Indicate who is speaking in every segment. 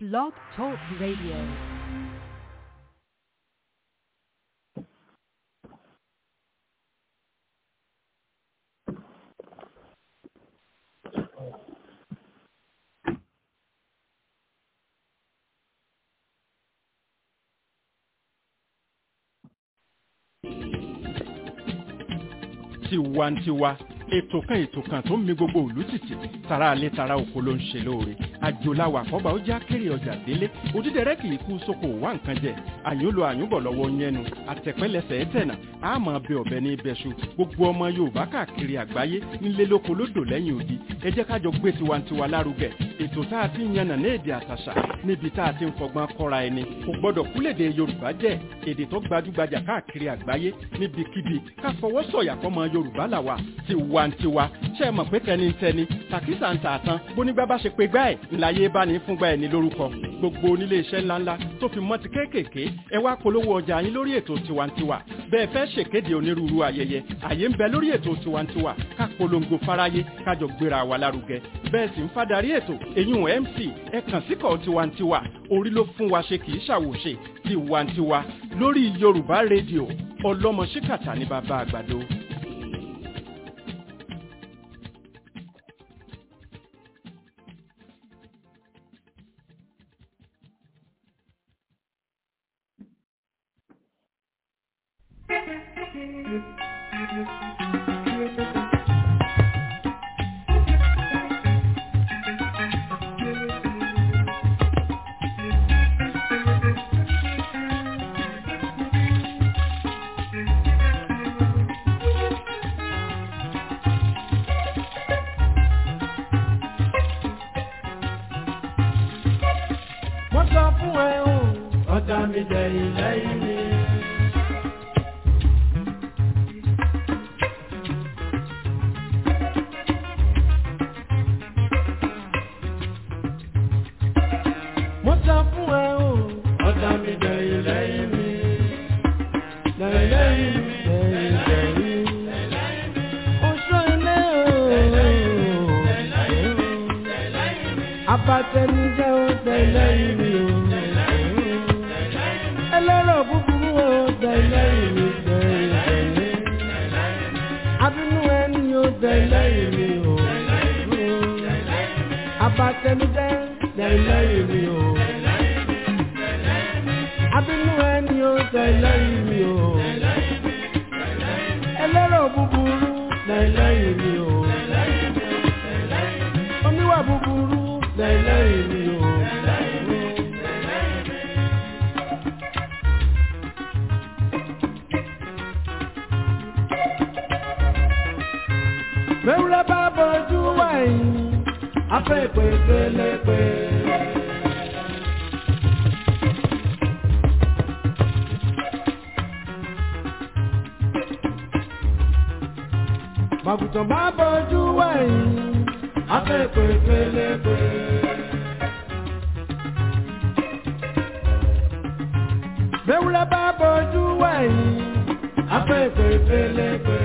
Speaker 1: Blog Talk Radio.
Speaker 2: tiwantiwa ètò kan ètò kan tó ń mi gbogbo òlú tìtì tara alẹ́ tara oko ló ń ṣe lóore àjòláwà àkọ́bà ó já kéré ọjà délé òdídẹrẹ́ kì í kú sóko wá nǹkan jẹ àyùn lo àyùn bọ̀ lọ́wọ́ yẹnu àtẹ̀pẹ́lẹsẹ̀ ẹ̀tẹ̀nà àmọ́ bẹ ọ̀bẹ ní ibẹ̀ṣu gbogbo ọmọ yorùbá káàkiri àgbáyé nílé lóko lódò lẹ́yìn odi ẹ jẹ́ kájọ gbé tiwantiwa lárugẹ ètò tá a ti ń yànnà ní èdè àtàṣà níbi tá a ti ń fọgbọ́n kọ́ra ẹni kò gbọ́dọ̀ kúlèdè yorùbá jẹ́ èdè tó gbajúgbajà káàkiri àgbáyé níbikíbi ká fọwọ́ sọ̀yà fọmọ yorùbá làwà tiwantiwa ṣe é mọ̀ pé tẹnitẹni tàkísà ń tààtàn bónígbà bá ṣe pé gbá ẹ̀ ńláyé bá ní fúngbà ẹ̀ ní lórúkọ gbogbo onílé iṣẹ́ ńláńlá tó fi mọ́ ti kéékèèké ẹ wá polówó ọjà yín lórí ètò tiwantiwa bẹ́ẹ̀ fẹ́ ṣèkéde onírúurú ayẹyẹ àyè ń bẹ lórí ètò tiwantiwa ká polongo fáráyé kájọ gbéra wa lárugẹ bẹ́ẹ̀ sì ń fadarí ètò èyún mc ẹ kàn síkọ̀ tiwantiwa orí ló fún wa ṣe kì í ṣàwòṣe tiwantiwa lórí yorùbá rédíò ọlọ́mọ ṣíkàtà ní bàbá àgbàdo.
Speaker 3: wọ́n sọ fún ẹ o ọ̀tá mi jẹ ìlẹ́yìn mi. wọ́n sọ fún ẹ o ọ̀tá mi jẹ ìlẹ́yìn mi. lẹ́yìn mi lẹ́yìn mi. oṣù ilé o. abatẹnijẹ́ o tẹ̀lẹ́yìn mi o. ẹlẹ́rọ̀ búburú o tẹ̀lẹ́yìn mi tẹ̀lẹ́yìn. abínú ẹni o tẹ̀lẹ́yìn mi o. abatẹnijẹ́ tẹ̀lẹ́yìn mi o. abínú ẹni o tẹ̀lẹ́yìn mi o. ẹlẹ́rọ̀ búburú tẹ̀lẹ́yìn mi o. oníwà búburú tẹ̀lẹ́yìn mi o. mẹ́wúrẹ́ bá bọ́jú wáyé afẹ́ ìpè pélepé. màgùtàn bá bọ́jú wáyé afẹ́ ìpè pélepé. mẹ́wúrẹ́ bá bọ́jú wáyé afẹ́ ìpè pélepé.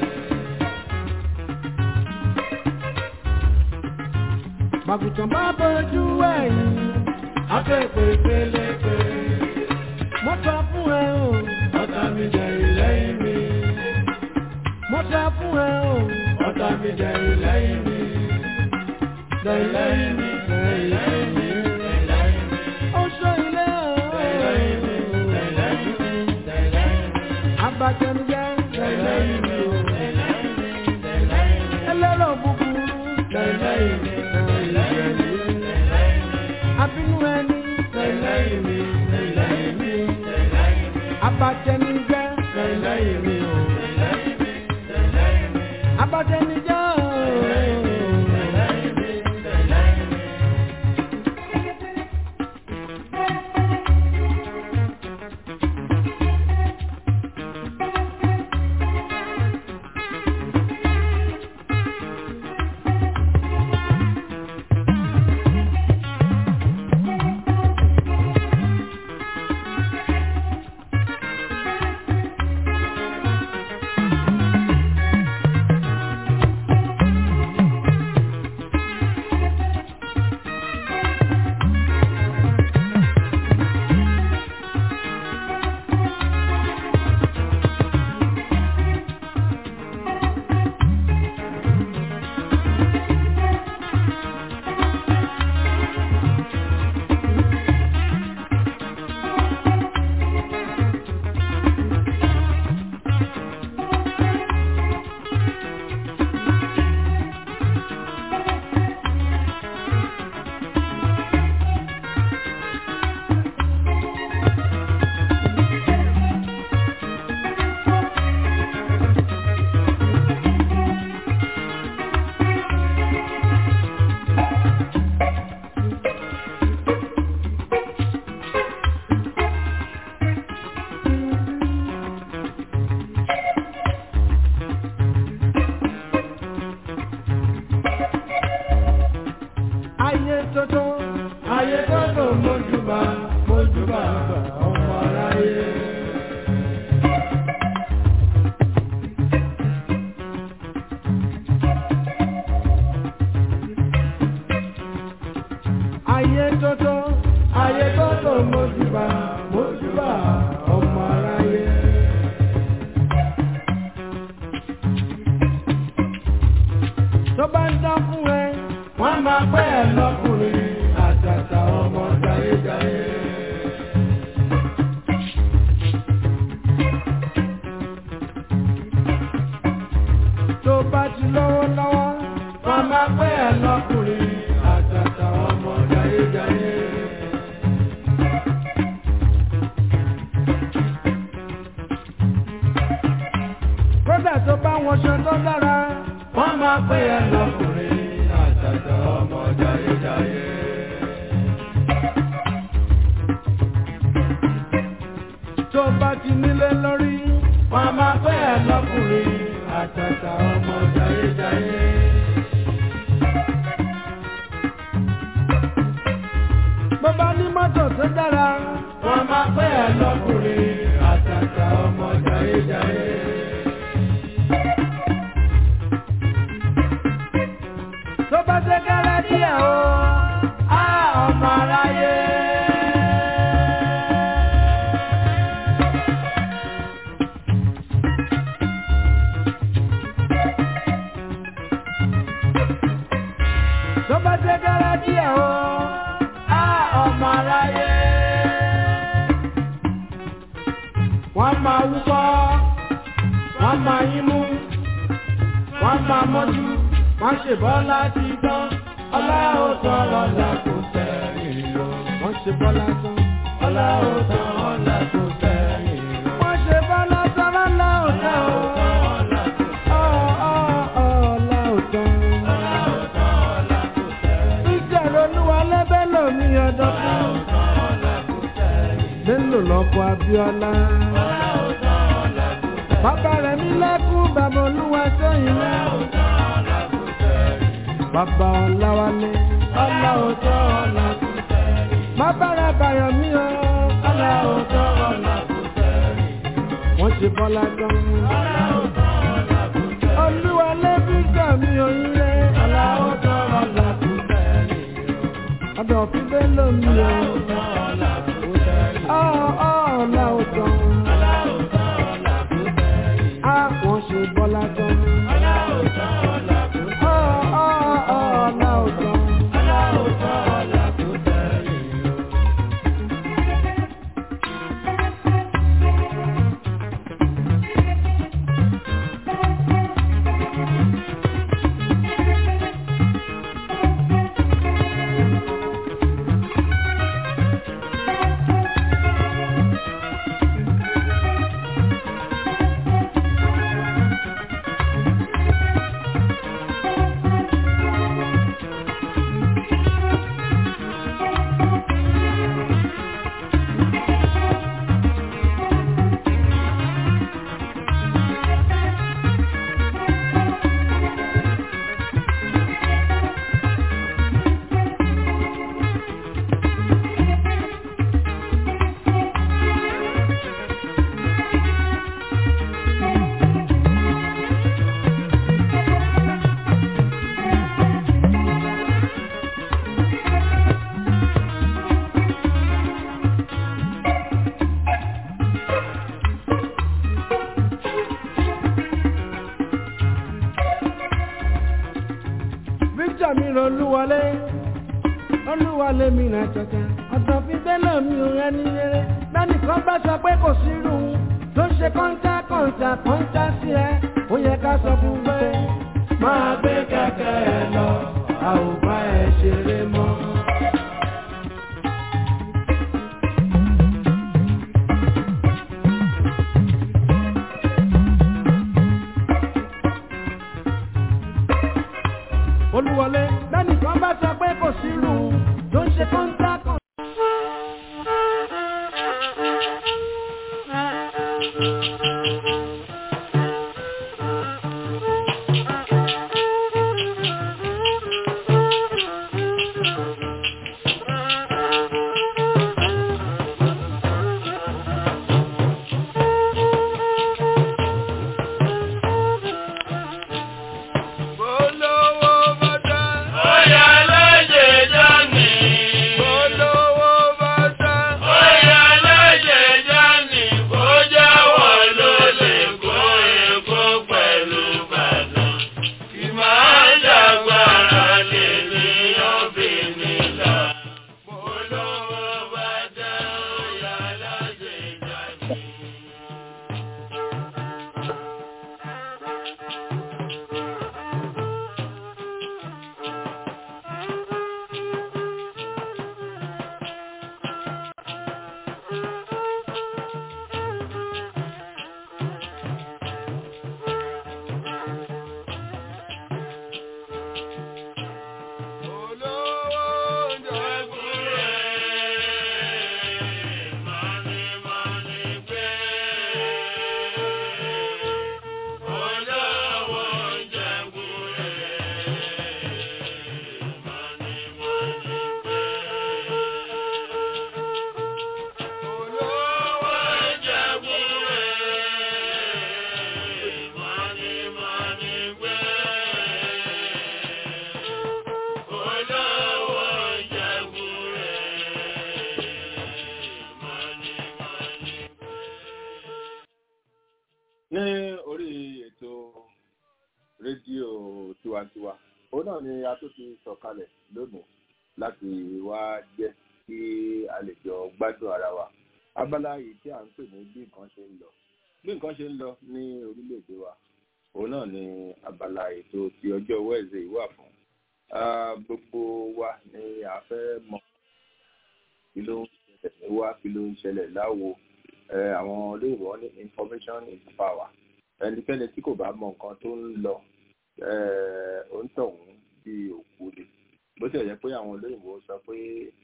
Speaker 3: Màgùtàn bá bọ́jú ẹ̀yìn, afẹ́fẹ́ pélepé. Mo sọ fún ẹ o, ọ̀tá mi jẹ ìlẹ́yìn mi. Mo sọ fún ẹ o, ọ̀tá mi jẹ ìlẹ́yìn mi. Jẹ ìlẹ́yìn mi, jẹ ìlẹ́yìn mi. Ó sọ ilé o. Jẹ ìlẹ́yìn mi, jẹ ìlẹ́yìn mi. Abatẹnujẹ, jẹ ìlẹ́yìn mi o. Ẹlẹ́rọ̀ búburú, jẹ ìlẹ́yìn mi abínú ẹni lẹ́yìn mi lẹ́yìn mi abatẹnijẹ́ lẹ́yìn mi o abatẹnijẹ́ o mójúbà mójúbà ọmọ aráyé. ayé tótó ayé tótó mójúbà mójúbà ọmọ aráyé. tó bá ń dán fún ẹ wọ́n máa pẹ́ ẹ lọ́kùnrin àtàtà ọmọ jayéjayé. tó bá ti lọ́wọ́ lọ́wọ́ wọ́n máa pẹ́ ẹ lọ́kùnrin àtàtà ọmọ jayéjayé. kódà tó bá wọṣọ tó dára wọ́n máa pè é lọ́kùnrin àtàtà ọmọ jayéjayé. tó bá ti nílé lórí wọ́n máa pè é lọ́kùnrin àtàtà ọmọ jayéjayé. bó bá ní mọ́tò tó dára wọ́n máa pè é lọ́kùnrin àtàtà ọmọ jayéjayé. tó bá ṣe kẹ́rẹ́ díẹ̀ o á ọmọ aráyé. tó bá ṣe kẹ́rẹ́ díẹ̀ o á ọmọ aráyé. wọ́n máa wúkọ́ wọ́n máa yín mú wọ́n máa mọ́jú wọ́n ṣe bọ́lá ti tán ọlá ó tán ọlá kò sẹ́yìn lọ. wọ́n ṣe bọ́lá tán ọlá ó tán ọlá kò sẹ́yìn lọ. wọ́n ṣe bọ́lá tán ọlá ó tán ọlá kò tán. ìjẹ̀rọ olúwa lẹ́bẹ̀ lómi ọdọ́ fún. Bello lọ́kọ̀ Abíọ́lá. Bàbá rẹ̀ mi lẹ́kún bàbá olúwa sẹ́yìn náà bàbá ọ̀làwálé ọ̀là òótọ́ ọ̀là kò sẹ́yìn. bàbá rẹ̀ bàyọ̀ mí o ọ̀là òótọ́ ọ̀là kò sẹ́yìn. wọ́n ṣe bọ́lá gan. ọ̀là òótọ́ ọ̀là kò sẹ́yìn. olúwa lẹ́bí gbà mí oríire ọ̀là òótọ́ ọ̀là kò sẹ́yìn. ọ̀dọ̀ fún bẹ́ẹ̀ lómi o. ọ̀là òótọ́ ọ̀là kò sẹ́yìn. ọ̀ ọ̀ ọ̀là òótọ́. ọ̀là òótọ́ ọ̀là kò sẹ́yìn. a wọ́n ṣe bọ́lá gan. ọ̀là òótọ́ ọ̀là kò sẹ́yìn. Victor mi ràn olúwọlé olúwọlé mi ràn jọjà ọ̀dọ̀ fi bẹ́lẹ̀ mi ò rẹ ní rere lẹ́nìkan bá sọ pé kò sí irú tó ṣe kọ́ńtà kọ́ńtà kọ́ńtà sí ẹ ó yẹ ká sọ fún pé máa gbé kẹ̀kẹ́ ẹ lọ a ò bá ẹ ṣeré mọ́. olúwọlé lẹ́nìkan bá sọ pé kò sí irú tó ń ṣe kọ́ńtà kan.
Speaker 1: ní orí ètò rédíò tiwantiwa òun náà ni a tó ti sọ̀kalẹ̀ lónìí láti wá jẹ́ kí a lè jọ gbádùn ara wa abala yìí tí à ń pè ní bí nǹkan ṣe ń lọ bí nǹkan ṣe ń lọ ní orílẹ̀-èdè wa òun náà ni abala ètò ti ọjọ́ wẹ́ẹ̀sì wà fún gbogbo wa ni a fẹ́ mọ̀ kí ló ń ṣẹlẹ̀ ní wá kí ló ń ṣẹlẹ̀ láwo àwọn olóyìnbó wọn ní information is power ẹnikẹ́ni tí kò bá mọ nǹkan tó ń lọ òǹtọ̀hún bí òkú ni bó ti yẹ pé àwọn olóyìnbó sọ pé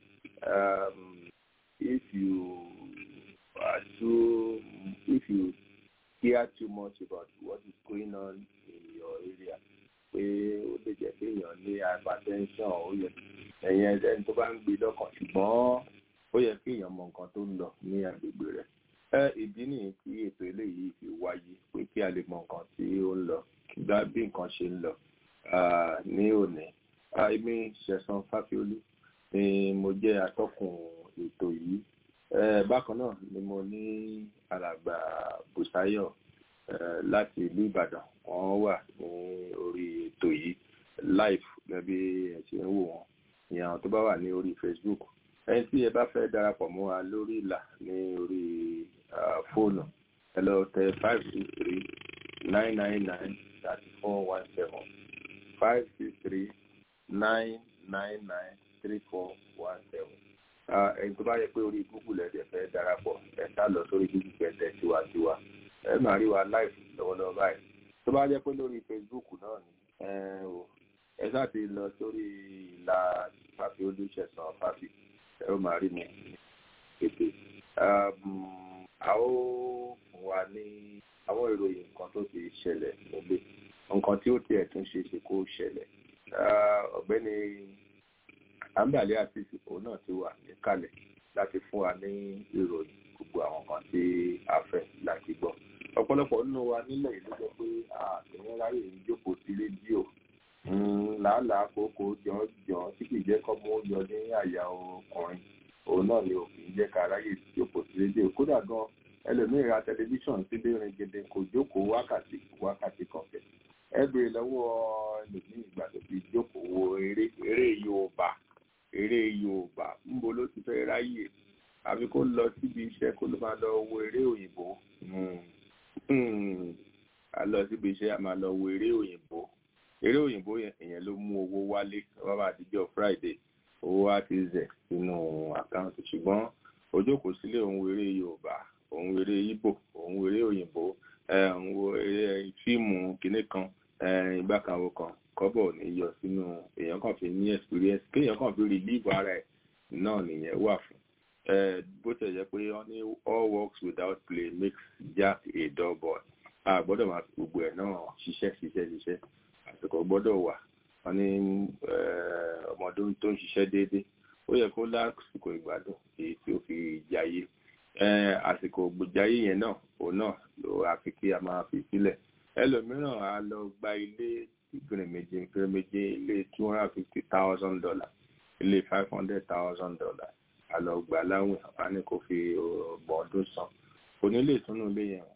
Speaker 1: if you are too if you care too much about what is going on in your area pé ó lè jẹ́ pé èèyàn ní hypertension ó yẹ ẹ̀yìn ẹni tó bá ń gbé lọ́kàn ṣùgbọ́n ó yẹ kí èèyàn mọ nǹkan tó ń lọ ní agbègbè rẹ̀ ẹ ìdí nìyí tí ètò eléyìí fi wáyé pé kí a lè mọ nǹkan tí ó ń lọ gbá bí nǹkan ṣe ń lọ ní òní èmi ṣẹ̀san fáfiolú ni mo jẹ́ atọ́kùn ètò yìí bákan náà ni mo ní alàgbà bùsáyọ̀ láti ìlú ìbàdàn wọ́n wà ní orí ètò yìí live gẹ́gẹ́ ẹ ṣe ń wò wọ́n ní àwọn tó bá wà ní orí facebook ẹni tí ẹ bá fẹ́ darapọ̀ mọ́ wa lórí ìlà ní orí fóònù ẹ lọ tẹ five six three nine nine nine thirty four one seven five six three nine nine nine three four one seven ẹni tó bá yẹ pé orí google ẹ̀dẹ̀ fẹ́ darapọ̀ ẹ sá lọ sórí google pẹ̀tẹ̀ tiwantiwa ẹ máa rí wa live lọ́wọ́lọ́wọ́ báyìí tó bá yẹ pé lórí facebook náà ni ẹ sá ti lọ sórí ìlà fàfi olùṣẹ̀sán fàfi ẹ ó máa rí mi ètè a ó fún wa ní àwọn ìròyìn nǹkan tó ti ṣẹlẹ̀ nílé nǹkan tí ó tiẹ̀ tún ṣe ṣe kó ṣẹlẹ̀ ọ̀gbẹ́ni àǹbàlẹ́ àti ìsìnkú náà ti wà níkàlẹ̀ láti fún wa ní ìròyìn gbogbo àwọn kan tí a fẹ́ láti gbọ́ ọ̀pọ̀lọpọ̀ nínú wa nílẹ̀ yìí ló jẹ́ pé àtẹ̀wọ́n ráyè ń jókòó sí rédíò làálàá kókó jọ̀ọ́jọ̀ọ́ tí kì í jẹ́ kọ́ mú yọ ní àyà ọkùnrin òun náà ni òfin jẹ́ ká ráyè jókòó sí rédíò kódà gan ẹlòmíì ra tẹlifíṣàn sílé rin gèdè kò jókòó wákàtí wákàtí kan fẹ́ ẹ béèrè lọ́wọ́ ẹlòmíì ìgbà tó fi jókòó wo eré eré Yorùbá eré Yorùbá ńbo ló ti fẹ́ ráyè àbí kó lọ síbi iṣẹ́ kó ló máa lọ wo eré òyìnbó a lọ síbi iṣẹ́ a máa lọ wo eré òyìnbó eré òyìnbó yẹn ló mú owó wálé wọ́n bá àtijọ́ Friday owó wá ti zẹ̀ sínú àkáǹtì ṣùgbọ́n ojókòó sílé òun wo eré Yorùbá òun wo eré Ìgbò òun wo eré òyìnbó òun wo eré fíìmù kinní kan ìgbàkanwó kan kọ́bọ̀ ò ní yọ sínú èèyàn kan fi ní experience kéèyàn kan fi relieve ara ẹ̀ náà nìyẹn wà fún bó tẹ̀ jẹ́ pé wọ́n ní all works without play makes Jack a dull boy a gbọ́dọ̀ máa fi gbogbo ẹ̀ náà ṣiṣẹ́ ṣiṣẹ́ ṣiṣẹ́ àsìkò gbọ́dọ̀ wà wọ́n ní ọmọdé tó ń ṣiṣẹ́ déédéé ó yẹ kó lásìkò ìgbádùn èyí tí ó fi jayé àsìkò jayé yẹn náà òun náà ló àfi kí a máa fi sílẹ̀ ẹlòmíràn á lọ gba ilé gbèrèméjì gbèrèméjì ilé two hundred and fifty thousand dollars ilé five hundred thousand dollars àlọ́ gbà láwìn wá ní kó fi ọgbọ̀n ọdún san kò ní lè túnú ilé yẹn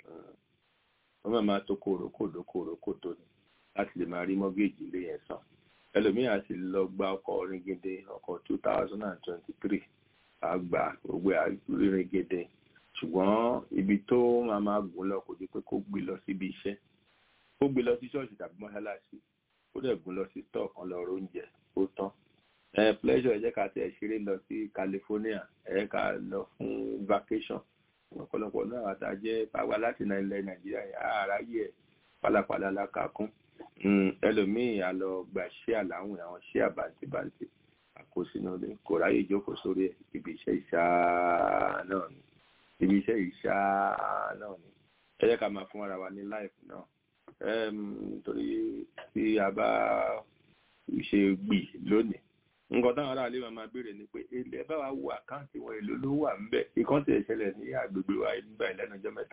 Speaker 1: wọ́n máa máa tó kòrókòdó kòrókòdó ni láti lè máa rí mọ́gẹ́jì ilé yẹn san ẹlòmíràn sì lọ gba ọkọ̀ ringede ọkọ̀ two thousand and twenty-three àgbà gbogbo ringede ṣùgbọ́n ibi tó máa máa gùn lọ kò di pé kó gbé lọ síbi iṣẹ́ kó gbé lọ sí ṣọ́ọ̀ṣì tàbí mọ́ṣáláṣí kó dẹ̀ gùn lọ sí stọ̀ kan lọ oúnjẹ ó tán ẹ pleasure ẹ jẹ́ ká tẹ̀ ṣeré lọ sí California ẹ ká lọ fún vacation ọ̀pọ̀lọpọ̀ náà àtàjẹ́ pàwọ́ láti ilẹ̀ Nàìjíríà yẹn àráyé ẹ̀ pálapàla la kà kún ẹlòmíì á lọ gba ṣé àláwìn àwọn ṣé àbàǹtìbàǹtì àkóṣínú ilé kò ráyè ìjókòó sórí ẹ̀ ibi iṣẹ́ ìṣáá náà ni ibi iṣẹ́ ìṣáá náà ni ẹ jẹ́ ká máa fún ara wa ní life náà nítorí tí a bá ṣe gbì lónìí nǹkan táwọn aráàlú máa máa béèrè ni pé ilé ẹ bá wa wo àkáǹtì wọn èlò ló wà ń bẹ ìkan tí ìṣẹ̀lẹ̀ ní àgbègbè wa nígbà ìlẹ́nu ọjọ́ mẹ́ta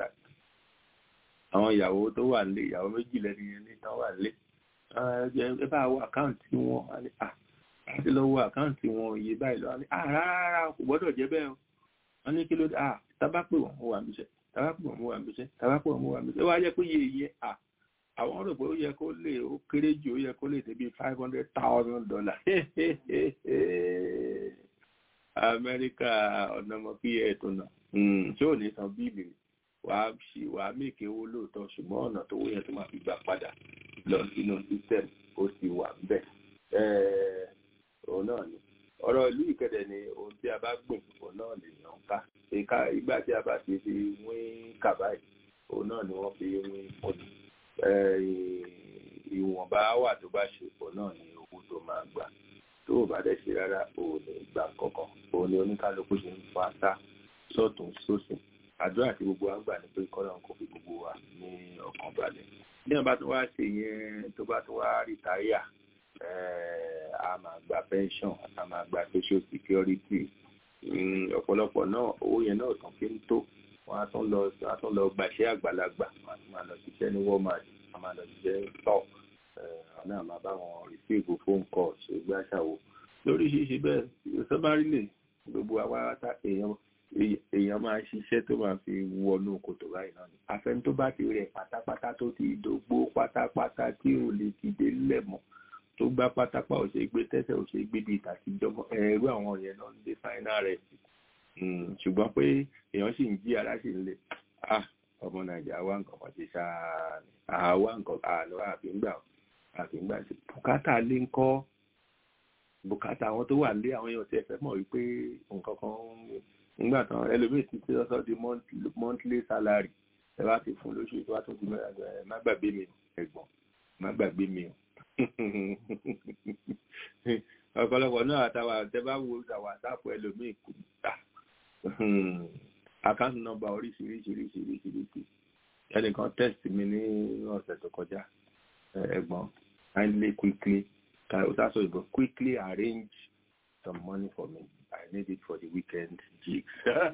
Speaker 1: àwọn ìyàwó tó wà nílé ìyàwó méjì lẹ́nu yẹn ní tán wà nílé ẹ bá wo àkáǹtì wọn àti lọ wo àkáǹtì wọn iye báyìí lọ rárá kò gbọ́dọ̀ jẹ́ bẹ́ẹ̀ wọ́n ní kí ló dé tábà pè wọ́n wà níṣẹ́ tabapọ̀ mú wa bíṣẹ́ tabapọ̀ mú wa bíṣẹ́ ó wá jẹ́ pé iye iye à àwọn rò pé ó yẹ kó lè ó kéré jù ó yẹ kó lè débi five hundred thousand dollars amẹ́ríkà ọ̀nàmọ́ kí ẹ̀ tó nà tí ò ní san bíìlì wàá ṣì wàá mèkè owó lóòótọ́ ṣùgbọ́n ọ̀nà tó wó yẹn tó máa fi gbà padà lọ sínú system ó sì wà bẹ́ẹ̀ òun náà ni ọ̀rọ̀ ìlú ìkẹdẹ̀ ni ohun tí a bá gbìn òun náà lè yàn ká ìka ìgbà tí a bá ti fi wín kàbáyì òun náà ni wọ́n fi wín pọ̀jù ìwọ̀nba wà tó bá ṣe òun náà ni owó tó máa gbà tó o bá dẹ̀ ṣe rárá òun ní gbà kankan òun ni oníkálukú ṣe ń fa sá sọ́tún sósìn àdúrà tí gbogbo wa ń gbà ní pé kọ́lọ́n kò fi gbogbo wa ní ọkàn balẹ̀ bí wọ́n bá tún wá ṣe yẹn tó bá tún wá rìtáyà a máa gba pension a máa gba social security ọ̀pọ̀lọpọ̀ náà owó yẹn náà tán fi ń tó wọ́n á tún lọ wọ́n á tún lọ gbàṣẹ́ àgbàlagbà wọ́n á tún máa lọ ṣiṣẹ́ ní walmart wọ́n á máa lọ ṣiṣẹ́ tọ́ ọ̀nà àmà bá wọn receive phone call ṣe gbàṣàwò lóríṣiríṣi bẹ́ẹ̀ sọ́bárí lè gbogbo àwárátá èèyàn èèyàn máa ṣiṣẹ́ tó máa fi wọnú kòtò báyìí náà ni àfẹn tó bá ti rẹ̀ pátápátá tó ti dògbó pátápátá tí ò lè ti dé lẹ́mọ̀ tó gbá pátápá ò ṣe gbé tẹ́sẹ̀ ò ṣe gbé bíi tàtijọ́ ẹ̀rú àwọn yẹn náà ń dé fáínà rẹ̀ sí ṣùgbọ́n pé èèyàn sì ń jí ara sì ń lè ah ọmọ nàìjíríà wá nǹkan kan ti ṣáá ni àwa nǹkan àlọ àfíngbà àfíngbà sí bùkátà lé ń kọ́ bùkátà àwọn tó wà lé àwọn èèyàn tí ẹ fẹ́ mọ̀ wípé nǹkan kan nígbà tán ẹlòmíì ti ti lọ́sọ̀ di monthly salary ẹ bá ti fún lóṣù tó bá tún ti mẹ́ra ẹ má gbàgbé mi ẹ̀gbọ́n má gbàgbé mi o ọ̀pọ̀lọpọ̀ náà àtàwà tẹ bá wo wàsáàpù ẹlòmíì kò tà àkáǹtì nọ́mbà oríṣiríṣiríṣiríṣiríṣi ẹnìkan test mi ní ọ̀sẹ̀ tó kọjá ẹ̀gbọ́n kindly quickly ó sásọ ìbò quickly arrange some money for me I need it for the weekend gigs.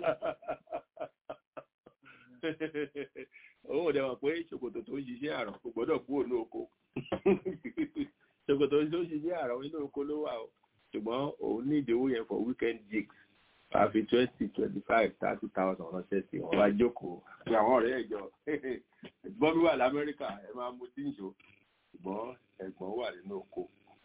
Speaker 1: Owó dẹ̀ wọ̀ pé ṣòkòtò tó ń ṣiṣẹ́ àrùn kò gbọ́dọ̀ kú òun oko. Ṣòkòtò tó ń ṣiṣẹ́ àrùn inú oko ló wà o. Ṣùgbọ́n òun ní ìdíwó yẹn for weekend gigs. Àfi twenty twenty five thirty thousand ránṣẹ́ sí wọn bá jókòó. Ṣé àwọn ọ̀rẹ́ ẹ̀jọ̀ ẹ̀gbọ́n mi wà l'Amẹ́ríkà ẹ máa mú tí ń ṣó. Ṣùgbọ́n ẹ̀gbọ́n wà nínú oko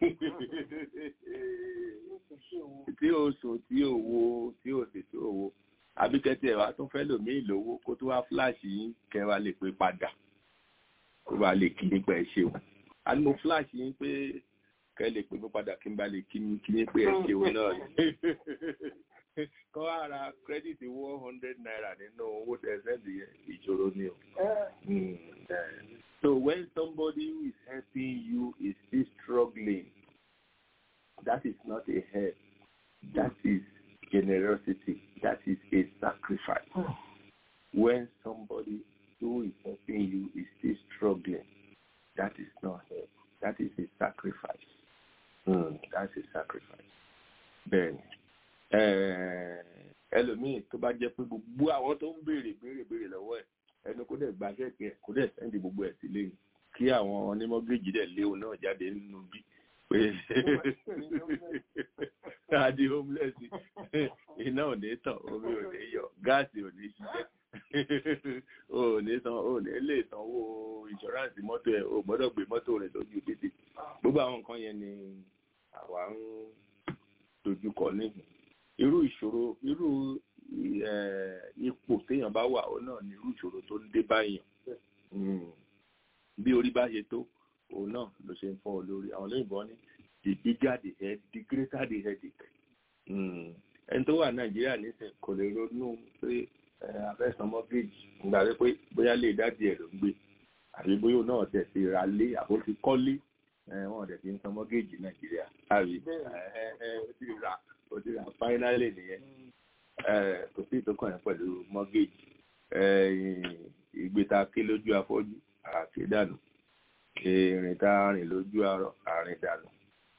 Speaker 1: tí o sùn tí o wo tí o sì tó wo àbíkẹ́tì ẹ̀wà tó fẹ́ lòmíì lówó kó tó wá fúláàṣì yín kẹwà lè pé padà kó bá lè kí nípa ẹ ṣeun àní mo fúláàṣì yín pé kẹ lè pé mi padà kí n bá lè kí ní pé ẹ ṣeun náà kọ́ ara kírẹ́dìtì one hundred naira nínú owó tẹ̀sẹ̀ǹdì yẹn ìṣòro ni o. So when somebody who is helping you is still struggling, that is not a help. That is generosity. That is a sacrifice. When somebody who is helping you is still struggling, that is not help. That is a sacrifice. Mm, that's a sacrifice. Bẹ́ẹ̀ni, ẹlòmíì tó bá jẹ́ pé gbogbo àwọn tó ń béèrè béèrè béèrè lọ́wọ́ ẹ̀ ẹnu kó dẹ̀ gba ṣẹ́ẹ̀kì ẹ̀ kó dẹ̀ sẹ́ndì gbogbo ẹ̀ sílé yìí kí àwọn onímọ̀géjì dẹ̀ léwu náà jáde nínú bí pé adi homeless iná ò ní tàn omi ò ní yọ gáàsì ò ní ṣiṣẹ́ ò ní san ò ní lè sanwó ìṣọ́ráǹsì mọ́tò ẹ̀ ò gbọ́dọ̀ gbé mọ́tò rẹ̀ lójú títì gbogbo àwọn nǹkan yẹn ni àwa ń dojúkọ níhìn irú ìṣòro irú ipò téèyàn bá wà ó náà ní irú ìṣòro tó ń dé báyìí bí orí bá ṣe tó òun náà ló ṣe ń fọ́ ọ lórí àwọn olóyìnbó ní the bigger the head the greater the headache ẹni tó wà nàìjíríà nísìnyí kò lè ronú pé afẹ́sàn mọ́gẹ́jì nígbà pé bóyá lè dádì ẹ̀ ló ń gbé àbí bóyá òun náà tẹ̀ sí ra lé àbó ti kọ́lé wọn dẹ̀ fi ń san mọ́gẹ́jì nàìjíríà àbí ó ti rà ó ti rà fáínálì nìyẹn kò sí ìtókàn yẹn pẹ̀lú mọ́gẹ́jì ìgbéta ké lójú afọ́jú àti dànù ìrìn tá a rìn lójú àrìn dànù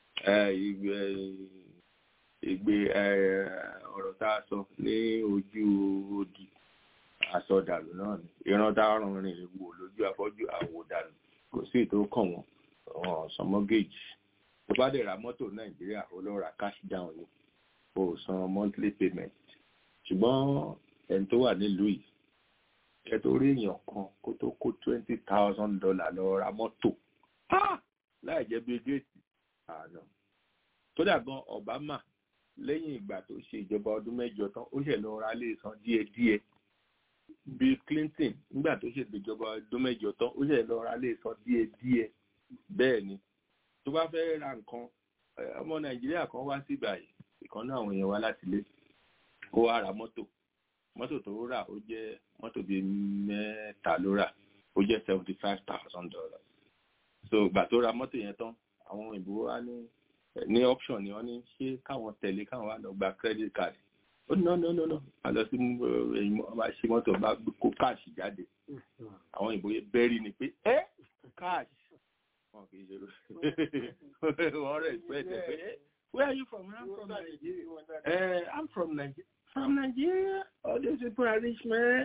Speaker 1: ìgbé ọ̀rọ̀ tá a sọ ní ojú odi aṣọ dànù náà ni ìran tá a rìn wò lójú afọ́jú àwò dànù kò sí ìtókàn wọn wọn san mọ́gẹ́jì tó bá dẹ̀ ra mọ́tò nàìjíríà ó lọ ra cash down ni kò san monthly payment ṣùgbọ́n ẹni tó wà nílùú yìí ẹ tó rí èèyàn kan kó tó kó twenty thousand dollar lọ ra mọ́tò láì jẹ́ bí géètì àná kódà gan Obama lẹ́yìn ìgbà tó ṣe ìjọba ọdún mẹ́jọ tán ó ṣẹ̀ lọ ra lè san díẹ̀díẹ̀ Bill Clinton nígbà tó ṣe ìjọba ọdún mẹ́jọ tán ó ṣẹ̀ lọ ra lè san díẹ̀díẹ̀ bẹ́ẹ̀ ni tó bá fẹ́ ra nǹkan ọmọ Nàìjíríà kan wá sí ìgbà yìí ìkan náà àwọn èèyàn wá láti ilé ó wá ra mọ́tò mọ́tò tó rà ó jẹ́ mọ́tò bíi mẹ́ta ló rà ó jẹ́ seventy five thousand dollars so ìgbà tó ra mọ́tò yẹn tán àwọn òyìnbó wá ní ní option ni wọ́n ní ṣé káwọn tẹ̀lé káwọn wá lọ gba credit card ó ní no no no no a lọ sí ẹ̀yìn ọba ṣe mọ́tò bá kó cash jáde àwọn òyìnbó yẹn bẹ́rí ni pé ẹ́ cash wọn kì í ṣe wọ́n rẹ̀ expect ẹ̀ pé where are you from I'm from Nigeria uh, I'm from Nigeria from Nigeria all those people are rich man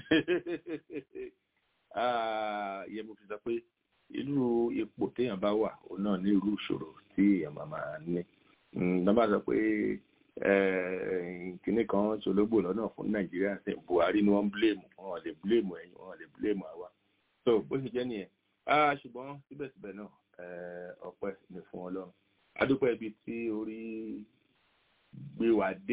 Speaker 1: yẹ mo fi sọ pé irú ipò téèyàn bá wà òun náà ní irú ìṣòro tí èèyàn máa máa ní nọ́mbà sọ pé kínní kan ṣológbò lọ́nà fún nàìjíríà ṣe buhari ni wọ́n ń bílèmù wọn lè bílèmù ẹ̀yìn wọn lè bílèmù àwa so bó ṣe jẹ́ nìyẹn ṣùgbọ́n síbẹ̀síbẹ̀ náà ọpẹ́ ni fún ọlọ́run adúpẹ́ ibi tí orí gbé wa dé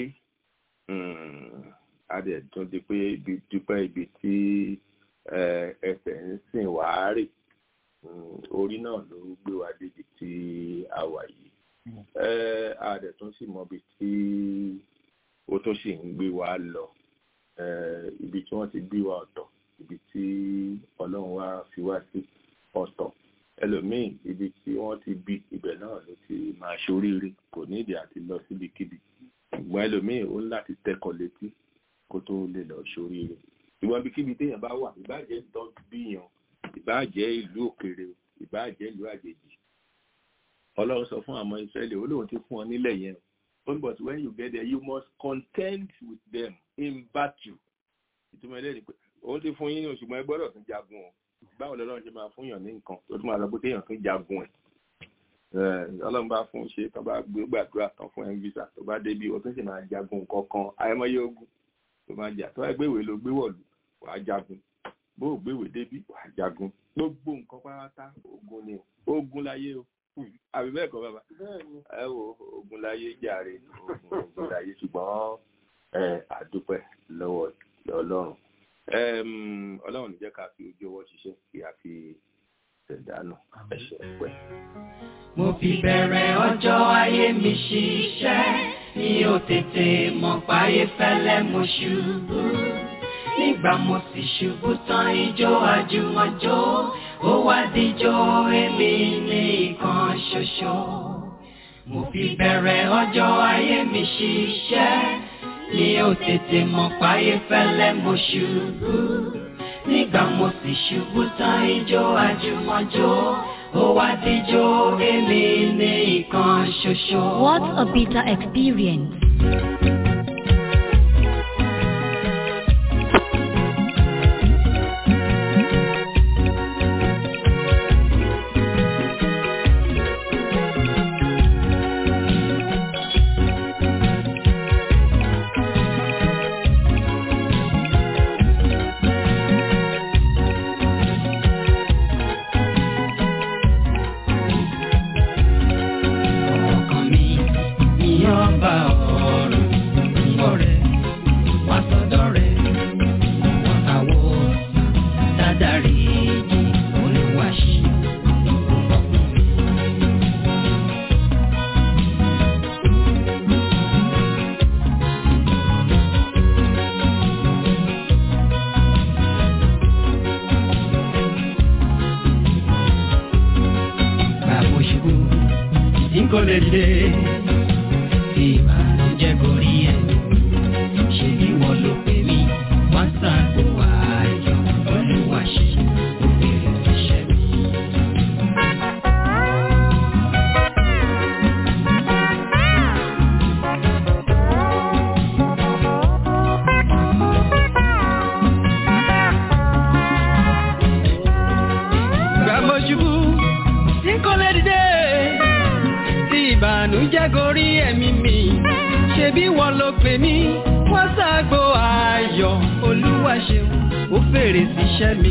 Speaker 1: adẹ̀ tún di pé ibi dúpẹ́ ibi tí ẹsẹ̀ ń sìn wá rè orí náà ló gbé wa débi tí a wà yìí adẹ̀ tún sì mọbi tí ó tún sì ń gbé wa lọ ibi tí wọ́n ti gbé wa ọ̀tọ̀ ibi tí ọlọ́run wá fi wá sí ọ̀tọ̀ ẹlòmíì ibi tí wọ́n ti bí ibẹ̀ náà ló ti máa ṣoríire kò ní ìdí àti lọ síbikíbi ṣùgbọ́n ẹlòmíì ó ń láti tẹkọ̀ létí kó tó lè lọ ṣoríire ìwọ̀n ibikíbi téèyàn bá wà ìbáàjẹ́ ìtọ́ bíyàn ìbáàjẹ́ ìlú òkèèrè ìbáàjẹ́ ìlú àjèjì ọlọ́run sọ fún àwọn ìsírẹ́lì olóhùn ti fún ọ nílẹ̀ yẹn but when you get there you must contend with them in battle ìtumọ̀ ẹlẹ́rìí pé òun ti fún yín ní òṣùgbọ́n ẹ gbọ́dọ̀ tún jagun o báwo lọ́lọ́run ṣe máa fún yàn ní nǹkan tó tún máa lọ pé téèyàn tún jagun ẹ̀ ọlọ́run bá fún ṣe tó bá gbé gbàdúrà tán fún ẹ̀ visa tó bá débi o tún sì máa jagun kankan àìmọye ogun tó máa jà tó bá gbéwèé ló gbé wọ̀lú wàá jagun bó o gbéwèé débi wàá jagun gbogbo nǹkan pátá ogun ni ogun láyé o àbí bẹ́ẹ̀ kọ́ bàbá ẹ wo ogun láyé jàre ogun ogun láyé ṣùgbọ́n àdúpẹ́ lọ́wọ́ ọlọ́run ọlọ́run ní jẹ́ ká fi ojú ọwọ́ ṣiṣẹ́ kí a fi ṣẹ̀dánù ẹ̀ṣẹ̀ pẹ́.
Speaker 4: mo fi bẹ̀rẹ̀ ọjọ́ ayé mi ṣiṣẹ́ mi ò tètè mọ̀ páyé fẹ́lẹ́ mo ṣubú nígbà mo sì ṣubú tán ijó àjùmọ̀jó ó wá díjó èmi ní ìkan ṣoṣo mo fi bẹ̀rẹ̀ ọjọ́ ayé mi ṣiṣẹ́ mi ò tètè mọ̀ páyé fẹ́lẹ́ mo ṣubú nígbà mo sì ṣubú tán ijó àjùmọ̀jó ó wá díjó èmi ní ìkan ṣoṣo.
Speaker 5: What a bitter experience.
Speaker 4: ọkàn mi ìyàn bá ọ̀rọ̀ ọ̀rẹ́ wá sọ́dọ̀ rẹ̀ wọ́n àwọ̀ dáadáa rí jì olùwàṣì ọkùnrin. Bàbá ṣubú tí kò lè dìde ìbànújẹ́ gorí ẹ̀ ṣe bí wọ́n ló pè mí wọ́n ṣàgbó ayọ̀ olúwa ṣe òbèrè iṣẹ́ mi. Bàbá ṣubú tí kò lè dìde tí ìbànújẹ́ gorí ẹ̀mí mi ṣebí wọ́n ló pè mí wọ́n ṣàgbó ayọ̀ ayọ̀ olúwa ṣeun ó fèrè síṣẹ́ mi.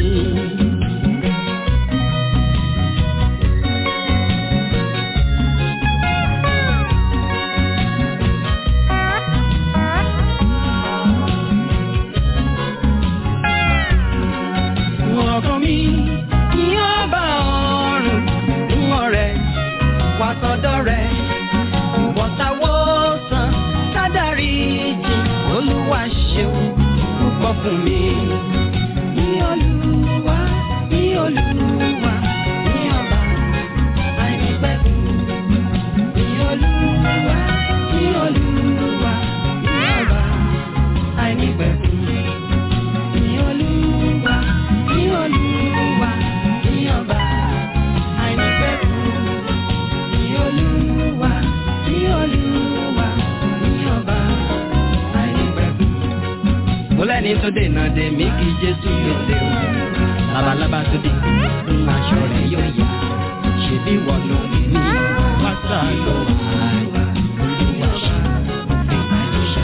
Speaker 4: ọkàn mi ní ọba ọ̀run mú ọrẹ wá sọ́dọ̀ rẹ̀ ìwọ̀ntàwọ̀sán kádàrí jì olúwa ṣeun púpọ̀ fún mi. ní olúwa ní olúwa ní ọba àìnípẹ̀kun. ní olúwa ní olúwa ní ọba àìnípẹ̀kun. ní olúwa ní olúwa ní ọba àìnípẹ̀kun. ní olúwa ní olúwa ní ọba àìnípẹ̀kun. mo lẹ́ni tó dènà dè mí kí jésù gbèsè o labalábá tó dé ń aṣọ rẹ̀ yóò yá ṣebí wọ́n ló ní ní pátá ló wà olúwa ṣe òfin àìṣe.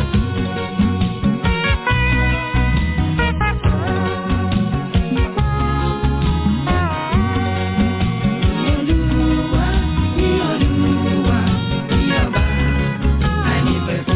Speaker 4: Olúwa ní olúwa ní ọba àìnípẹ̀kun.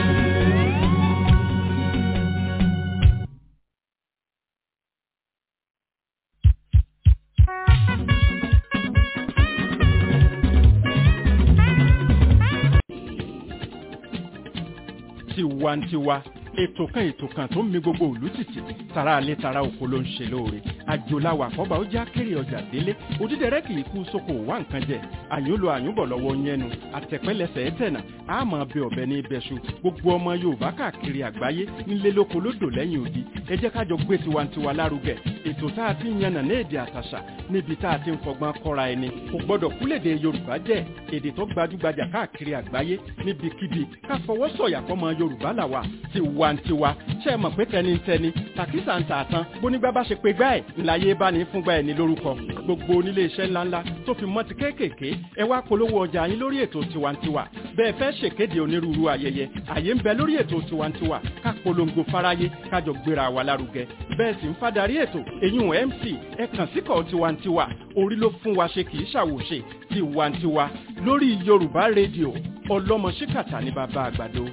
Speaker 2: tiwantiwa ètò kan ètò kan tó ń mi gbogbo òlú tìtì tara alẹ́ tara oko ló ń ṣe lóore àjòláwà àkọ́bà ó já kéré ọjà délé òdídẹrẹ́ kì í kú sóko wá nǹkan jẹ àyúnlò àyúnbọ̀ lọ́wọ́ yẹnu àtẹ̀pẹ́lẹsẹ̀ ẹ̀tẹ̀nà àmọ́ bẹ ọ̀bẹ ní ibẹ̀ṣu gbogbo ọmọ yorùbá káàkiri àgbáyé nílé lóko lódò lẹ́yìn odi ẹ jẹ́ kájọ gbé tiwantiwa lárugẹ ètò tá a ti ń yànnà ní èdè àtàṣà níbi tá a ti ń fọgbọ́n kọ́ra ẹni kò gbọ́dọ̀ kúlèdè yorùbá jẹ́ èdè tó gbajúgbajà káàkiri àgbáyé níbikíbi ká fọwọ́ sọ̀yà fọmọ yorùbá làwà tiwantiwa ṣe é mọ̀ pé tẹnitẹni tàkísà ń tà tán bónígbà bá ṣe pé gbá ẹ̀ ńláyé bá ní fúngbà ẹ̀ ní lórúkọ gbogbo onílé iṣẹ́ ńláńlá tó fi mọ́ ti kéékèèké ẹ wá polówó ọjà yín lórí ètò tiwantiwa bẹ́ẹ̀ fẹ́ ṣèkéde onírúurú ayẹyẹ àyè ń bẹ lórí ètò tiwantiwa ká polongo fáráyé kájọ gbéra wa lárugẹ bẹ́ẹ̀ sì ń fadarí ètò èyún mc ẹ kàn síkọ̀ tiwantiwa orí ló fún wa ṣe kì í ṣàwòṣe tiwantiwa lórí yorùbá rédíò ọlọ́mọ ṣíkàtà ní bàbá àgbàdo.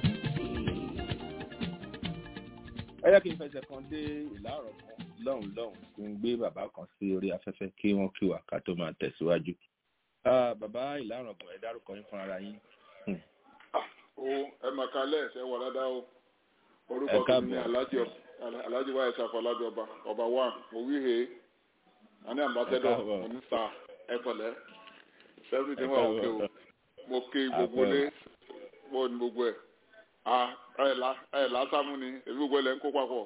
Speaker 1: ẹ yẹ kí n fẹsẹ̀ kan dé ìlà ọ̀rọ̀ kan lọ́hùn lọ́hùn kí n gbé bàbá kan sí orí afẹ́fẹ́ kí wọ́n kí wà ká tó máa tẹ̀síwájú. Ah, bàbá ìlà ọ̀rọ̀ kan ẹ dárúkọ yín fúnra yín.
Speaker 6: o ẹ mà kálẹ̀ ṣe wà ládàá o
Speaker 1: Ẹ
Speaker 6: orúkọ mi
Speaker 1: káàbọ̀.
Speaker 6: ni alhaji Ọba- alhaji wáyé ṣàfọ alhaji ọba ọba wa mo wí he ani ambassadọ
Speaker 1: Ẹ káàbọ̀.
Speaker 6: onísà ẹfọlẹ sẹfúrì tí
Speaker 1: Ẹ
Speaker 6: wọn ò ké o
Speaker 1: káàbọ̀.
Speaker 6: mo ké gbogbo lé mo ní gbogbo ẹ a ẹ la ẹ lásàmú ni èmi gbogbo ẹ lẹ ń kó papọ̀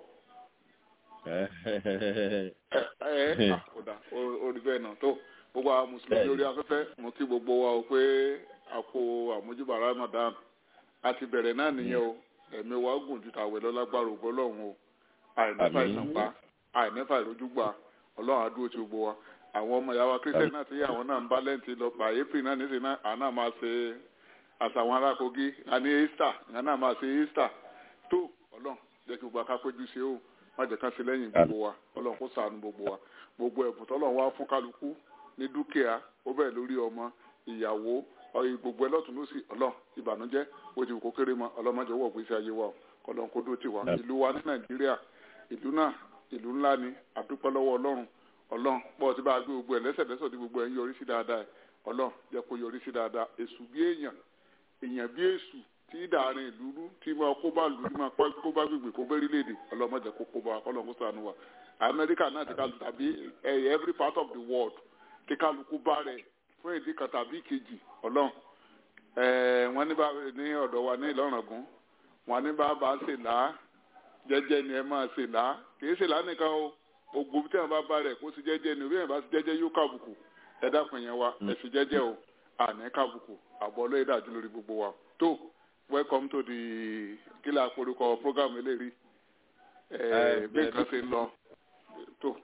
Speaker 6: ẹ ẹ à, ó dà ó- ó rí bẹ́ẹ̀ náà tó gbogbo àwọn mùsùlùmí orí afẹ́fẹ́ mo kí gbogbo wa o pé a kó àmójúbà ramadan a ti bẹ̀rẹ̀ náà nìyẹn o ẹ̀mí wa gùn ju tàwẹ̀ lọ lágbára ògbó lọ́hùn o àìnífà
Speaker 1: Àmín.
Speaker 6: ìsànpá àìnífà ìrójúgbà ọlọ́run á dúró ti gbogbo wa àwọn ọmọ ìyá wa kírísítẹ́nì náà tí àwọn náà ń bá lẹ́ǹtì lọ pa april náà nísìnyí náà àwọn náà máa ṣe àṣà àwọn ará kogi àní easter àwọn náà máa ṣe easter tó ọlọ́run jẹ́ kí gbogbo akápẹ́jú ṣe o má jẹ́ ká ṣe lẹ́yìn gbogbo wa ọlọ́run kó ṣàánú gbogbo wa gbogbo ẹ̀bùn tọ́lọ́run wá fún kálukú ní dúkìá ó bẹ̀rẹ̀ lórí ọmọ ìyàwó ọyìn gbogbo ẹ lọ́tún lọ́sì ọlọ́run ìbànújẹ́ bó ti wù kó kéré mọ́ ọlọ́mọdé wọ̀ gbèsè ayé wa o kọlọ́n kó dó tiwa ìlú wa ní nàìjíríà ìlú náà ìlú ńlá ni àdúpẹ́ lọ́wọ́ ọlọ́run ọlọ́run pọ̀ tí bá a gbé gbogbo ẹ̀ lẹ́sẹ̀lẹ́sẹ̀ tí gbogbo ẹ̀ ń yọrí sí dáadáa ẹ̀ ọlọ́run jẹ́ kó yọrí sí dáadáa èṣù bí èèyàn èèyàn bí èṣù tí dàárín ìlú rú tí máa kó bá lù tí máa pa- kó bá gbègbè kó bẹ́rí léde ọlọ́mọdé kó kó bá ọlọ́run kó ṣàánú wa amẹ́ríkà náà ti ká tàbí eh, every part of the world tí kálukú bá rẹ̀ fún ìdí kan tàbí kejì ọlọ́run Eh, wọ́n ní bá ní ọ̀dọ̀ wa ní ìlọ́rangún wọ́n ní bá bá ṣe là á jẹ́jẹ́ ni ẹ máa ṣe là á kì í ṣe là á nìkan o ogun tí wọ́n bá bá rẹ̀ kó sì jẹ́jẹ́ ni orí ẹ̀ bá sì jẹ́jẹ́ yóò kàbùkù ẹ dákun yẹn wa ẹ sì jẹ́jẹ́ o àní kàbùkù àbọ̀ ọlọ́yẹ̀ dàjú lórí gbogbo wa tó welcome to the kílà àpòrúkọ program eléyìí
Speaker 1: Eh,
Speaker 6: bí nǹkan ṣe ń lọ tó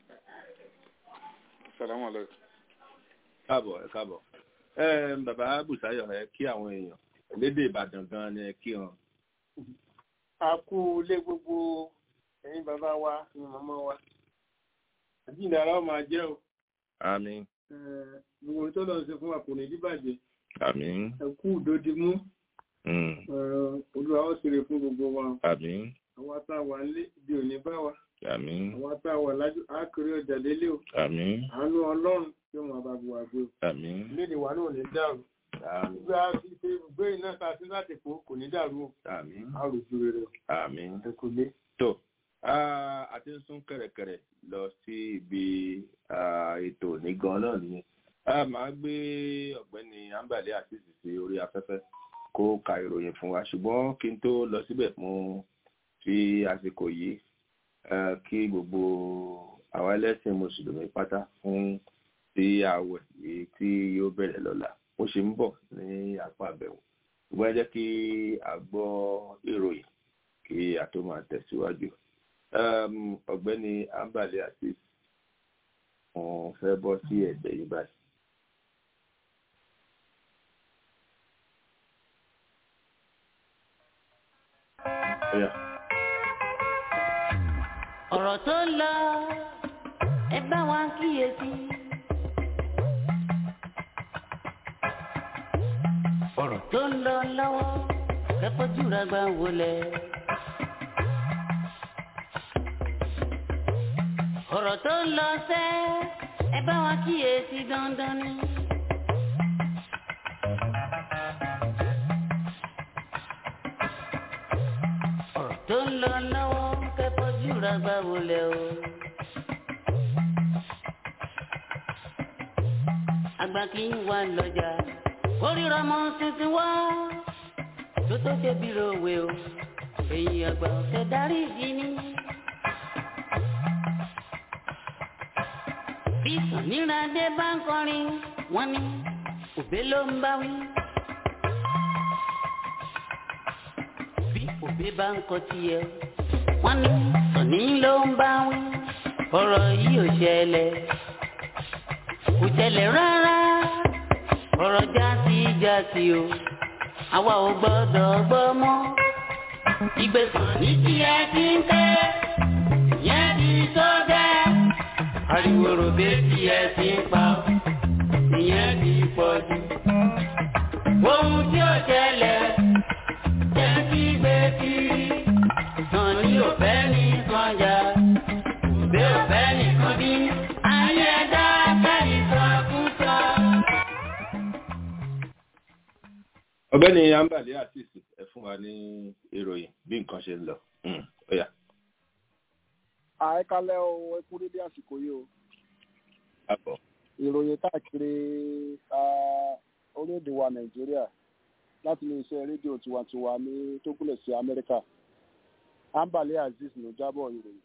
Speaker 6: salamu alaykum.
Speaker 1: káàbọ̀ ẹ káàbọ̀. ẹ bàbá bùsáyọ̀ ẹ kí àwọn èèyàn lédè ìbàdàn gan ni ẹ kí wọn.
Speaker 7: a kú lé gbogbo ẹ̀yin bàbá wa ẹ̀yin màmá wa àjíǹdàrà ó máa jẹ́ o
Speaker 1: àmín
Speaker 7: gbogbo tó lọ sí fún wa kò ní díbàjẹ́
Speaker 1: àmín
Speaker 7: ẹ̀kú òdòdì mú
Speaker 1: mm,
Speaker 7: olúwa ó ṣeré fún gbogbo wa
Speaker 1: àmín
Speaker 7: àwa tá a wà nílé ibi ò ní bá wa
Speaker 1: àmín
Speaker 7: àwa tá a wà lájú àkèrè ọjà lélẹ o
Speaker 1: àmín
Speaker 7: àánú ọlọ́run yóò máa bá gbogbo àgbo
Speaker 1: àmín
Speaker 7: léde wa náà ò ní dàrú
Speaker 1: àmín
Speaker 7: gbé a ti ṣe gbé iná ta sí láti fò kò ní dàrú o
Speaker 1: àmín
Speaker 7: a rò ju rere o
Speaker 1: àmín
Speaker 7: ẹ kò lé.
Speaker 1: tó ah, a ti ń sún kẹ̀rẹ̀kẹ̀rẹ̀ lọ sí ibi ah, ètò ní gan náà nìyẹn a máa gbé ọ̀gbẹ́ni ambale àṣìṣe sí orí afẹ́fẹ́ kó ka ìròyìn fún wa ṣùgbọ́n kí n tó lọ síbẹ̀ mo fi àsìkò yìí eh, kí gbogbo àwọn ẹlẹ́sìn mùsùlùmí pátá fún ti ààwẹ̀ yìí tí yóò bẹ̀rẹ̀ lọ́la ó ṣe ń bọ̀ ní apá àbẹ̀wò ṣùgbọ́n ẹ jẹ́ kí a gbọ́ ìròyìn kí a tó máa tẹ̀síwájú um, ọ̀gbẹ́ni ambale àti wọn fẹ́ bọ́ sí ẹ̀gbẹ́ yìí báyìí. Oya.
Speaker 8: ọ̀rọ̀ tó ń lọ ẹ bá wa kíyèsí. ọ̀rọ̀ tó ń lọ lọ́wọ́ kẹ́kọ̀ọ́ jùlọ gbà wọlé. ọ̀rọ̀ tó ń lọ sẹ́ ẹ bá wa kíyèsí dandan ni. ọ̀rọ̀ tó ń lọ lọ́wọ́ kẹ́kọ̀ọ́ jùlọ gbà wọlé o. àgbà kì í wà lọ́jà kórìíra mọ́ tuntun wá tó tó ṣe bí ròwe o èyí àgbà ọ̀sẹ̀ darí ìdí ni. bí sàníràdé bá ń kọrin wọ́n ní òbé ló ń bá wí. bí òbé bá ń kọ tiẹ̀ wọ́n ní sàní ló ń bá wí. ọ̀rọ̀ yìí ò ṣẹlẹ̀ kò ṣẹlẹ̀ rárá ọ̀rọ̀ jásí jásí o àwa ò gbọ́dọ̀ gbọ́ mọ́. ìgbésàn ní tí ẹ ti ń tẹ́ yẹn ti tó gẹ́. ariwo ròbé tí ẹ ti ń pa ìyẹn ti pọ̀ jù. ohun tí ó ṣẹlẹ̀ jẹ́ kí gbé kiri. sàn ní òfẹ́ ní sànjà òbí òfẹ́ nìkan bí. ayé ẹ̀dá kẹ́rì sọ fún sọ.
Speaker 1: ọ̀gbẹ́ni ambale àti ẹ fún wa ní ìròyìn bí nǹkan ṣe ń lọ. Mm, Oya.
Speaker 9: àìkálẹ̀ o ẹkú dédé àsìkò yìí o
Speaker 1: Àbọ̀.
Speaker 9: ìròyìn káàkiri ah, orílẹ̀-èdè wa nàìjíríà láti ilé iṣẹ́ rédíò tiwantiwa ní tó gúnlẹ̀ sí amẹ́ríkà ambale azeez ló jábọ̀ ìròyìn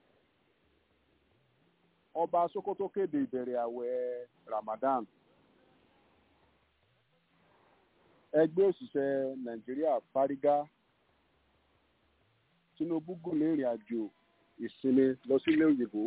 Speaker 9: ọba sokoto kéde ìbẹ̀rẹ̀ àwẹ̀ ramadan ẹgbẹ́ òṣìṣẹ́ nàìjíríà fárígá tinubu gùn lé ìrìn àjò ìsinmi lọ sílé òyìnbó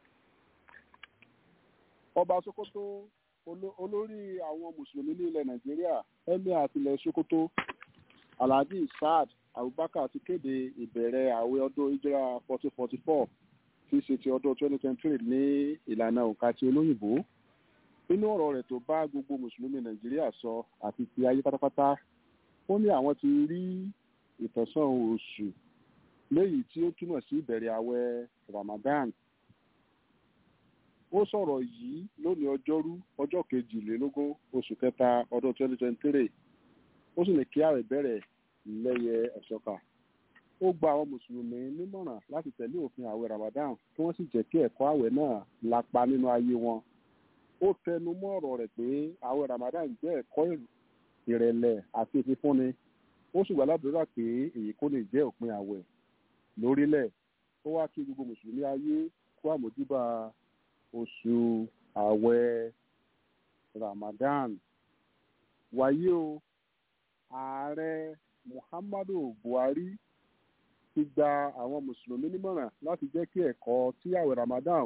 Speaker 9: ọba sokoto olo- olórí àwọn mùsùlùmí ní ilẹ̀ nàìjíríà emir àtìlẹ̀ sokoto alhaji saad abubakar ti kéde ìbẹ̀rẹ̀ àwẹ̀ ọdún ìjọra fourteen forty four tí í ṣe ti ọdún twenty twenty three ní ìlànà òǹkà ti olóyìnbó nínú ọ̀rọ̀ rẹ̀ tó bá gbogbo mùsùlùmí nàìjíríà sọ àti ti ayé pátápátá ó ní àwọn ti rí ìtọ̀sán oṣù léyìí tí ó túmọ̀ sí ìbẹ̀rẹ̀ àwẹ̀ ramadan ó sọ̀rọ̀ yìí lónìí ọjọ́rú ọjọ́ kejìlélógún oṣù kẹta ọdún twenty twenty three ó sì ní kí ààrẹ bẹ̀rẹ̀ lẹ́yẹ ẹ̀ṣọ́ka ó gba àwọn mùsùlùmí nímọ̀ràn láti tẹ̀lé òfin àwẹ̀ ramadan kí wọ́n sì jẹ́ kí ẹ̀kọ́ àwẹ̀ náà lapa nínú ayé wọn ó tẹnu mọ́ ọ̀rọ̀ rẹ̀ pé àwẹ̀ ramadan jẹ́ ẹ̀kọ́ ìrẹ̀lẹ̀ àti ìfifúnni ó sì gbà ládùúrà pé èyí kò lè jẹ́ òpin àwẹ̀ lórílẹ̀ ó wá kí gbogbo mùsùlùmí ayé kó àmójúbà oṣù àwẹ̀ ramadan wáyé o ààrẹ muhammadu buhari ti gba àwọn mùsùlùmí nímọ̀ràn láti jẹ́ kí ẹ̀kọ́ tí àwẹ̀ ramadan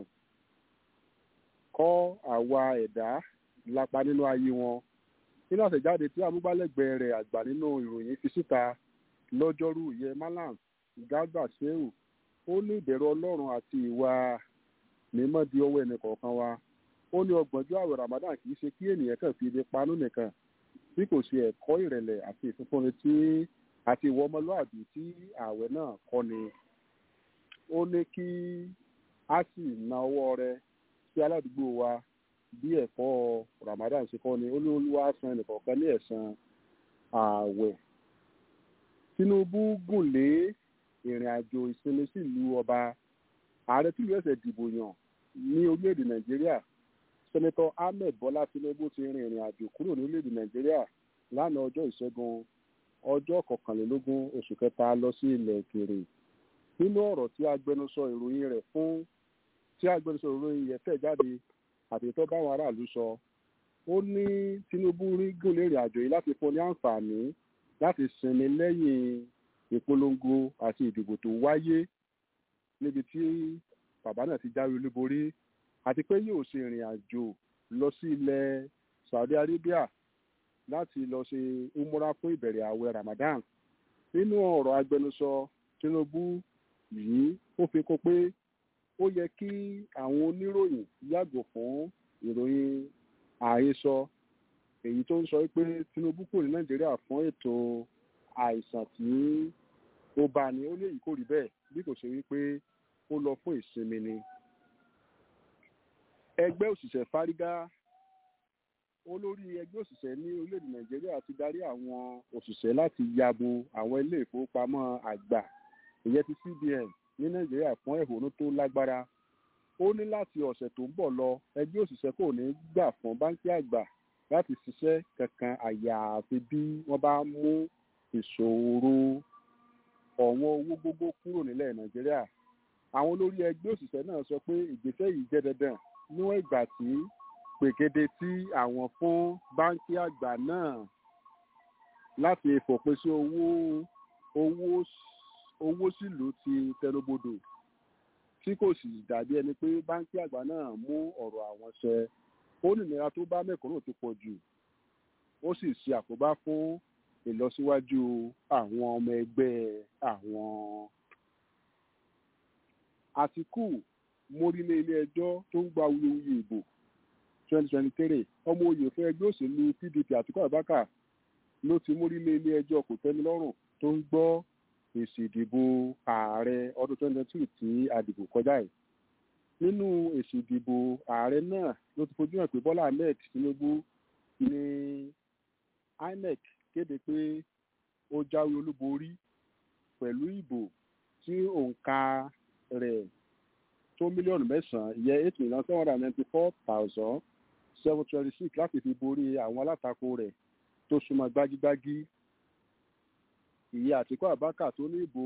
Speaker 9: kọ́ àwa ẹ̀dá lápá nínú ayé wọn nínú àtẹ̀jáde tí amúgbálẹ́gbẹ̀ẹ́ rẹ̀ àgbà nínú ìròyìn fi síta lọ́jọ́rú ìyẹn malam garba shehu ó ní ìbẹ̀rù ọlọ́run àti ìwà mímọ́ di ọwọ́ ẹnì kọ̀ọ̀kan wa ó ní ọgbọ̀njọ́ àwẹ̀ ramadan kì í ṣe kí ènìyàn kàn fi ibi panú nìkan bí kò ṣe ẹ̀kọ́ ìrẹ̀lẹ̀ àti ìfúnfúnni tí àti ìwọ ọmọlúwàbí tí ààwẹ̀ náà kọ́ ni ó ní kí a sì na ọwọ́ rẹ sí aládùúgbò wa bí ẹ̀kọ́ ramadan ṣe kọ́ ni ó ní olúwa san ẹnìkọ̀ọ̀kan ní ẹ̀san ààwẹ̀ tinubu gùn lé ìrìn àjò ìsinmi sílùú ọba ààrẹ tí ìlú ẹsẹ̀ dìbò yàn ní orílẹ̀-èdè nàìjíríà sẹ́nẹ́tọ̀ ahmed bọ́lá tinubu ti rin ìrìn àjò kúrò ní orílẹ̀-èdè nàìjíríà lánàá ọjọ́ ìṣẹ́gun ọjọ́ kọkànlélógún oṣù kẹta lọ sí ilẹ̀ òkèèrè nínú ọ̀rọ̀ tí agbẹnusọ ìròyìn rẹ̀ fún tí agbẹnusọ ìròyìn yẹn tẹ̀ jáde àti tó báwọn aráàlú sọ ó ní tinubu rí gùn lé ìrìn àjò yìí láti fún ní àǹfààní láti sinmi lẹ́yìn ìpolongo àti ìdìbò tó wáyé níbi tí bàbá náà ti jáwé olúborí àti pé yóò ṣe ìrìn àjò lọ sí ilẹ̀ saudi arabia láti lọ ṣe umura fún ìbẹ̀rẹ̀ ààwẹ̀ ramadan nínú ọ̀rọ̀ agbẹnusọ tinubu yìí ó fi kún pé ó yẹ kí àwọn oníròyìn yàgò fún ìròyìn àhesọ èyí tó ń sọ pé tinubu kò ní nàìjíríà fún ètò àìsàn tí ó bá ní ó ní èyí kò rí bẹ́ẹ̀ bí kò ṣe wípé ó lọ fún ìsinmi ni. ẹgbẹ́ òṣìṣẹ́ fárígá olórí ẹgbẹ́ òṣìṣẹ́ ní orílẹ̀-èdè nàìjíríà ti darí àwọn òṣìṣẹ́ láti yabo àwọn ilé ìfowópamọ́ àgbà ìyẹn ti cbn ní nàìjíríà fún ẹ̀hónú tó lágbára ó ní láti ọ̀sẹ̀ tó ń bọ̀ lọ ẹgbẹ́ òṣìṣẹ́ kò ní gbà fún báńkì àgbà láti ṣiṣẹ́ kankan àyàfi bí wọ́n bá mú ìṣòro ọ̀wọ́n owó gbogbo kúrò nílẹ̀ nàìjíríà àwọn olórí ẹgbẹ́ òṣìṣẹ́ náà sọ pé ìgbésẹ̀ yìí jẹ́ dandan níwọ̀n ìgbà tí pèkéde tí àwọn fún báńkì àgbà náà láti fòpin sí owó owó owó sílùú ti tẹnubodò tí kò sì dàbí ẹni pé báńkì àgbà náà mú ọ̀rọ̀ àwọn ṣẹ ó nìnira tó bá mẹ́kúnnù ti pọ̀ jù ó sì ṣe àkóbá fún ìlọsíwájú àwọn ọmọ ẹgbẹ́ àwọn. àtìkù mórílé ilé ẹjọ́ tó ń gba wuyewuye ìbò twenty twenty three ọmọ oyè fún ẹgbẹ́ òṣèlú pdp àtìkù abubakar ló ti mórílé ilé ẹjọ́ kò tẹ́mi lọ́rùn tó ń gbọ́ èsì ìdìbò ààrẹ ọdún twenty twenty two tí àdìbò kọjá yìí nínú èsì ìdìbò ààrẹ náà ló ti fojú hàn pé bọ́lá ahmed tinubu ní inec kéde pé ó jáwé olúborí pẹ̀lú ìbò tí òǹkà rẹ̀ tó mílíọ̀nù mẹ́sàn-án ìyẹn eight million seven hundred ninety four thousand seven twenty six láti fi borí àwọn alátakò rẹ̀ tó súnmọ́ gbágígbágí ìyẹn àtìkú àbákà tó ní ìbò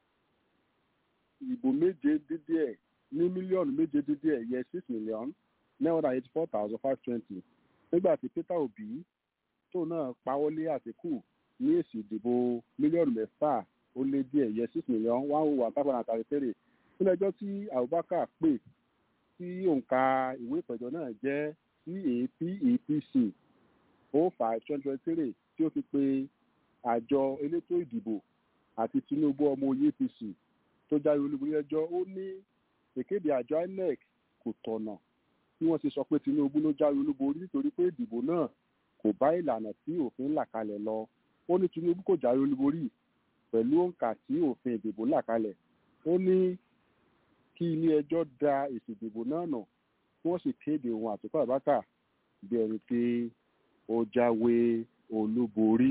Speaker 9: ìbò méje dídí ẹ̀ ní mílíọ̀nù méje dídí ẹ̀ yẹ six million nine hundred eighty four thousand five twenty nígbà tí peter obi tó náà pawọ́lé àtìkù ní èsì ìdìbò mílíọ̀nù mẹ́fà ó lé díẹ̀ yẹ six million one oh one five hundred and thirty three nínú ẹjọ́ tí abubakar pè tí òǹkà ìwé ìpẹ̀jọ́ náà jẹ́ capepc oh five twenty twenty three tí ó fi pe àjọ elétò ìdìbò àti tinubu ọmọ oyè apc tó jáwé olúborí ẹjọ́ ó ní ìkéde àjọ inec kò tọ̀nà bí wọ́n ti sọ pé tinubu ló jáwé olúborí nítorí pé ìdìbò náà kò bá ìlànà tí òfin là kalẹ̀ lọ ó ní tinubu kò jáwé olúborí pẹ̀lú òǹkà tí òfin ìdìbò là kalẹ̀ ó ní kí ilé ẹjọ́ da èsì ìdìbò náà nà kí wọ́n sì kéde òun àtúkọ̀ àbákà bí ẹni pé ó jáwé olúborí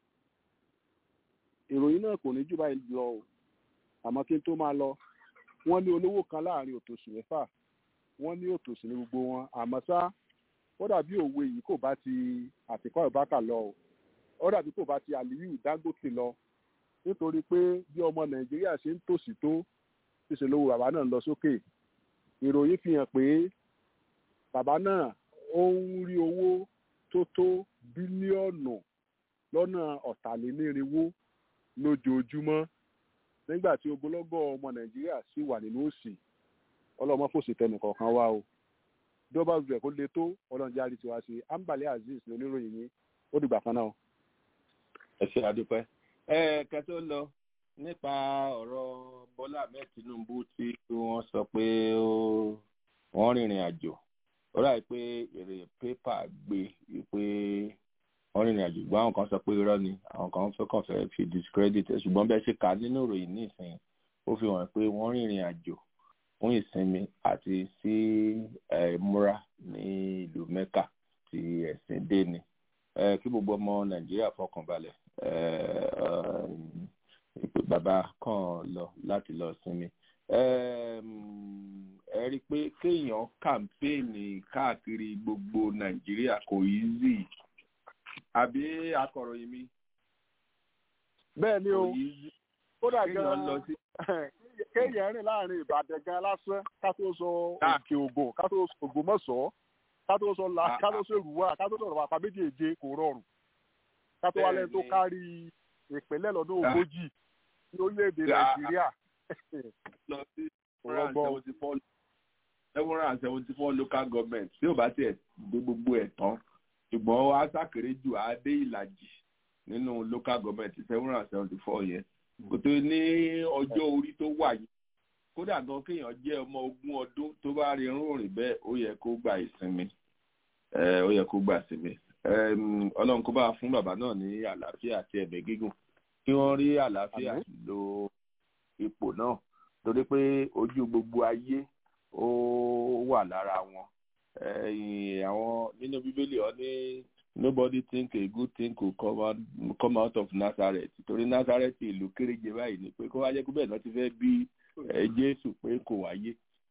Speaker 9: ìròyìn náà kò ní jù báyìí lọ o àmọ́ kí n tó máa lọ wọ́n ní olówó kan láàrin òtòṣì mẹ́fà wọ́n ní òtòṣì ní gbogbo wọn àmọ́ ṣá ó dàbí òwe yìí kò bá ti àtìkọ́ ìbákà lọ o ó dàbí kò bá ti àlìyù dangote lọ nítorí pé bí ọmọ nàìjíríà ṣe ń tòṣì tó ṣíṣe lówó bàbá náà lọ sókè ìròyìn fi hàn pé bàbá náà ó ń rí owó tó tó bílíọ̀nù lọ́nà ọ̀tàlénírínwó lójoojúmọ́ nígbà tí ogunlọ́gọ̀ ọmọ nàìjíríà sì wà nínú òsì ọlọ́mọ fòsì tẹnì kọ̀ọ̀kan wá o bí wọ́n bá rẹ̀ kó le tó ọlọ́njẹ́ àrí tiwa sí ambale azeez ní oníròyìn yín ó dìgbà kan náà.
Speaker 1: ẹ ṣe àdúpẹ́ ẹ kẹtó lọ nípa ọ̀rọ̀ bọ́lá ahmed tinubu tí wọ́n sọ pé ó- wọ́n rìnrìn àjò ó ráì pé èrè pépà gbé pé wọ́n rìnrìn àjò ṣùgbọ́n àwọn kan sọ pé irọ́ ni àwọn kan fẹ́ kàn fẹ́ fi discredit ẹ̀ ṣùgbọ́n bẹ́ẹ̀ ṣe kà á nínú ìròyìn nísìnyí ó fi hàn pé wọ́n rìnrìn àjò fún ìsinmi àti sí eh, múra ní ìlú mẹ́kà tí ẹ̀sìn dé ni Eh, kí gbogbo ọmọ nàìjíríà fọkàn balẹ̀ eh, eh, ìpè bàbá kan lọ láti lọ sinmi Em, ẹ rí i pé kéèyàn kàmpéènì káàkiri gbogbo nàìjíríà kò easy àbí akọ̀ròyìn mi
Speaker 9: bẹ́ẹ̀ ni
Speaker 1: kò
Speaker 9: o
Speaker 1: easy
Speaker 9: kódà
Speaker 1: kéèyàn lọ
Speaker 9: gan
Speaker 1: sí
Speaker 9: kéèyàn rìn láàrin ìbàdàn gan lásán ká tó sọ
Speaker 1: Ah.
Speaker 9: òkè ògùn ká tó sọ ògbómọ̀ṣọ́ ká tó sọ la
Speaker 1: Ah,
Speaker 9: ká tó sọ èrúwà ká tó sọ̀rọ̀ àpá méjèèje kò rọrùn ká tó wá lẹ́nu tó
Speaker 1: Bẹ́ẹ̀ni.
Speaker 9: kárí ìpínlẹ̀ lọ́dún
Speaker 1: Ah.
Speaker 9: ogójì ní orílẹ̀-èdè
Speaker 1: Ah.
Speaker 9: nàìjíríà
Speaker 1: lọ sí
Speaker 9: Ọlọ́gbọ́n.
Speaker 1: seven hundred and seventy four local government tí ò bá tiẹ̀ dé gbogbo ẹ̀ tán ṣùgbọ́n wá sàkéré jù á dé ìlàjì nínú local government seven hundred and seventy four yẹn kò tó ní ọjọ́ orí tó wà yìí kódà gan kéèyàn jẹ́ ọmọ ogún ọdún tó bá rí irun rìn bẹ́ẹ̀ ó yẹ kó gba ìsinmi Eh, ó yẹ kó gba ìsinmi Em, ọlọ́run kó bá fún bàbá náà ní àlàáfíà àti ẹ̀mí gígùn kí wọ́n rí àlàáfíà
Speaker 9: Àmín.
Speaker 1: lo ipò náà torí pé ojú gbogbo ayé ó wà lára wọn ẹ̀yìn àwọn nínú bíbélì ọ ní nobody think a good thing could come out, come out of Nazareth torí Nazareth ìlú kéréje báyìí ni pé kó wá jẹ́ pé bẹ́ẹ̀ náà ti fẹ́ bí ẹ, Jésù pé kò wáyé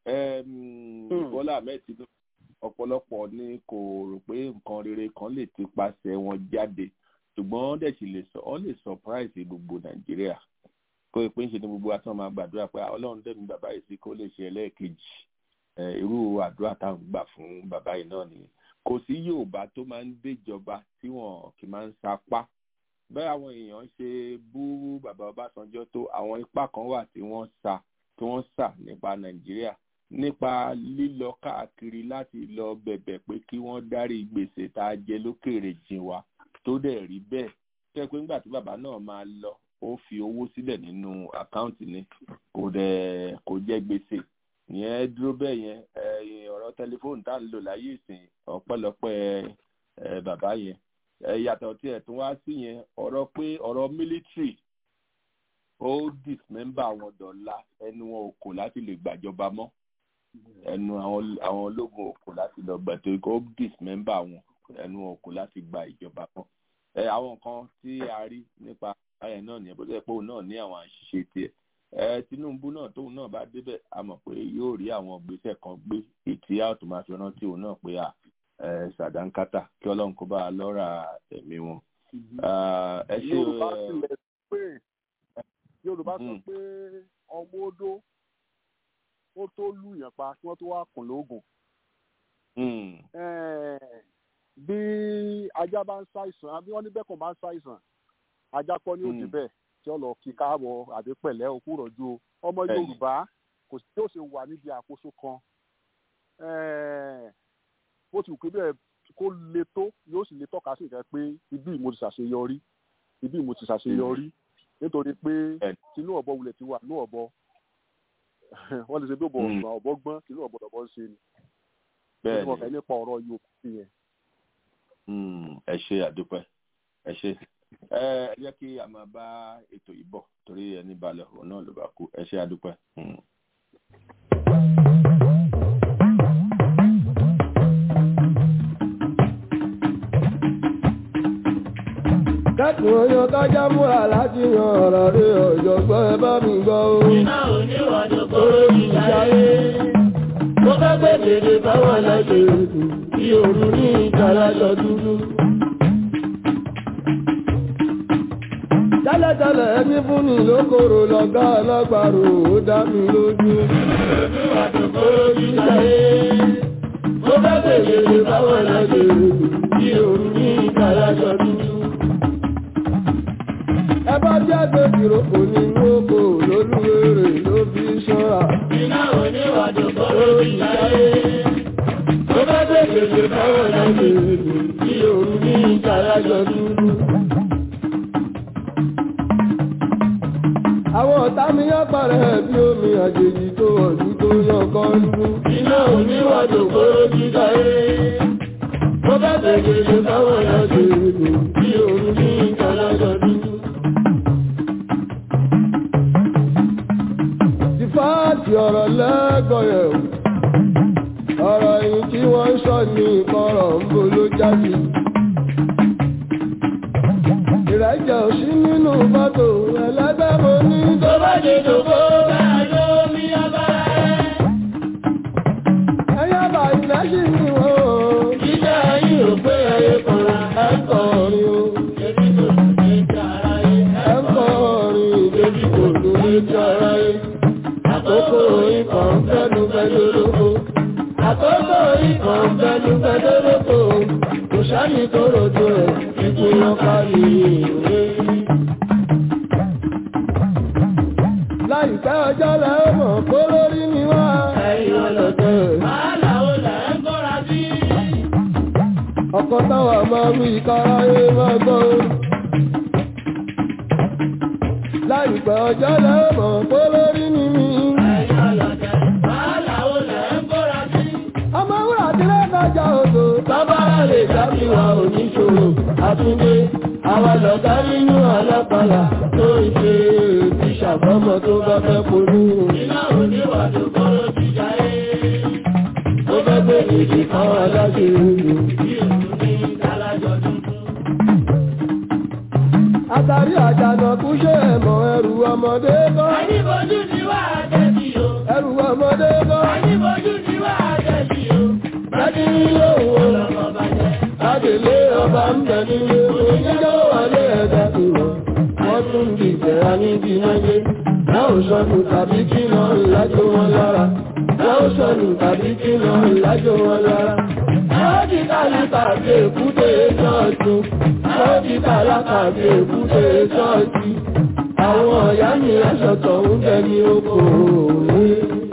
Speaker 1: Em, Bọ́lá Ahmed Tinubu ọ̀pọ̀lọpọ̀ ni kò rò pé nǹkan rere kan lè ti pasẹ̀ wọn jáde ṣùgbọ́n wọ́n dẹ̀ sì lè sọ wọ́n lè surprise gbogbo Nàìjíríà kó o pé ń ṣe ni gbogbo wa tán máa gbàdúrà pé "Ah, Ọlọ́run dẹ̀mí bàbá yìí sí kó lè ṣe ẹlẹ́ẹ̀kejì Eh, irú àdúrà táwọn gbà fún bàbá yìí náà nìyẹn kò sí Yorùbá tó máa ń déjọba tí wọn kì í máa ń sapá bẹ́ẹ̀ àwọn èèyàn ṣe bú bàbá Ọbásanjọ́ tó àwọn ipá kan wà tí wọ́n sa tí wọ́n sà nípa Nàìjíríà nípa lílọ káàkiri láti lọ bẹ̀bẹ̀ pé kí wọ́n dárí gbèsè tá a jẹ lókèèrè jìn wá tó dẹ̀ rí bẹ́ẹ̀ tẹ́ pé nígbà tí bàbá náà máa lọ ó fi owó sílẹ̀ nínú àkáǹtì ni kò dẹ̀ kò jẹ́ gbèsè ìyẹn dúró bẹ́ẹ̀ yẹn ẹ̀yìn ọ̀rọ̀ tẹlifóònù tá à ń lò láyé ìsìn ọ̀pọ̀lọpọ̀ ẹ̀ bàbá yẹn ẹ̀ yàtọ̀ tí ẹ̀ tún wá sí yẹn ọ̀rọ̀ pé ọ̀rọ̀ mílítírì ó dismember àwọn dọ̀la ẹnu wọn ò kò láti lè gbàjọba mọ́ ẹnu àwọn àwọn ológun ò kò láti lọ gbà tó ó dismember wọn ẹnu wọn ò kò láti gba ìjọba mọ́ ẹ àwọn nǹkan tí a rí nípa ayẹ náà nìyẹn bó ṣe pé òun náà ní àwọn àṣìṣe tiẹ̀ ẹ Tinubu náà tóun náà bá débẹ̀ a mọ̀ pé yóò rí àwọn ìgbésẹ̀ kan gbé ètí a ó tún máa fi rántí òun náà pé à ẹ sàdánkátà kí Ọlọ́run kó bá a lọ́ra ẹ̀mí wọn. Ah, ẹ ṣe
Speaker 9: yorùbá
Speaker 1: ẹ,
Speaker 9: tilẹ̀ pé yorùbá sọ
Speaker 1: Mm.
Speaker 9: pé ọmọ odó ó tó lùyàn pa kí wọ́n tó wá kùn lóògùn
Speaker 1: mm,
Speaker 9: Eh, bí ajá bá ń ṣàìsàn àbí wọ́n ní bẹ́ẹ̀kàn bá ń ṣàìsàn ajá kọ́ ní òdì
Speaker 1: Mm.
Speaker 9: bẹ́ẹ̀ tí ó lọ kí káàbọ̀ àbí pẹ̀lẹ́ òkú rọ̀jú o ọmọ
Speaker 1: Bẹ́ẹ̀ni.
Speaker 9: yorùbá kò sí tí ó ṣe wà níbi àkóso kan Eh, ó ti wù pé bẹ́ẹ̀ kó le tó yóò sì lè tọ́ka sí nǹkan pé ibi mo ti ṣàṣeyọrí ibi mo ti ṣàṣeyọrí nítorí pé
Speaker 1: Bẹ́ẹ̀ni.
Speaker 9: tinú ọ̀bọ wulẹ̀ ti wà ní ọ̀bọ wọ́n lè ṣe bí ọ̀bọ
Speaker 1: Mm.
Speaker 9: ọ̀gbọ̀n ọ̀bọ gbọ́n tinú ọ̀bọ ọ̀bọ ń ṣe ni
Speaker 1: bẹ́ẹ̀
Speaker 9: tí wọ́n fẹ́
Speaker 1: ni
Speaker 9: nípa ọ̀rọ̀ yorùbá sí yẹn.
Speaker 1: Mm, ẹ ṣe àdúpẹ́ ẹ ṣe ẹ ẹ jẹ́ kí a máa bá ètò yìí bọ̀ torí ẹni balẹ̀ òun náà ló bá kú ẹ ṣe àdúpẹ́. Mm.
Speaker 3: kẹ́kùn oyún kájá múra láti yan ọ̀rọ̀ rí ọ̀jọ̀gbọ́n ẹ bá mi gbọ́ o.
Speaker 4: iná oníwàdó kóró ìjáyé. mo fẹ́ gbé dèdè báwọn lẹ́sẹ̀ ètò tí òru ní ìtàlájọ dúdú.
Speaker 3: tẹ́lẹ̀tẹ́lẹ̀ ẹni fún ni lókòrò lọ́gá ọlọ́gbàrò ó dá mi lójú.
Speaker 4: oníwàdó kóró ìjáyé. mo fẹ́ gbé dèdè báwọn lẹ́sẹ̀ ètò tí òru ní ìtàlájọ dúdú.
Speaker 3: ẹ bá jáde ìrókò nínú oko lólúwèrè ló fi ṣọ́ra.
Speaker 4: iná oníwàdó kóró ìjáyé. mo fẹ́ gbé dèdè báwọn lẹ́sẹ̀ ètò tí òru ní ìtàlájọ dúdú.
Speaker 3: àwọn ọ̀tá mi yá parẹ́ bí omi àjèjì tó ọ̀dún tó yàn kan dún. iná oníwàdò kóró jíjà ẹ́ mo bá tẹ̀lé lè káwọn ya ṣe èlò bí òun ní ìtàlájọ dúdú. Sífáàtì ọ̀rọ̀ lẹ́gọ̀ọ́yẹ̀ ọ̀rọ̀ yìí tí wọ́n ń sọ ní ìkọ̀rọ̀ ń bo ló jáde. Ìrẹ́jẹ̀ ò sí nínú fọ́tò ẹlẹ́gbẹ́ mo ní tó bá dé dògbò bẹ́ẹ̀ ló mi ọba ẹ̀. Ẹyá bá ilẹ̀ sí ni wọ́n o. Jíjẹ́ yìí ò pé ẹyẹ kan ẹ̀ ń kọrin o. Ebi kò lù ní ti ara yé. Ẹ̀ ń kọrin ebi kò lù ní ti ara yé. Àkókò ikọ̀ ń fẹ́nu fẹ́ lólóko. Àkókò ikọ̀ ń fẹ́nu fẹ́ lólóko. Kò sáni tó rojo ẹ̀ ikú lọ kárí ìwé. Láìpẹ́ ọjọ́ lẹ ó mọ̀ kó lórí ni wá. Ẹ̀yin ọlọ́dẹ. Wàhálà ó lẹ̀ ń kóra sí. Ọkọ táwa máa wí káráyé máa gbọ́. Láìpẹ́ ọjọ́ lẹ ó mọ̀ kó lórí ni mí. Ẹ̀yin ọlọ́dẹ. Wàhálà ó lẹ̀ ń kóra sí. Ọmọ wúrà tí lẹ́kọ̀ọ́jà odò. Bábára lè dábì wa oníṣòro. Àtúndé, àwa lọ̀gá nínú alápàlà tó ń ṣe ti ṣàbọ́mọ tó bá fẹ́ polú. Iná oníwà tó kọ́rọ́ jíjà ẹ́. Ó fẹ́ gbé ìdí kan aláṣẹ ìlú. Bí èlú ní ìdálájọ dúdú. Àtàrí àjànà kú ṣe ẹ̀mọ̀ ẹrù ọmọdé kọ́. Àyíbojú ti wá àjẹ́bí o. Ẹrù ọmọdé kọ́. Àyíbojú ti wá àjẹ́bí o. Láti nílé òun lọ́mọ bàjẹ́. Adèlé ọba ń bẹ nílé oníjọ́ wọlé ẹ̀dá ìwọ̀. Wọ́n tún di ìbẹ̀rẹ̀ níbi náyé. Láò sọnù tàbí kí lọ ìlàjò wọn lára. Láò sọnù tàbí kí lọ ìlàjò wọn lára. Láò di tálákà bí èkúté ṣọ́ọ̀tù. Láò di tálákà bí èkúté ṣọ́ọ̀tù. Àwọn ọ̀yá mi aṣọ̀tọ̀ ń bẹ ní oko òwe.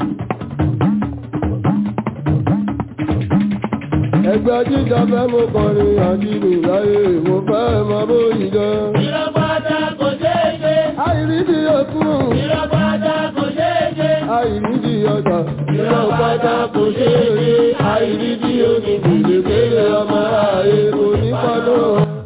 Speaker 3: Ẹgbẹ́ jíjọ fẹ́ mo kọrin àjílù láyé mo fẹ́ mọ bóyí jẹ́. Ìrọ̀pátá kò ṣeé ṣe. Àìrídì òkun. Ìrọ̀pátá kò ṣeé ṣe. Àìrídì ọjà. Ìrọ̀pátá kò ṣeé ṣe. Àìrídì onígbèlè kéré ọmọ ààyè onípọ́nà.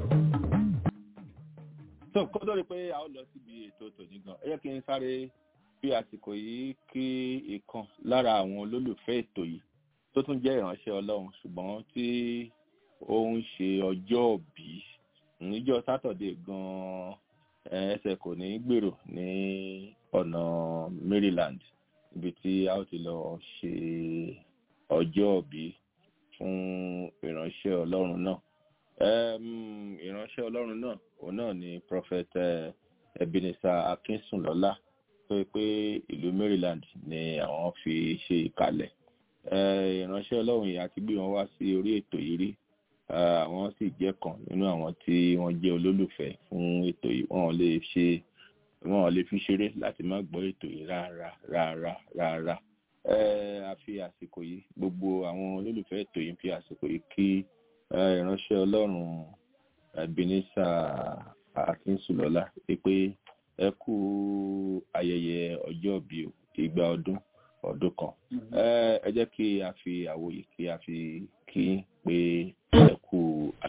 Speaker 1: tó kó tó rí pé a ó lọ síbi ètò tòní gan ẹ jẹ́ kí n sáré fi àsìkò yìí kí ìkan lára àwọn olólùfẹ́ ètò yìí tó tún jẹ́ ìránṣẹ́ ọlọ́run ṣùgbọ́n tí ó ń ṣe ọjọ́ òbí níjọ́ sátọ̀dé gan-an ẹsẹ̀ kò ní gbèrò ní ọ̀nà maryland ibi tí a ó ti lọ ṣe ọjọ́ òbí fún ìránṣẹ́ ọlọ́run náà Em, ìránṣẹ́ ọlọ́run náà òun náà ni prophet eh, ebenezer akínsùnlọ́lá tó yẹ pé ìlú maryland ni àwọn fi ṣe ìkàlẹ̀ Eh, ìránṣẹ́ ọlọ́run yìí àti gbé wọn wá sí orí ètò yìí rí Eh, àwọn sì jẹ́ kan nínú àwọn tí wọ́n jẹ́ olólùfẹ́ fún ètò yìí wọn ò lè ṣe wọn ò lè fi ṣeré láti má gbọ́ ètò yìí rárá rárá rárá Eh, a fi àsìkò yìí gbogbo àwọn olólùfẹ́ ètò yìí fi àsìkò yìí kí eh, ìránṣẹ́ ọlọ́run ebenezer akínsùlọ́lá pé ẹ kú ayẹyẹ ọjọ́ bíi ìgbà ọdún ọdún kan ẹ ẹ jẹ́ kí a fi àwòyè kí a fi kí n pé ẹ kú.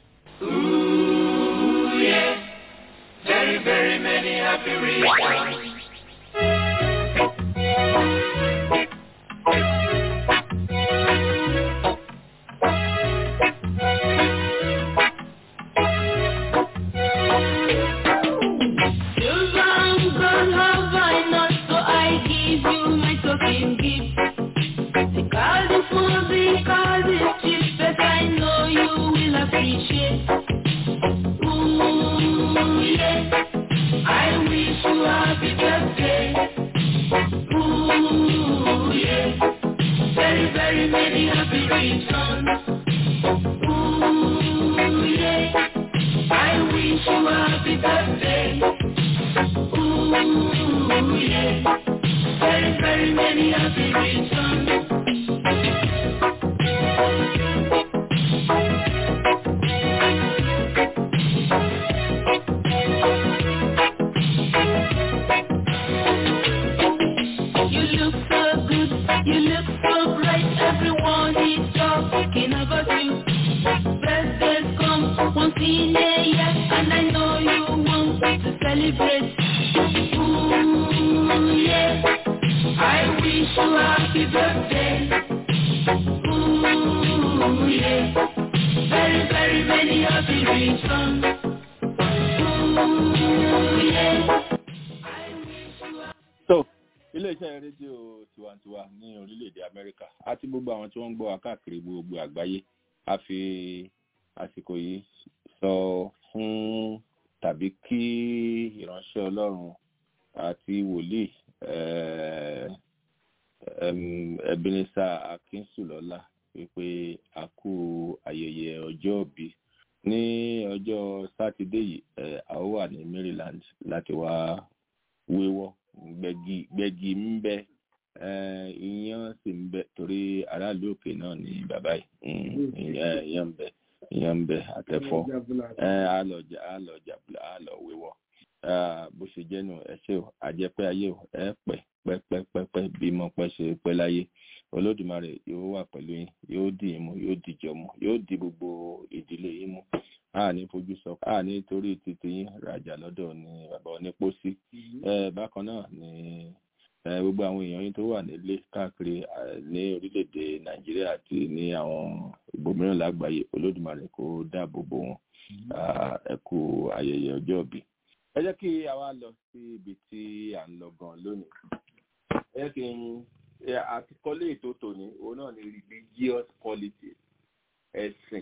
Speaker 4: Ooh, yeah. Very, very many happy reasons.
Speaker 10: Your arms gone have I not, so I give you my token gift. Because it's small, because it's cheap, but I know you will appreciate. Ooh, yeah. I wish you happy birthday. Ooh, yeah. Very, very many happy returns. Ooh, yeah. I wish you happy birthday. Ooh, yeah. Very, very many happy returns. You look so bright, everyone is talking about you. Birthdays come once in a year, and I know you want to celebrate. Ooh, yeah. I wish you happy birthday. Ooh, yeah. Very, very many happy returns. Ooh, yeah.
Speaker 1: so iléeṣẹ́ rédíò tiwantiwa ní orílẹ̀-èdè amẹ́ríkà àti gbogbo àwọn tí wọ́n ń gbọ́ wa káàkiri gbogbo àgbáyé a fi àsìkò yìí sọ fún tàbí kí ìránṣẹ́ ọlọ́run àti wòlíì eh, em, ebenezer akínsùlọ́lá wípé a kú ayẹyẹ ọjọ́ òbí ní ọjọ́ sátidé yìí eh, a ó wà ní maryland láti wá wéwọ́ gbẹ̀gì gbẹ̀gì ń bẹ eh, iyán sì ń bẹ torí aráàlú òkè náà ní bàbá yìí Mm, iyán iyán ń bẹ iyán ń bẹ àtẹ̀fọ́ eh, á lọ jà á lọ jàbùlà á lọ wéwọ́ Ah, bó ṣe jẹ́ nù ẹ ṣé o àjẹpẹ́ ayé o ẹ pẹ́ pẹ́pẹ́pẹ́ bí mo pẹ́ ṣe pẹ́ láyé olódùmarè yóò wà pẹ̀lú yín yóò dì í mú yóò dìjọ mú yóò di gbogbo ìdílé yín mú a ní fojú sọ a ní torí títí yín rajà lọ́dọ̀ ní bàbá onípòsí ẹ bákan náà ní ẹ gbogbo àwọn èèyàn yín tó wà nílé káàkiri eh, ní orílẹ̀-èdè nàìjíríà àti ní àwọn ibòmíràn lágbàáyé olódùmarè kó dáàbò bò wọn Ah, ẹ kú ayẹyẹ ọjọ́ ìbí ẹ jẹ́ kí a wá lọ sí ibi tí à ń lọ gan lónìí ẹ jẹ́ kí n ẹ, àtikọ́lé ètò tòní òun náà ni religious politics ẹ̀sìn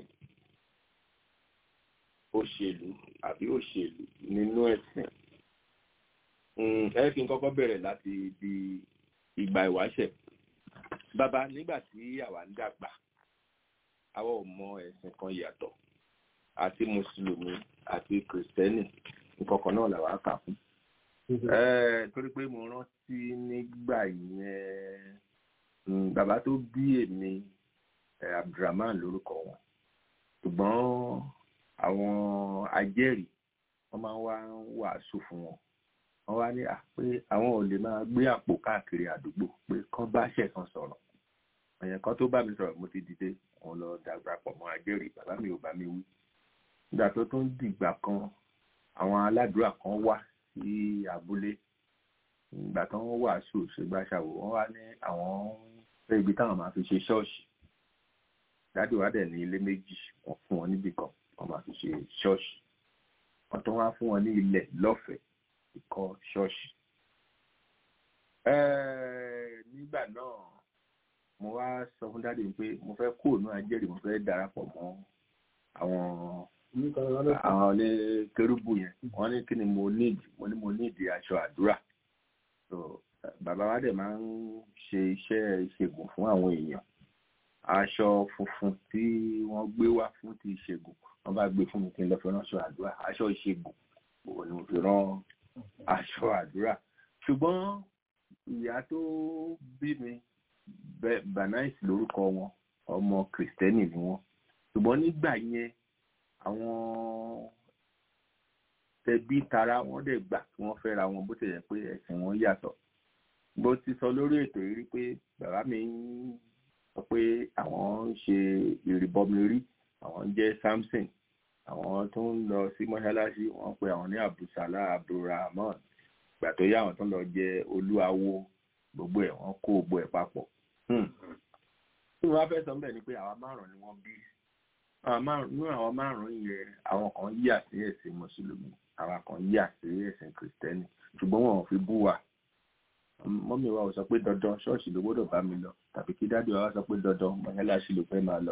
Speaker 1: òṣèlú àbí òṣèlú nínú ẹ̀sìn Mm, ẹ jẹ́ kí n kọ́kọ́ bẹ̀rẹ̀ láti ibi ìgbà ìwáṣẹ̀ bàbá nígbà tí àwa ń dàgbà àwa ò mọ ẹ̀sìn kan yàtọ̀ àti mùsùlùmí àti kìrìsìtẹ́nì nǹkan kan náà làwa kà fún. Eh, torí pé mo rántí nígbà yẹn mm, bàbá tó bí èmi eh, abdulrahman lórúkọ wọn ṣùgbọ́n àwọn ajẹ́rìí wọ́n máa ń wá ń wàásù fún wọn wọ́n wá ní à pé àwọn ò lè máa gbé àpò káàkiri àdúgbò pé kán bá ṣẹ̀kan sọ̀rọ̀ èèyàn kan tó bá mi sọ̀rọ̀ mo ti dìde wọn lọ dàgbà pọ̀ mọ́ ajẹ́rìí bàbá mi ò bá mi wí nígbà tó tún dìgbà kan àwọn aládùúrà kan wá sí abúlé ìgbà tó ń wàásù ṣègbàṣàwò wọn wá ní àwọn fẹ́ ibi táwọn máa fi ṣe ṣọ́ọ̀ṣì dáàdì wa dẹ̀ ní ilé méjì wọ́n fún wọn níbì kan wọ́n máa fi ṣe ṣọ́ọ̀ṣì wọ́n tún wá fún wọn ní ilẹ̀ lọ́fẹ̀ẹ́ ìkọ́ ṣọ́ọ̀ṣì. Ẹ́ẹ̀, nígbà náà mo wá sọ fún dáàdì pé mo fẹ́ kó òun ajẹ́rìí mo fẹ́ darapọ̀ mọ́ àwọn àwọn ilé kérúbù yẹn wọ́n ní kí ni mo need mo ní mo need aṣọ àdúrà so bàbá wa dẹ̀ máa ń ṣe iṣẹ́ ìṣègùn fún àwọn èèyàn aṣọ funfun tí wọ́n gbé wá fún ti ìṣègùn wọ́n bá gbé fún mi kí n lọ fi ránṣọ àdúrà aṣọ ìṣègùn òun ni mo fi rán aṣọ àdúrà ṣùgbọ́n ìyá tó bí mi banaisi lórúkọ wọn ọmọ kìrìsìtẹ́nì ni wọ́n ṣùgbọ́n nígbà yẹn àwọn tẹbí tara wọn dẹ̀ gbà kí wọ́n fẹ́ra wọn bó ti yẹ pé ẹ̀sìn wọn yàtọ̀ bó ti sọ lórí ètò yìí rí pé bàbá mi ń sọ pé àwọn ń ṣe ìrìbọmi rí àwọn ń jẹ́ samson àwọn tó ń lọ sí mọ́ṣáláṣí wọ́n pe àwọn ní abdulsala abdulrahman ìgbà tó yá àwọn tó ń lọ jẹ olúawo gbogbo ẹ̀ wọ́n kó gbogbo ẹ̀ papọ̀ tí wọ́n fẹ́ sọ ń bẹ̀ ni pé àwa márùn-ún ni wọ́n bí nínú àwọn márùn-ún yẹn àwọn kan yíyà sí ẹ̀sìn mùsùlùmí àwọn kan yíyà sí ẹ̀sìn kìrìsìtẹ́nì ṣùgbọ́n wọn ò fi bú wa mọ́mí wa ò sọ pé dandan ṣọ́ọ̀ṣì ló gbọ́dọ̀ bá mi lọ tàbí kí dádì wa sọ pé dandan mọ́ṣáláṣí ló fẹ́ máa lọ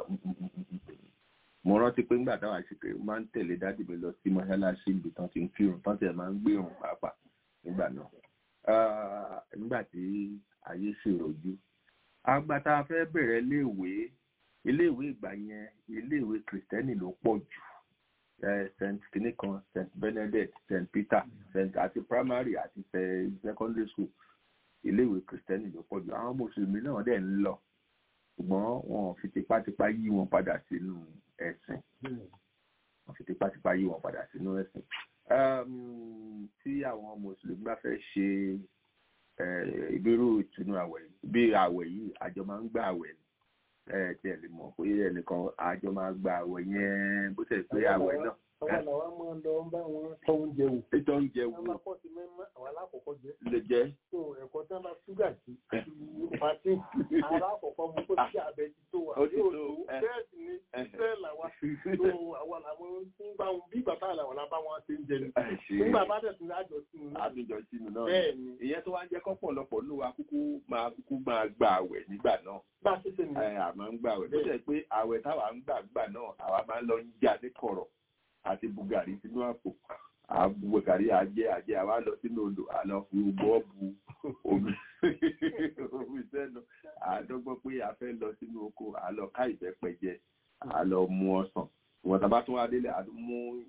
Speaker 1: mo rántí pé nígbà táwọn àṣekè máa ń tẹ̀lé dádì mi lọ sí mọ́ṣáláṣí ibi tán ti ń kírun tán tẹ̀ máa ń gbérun pàápàá nígbà náà nígbà tí ayé ṣèròjú àgbà tá a fẹ́ bẹ̀rẹ̀ iléèwé iléèwé ìgbà yẹn iléèwé kìrìsìtẹ́nì ló pọ̀ jù st kinikan st benedict st peter st àti primary àti secondary school iléèwé kìrìsìtẹ́nì ló pọ̀ jù àwọn mùsùlùmí náà dẹ̀ ń lọ ṣùgbọ́n wọn ò fi tipátipá yí wọn padà sínú ẹ̀sìn wọn fi tipátipá yí wọn padà sínú ẹ̀sìn tí àwọn mùsùlùmí bá fẹ́ ṣe ìbírú ìtùnú àwẹ̀ bí àwẹ̀ yìí àjọ máa ń gbà àwẹ̀ ẹ tí ẹ lè mọ̀ pé ẹnìkan àjọ máa gba àwẹ̀ yẹn bó tẹ̀ pé àwẹ̀ náà.
Speaker 7: àwọn làwọn máa ń lọ bá wọn tọ́ oúnjẹ wò.
Speaker 1: ètò oúnjẹ wò.
Speaker 7: àwọn akọ́sí mẹ́mọ́ àwọn alákọ̀ọ́kọ́ jẹ́.
Speaker 1: lè jẹ́.
Speaker 7: so ẹ̀kọ́ tí wọ́n bá ṣúgà sí pàtí alákọ̀ọ́kọ́ mu kó sí abẹ ti tó wà.
Speaker 1: ó ti tó
Speaker 7: bẹ́ẹ̀ sì ni bẹ́ẹ̀ làwa tó àwọn làwọn ń bá wọn bí bàbá làwọn lábá wọn ṣe ń jẹ ni. nígbà bá tẹ̀ sí àjọ sínú náà.
Speaker 1: àbíjọ sínú náà.
Speaker 7: bẹ́ẹ̀ ni.
Speaker 1: ìyẹn tó wá ń jẹ́ kọ́pọ̀lọpọ̀ ló wa kúkú máa kúkú máa gba àwẹ̀ nígbà náà.
Speaker 7: bá a ṣe ṣe ni.
Speaker 1: àmọ́ ń gba àwẹ̀ bó ṣe pé àwẹ̀ táwa ń gbà gbà náà àwa máa ń lọ ń jà ní kọ̀rọ̀ àti bugari sínú àpò bugari àjẹ àjẹ àwa lọ sínú odò àlọ fi bọ́ bu omi omi sẹ́nu àdọ́gbọ́n pé a fẹ́ lọ sínú oko àlọ ká ìbẹ́pẹ jẹ àlọ mu ọsàn ìwọ̀n tá a bá tún wá délé àdún mú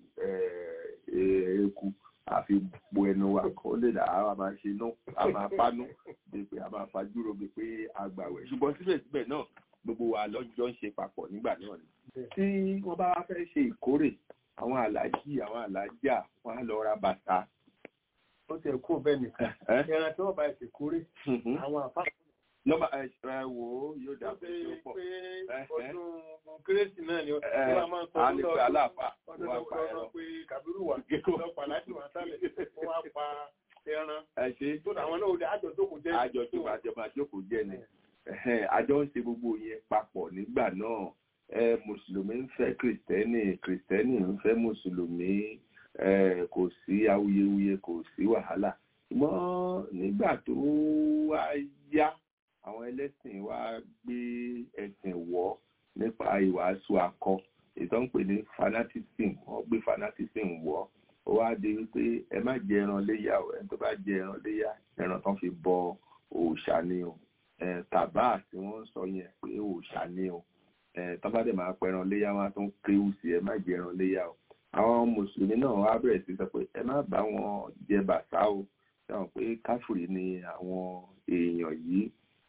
Speaker 1: eku àfi po ẹnu wa kó lè dà á máa ṣe inú a máa pánú bíi pé a máa fajúro bíi pé àgbàwẹ̀ ṣùgbọ́n síbẹ̀síbẹ̀ náà gbogbo wa lọ́jọ́ ń ṣe papọ̀ nígbà náà ni tí wọ́n bá wá fẹ́ ṣe ìkórè àwọn aláàjì àwọn aláàjà wọn á lọ ra bàtà.
Speaker 7: ó ti ẹ̀kú bẹ́ẹ̀ nìkan ẹran tí wọ́n bá ẹ̀sìn kórè àwọn àpá.
Speaker 1: nọ́mbà ẹ ẹ wò ó yóò dà pé ó pọ̀.
Speaker 7: ọdún kérésì náà ni wọ́n máa ń sọ
Speaker 1: ọdún lọ́dún aláàfà
Speaker 7: ọdún lọ́dún pé kàbírù wà lọ́pàá láti wà sálẹ̀ wọ́n á pa ẹran.
Speaker 1: ẹ ṣe
Speaker 7: tó àwọn náà ó dé àjọ jókòó jẹ́
Speaker 1: àjọ tó àjọ máa jókòó jẹ́ ni àjọ ń ṣe gbogbo yẹn papọ̀ nígbà náà ẹ mùsùlùmí ń fẹ́ kìrìtẹ́nì kìrìtẹ́nì ń fẹ́ mùsùlùmí ẹ kò sí awuyewuye kò sí wàhálà ṣùgbọ́n nígbà tó wá yá àwọn ẹlẹ́sìn wá gbé ẹ̀sìn wọ̀ nípa ìwàásù akọ ètò ń pè ní fanatism wọ́n gbé fanatism wọ̀ ó wá di wípé ẹ má jẹ ẹran léyà o ẹni tó bá jẹ ẹran léyà ẹran tán fi bọ òòṣà ni o tàbá tí wọ́n ń sọ yẹn pé òòṣà ni o tọ́ba dẹ̀ máa pẹran léyà wọn tó ń kéwù sí ẹ má jẹ ẹran léyà o àwọn mùsùlùmí náà wá bẹ̀rẹ̀ sí sọ pé ẹ má bá wọn jẹ bàtà o sọ pé káfùrí ni àwọn èèyàn yìí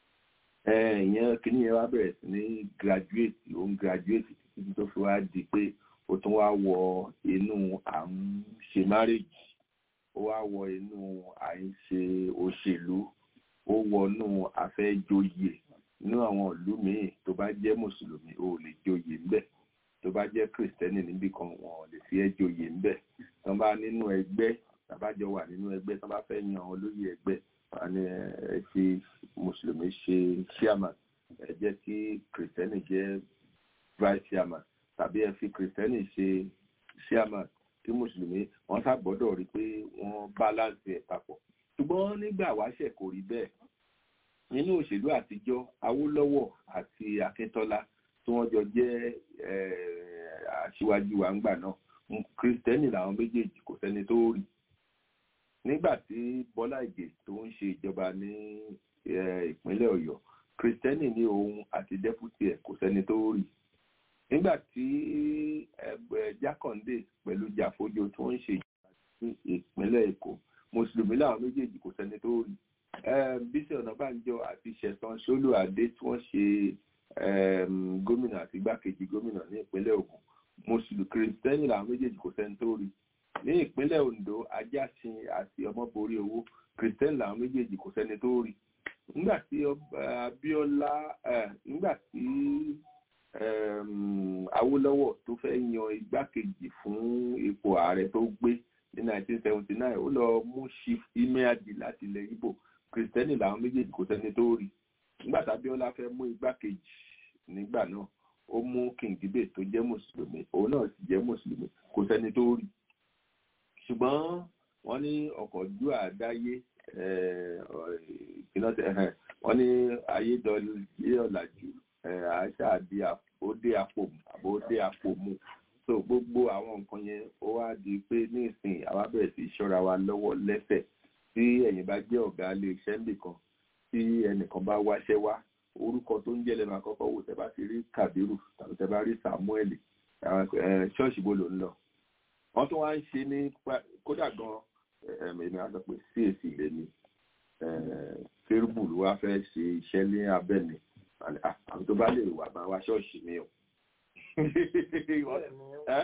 Speaker 1: ìyẹn kìíní yẹn wá bẹ̀rẹ̀ sí ní graduate ó ń graduate títí tó fi wá di pé ó tún wá wọ inú à ń ṣe marriage ó wá wọ inú à ń ṣe òṣèlú ó wọnú àfẹ́jọyè nínú àwọn ìlú míì tó bá jẹ́ mùsùlùmí ó lè joyè ńbẹ̀ tó bá jẹ́ kìrìsìtẹ́nì níbì kan wọn ò lè fi ẹ́ joyè ńbẹ̀ tó bá nínú ẹgbẹ́ tàbájọ wà nínú ẹgbẹ́ tó bá fẹ́ yan olóyè ẹgbẹ́ wọn ni ẹ fi mùsùlùmí ṣe chairman ẹ jẹ́ kí kìrìsìtẹ́nì jẹ́ vice chairman tàbí ẹ fi kìrìsìtẹ́nì ṣe chairman kí mùsùlùmí wọn ṣàgbọ́dọ̀ rí i pé wọ́n balance ẹ̀ papọ̀ ṣùgbọ́n nígbà wáṣẹ̀ kò rí bẹ́ẹ̀ nínú òṣèlú àtijọ́ awólọ́wọ̀ àti akíntọ́lá tí wọ́n jọ jẹ́ aṣíwájú wa ńgbà náà kristẹni làwọn méjèèjì kò sẹ́ni tó rí nígbà tí bọ́lá ìgè tó ń ṣe ìjọba ní ìpínlẹ̀ ọ̀yọ́ kristẹni ní òun àti dẹ́pútì ẹ̀ kò sẹ́ni tó rí nígbà tí jákàndé pẹ̀lú jàfójó tó ń ṣe ìjọba ní ìpínlẹ̀ èkó mùsùlùmí làwọn méjèèjì kò sẹ́ni tó rí bísí ọ̀nàbànjọ àti ṣẹ̀tàn ṣólù adé tí wọ́n ṣe gómìnà àti igbákejì gómìnà ní ìpínlẹ̀ ògùn mùsùlùmí kìrìsìtẹ́nì làwọn méjèèjì kò sẹ́ni tó rí ní ìpínlẹ̀ ondo ajásin àti ọmọborí owó kìrìsìtẹ́nì làwọn méjèèjì kò sẹ́ni tó rí nígbà tí abíọ́lá nígbà tí awólọ́wọ̀ tó fẹ́ yan igbákejì fún ipò ààrẹ tó gbé ní 1979 ó lọ mú chief imeadi láti ilẹ̀ ibo kristẹni làwọn méjèèjì kò sẹ́ni tó rí nígbà tábíọ́lá fẹ́ mú igbákejì nígbà náà ó mú kìngíbè tó jẹ́ mùsùlùmí òun náà sì jẹ́ mùsùlùmí kò sẹ́ni tó rí ṣùgbọ́n wọ́n ní ọkọ̀ ojú àdáyé wọ́n ní ayédọ̀lẹ́ ọ̀làjú àṣà àdí àbódé àpò àbódé àpò mu so gbogbo àwọn nǹkan yẹn ó wá di pé ní ìsìn àwa bẹ̀rẹ̀ sí ṣọ́ra wa lọ́wọ́ lẹ́sẹ̀ tí ẹ̀yin bá jẹ́ ọ̀gá ilé iṣẹ́ nìkan tí ẹnìkan bá wáṣẹ́ wá orúkọ tó ń jẹ́ lẹ́nu àkọ́kọ́ wò tẹ́ bá ti rí Kàbírù tàbí tẹ́ bá rí Samuel ṣọ́ọ̀ṣì bó ló ń lọ wọ́n tún wá ń ṣe ní kódà gan èmi á sọ pé CAC lè ní kérúbù ló wá fẹ́ ṣe iṣẹ́ ní abẹ́ni àwọn tó bá lè wà máa wá ṣọ́ọ̀ṣì mi o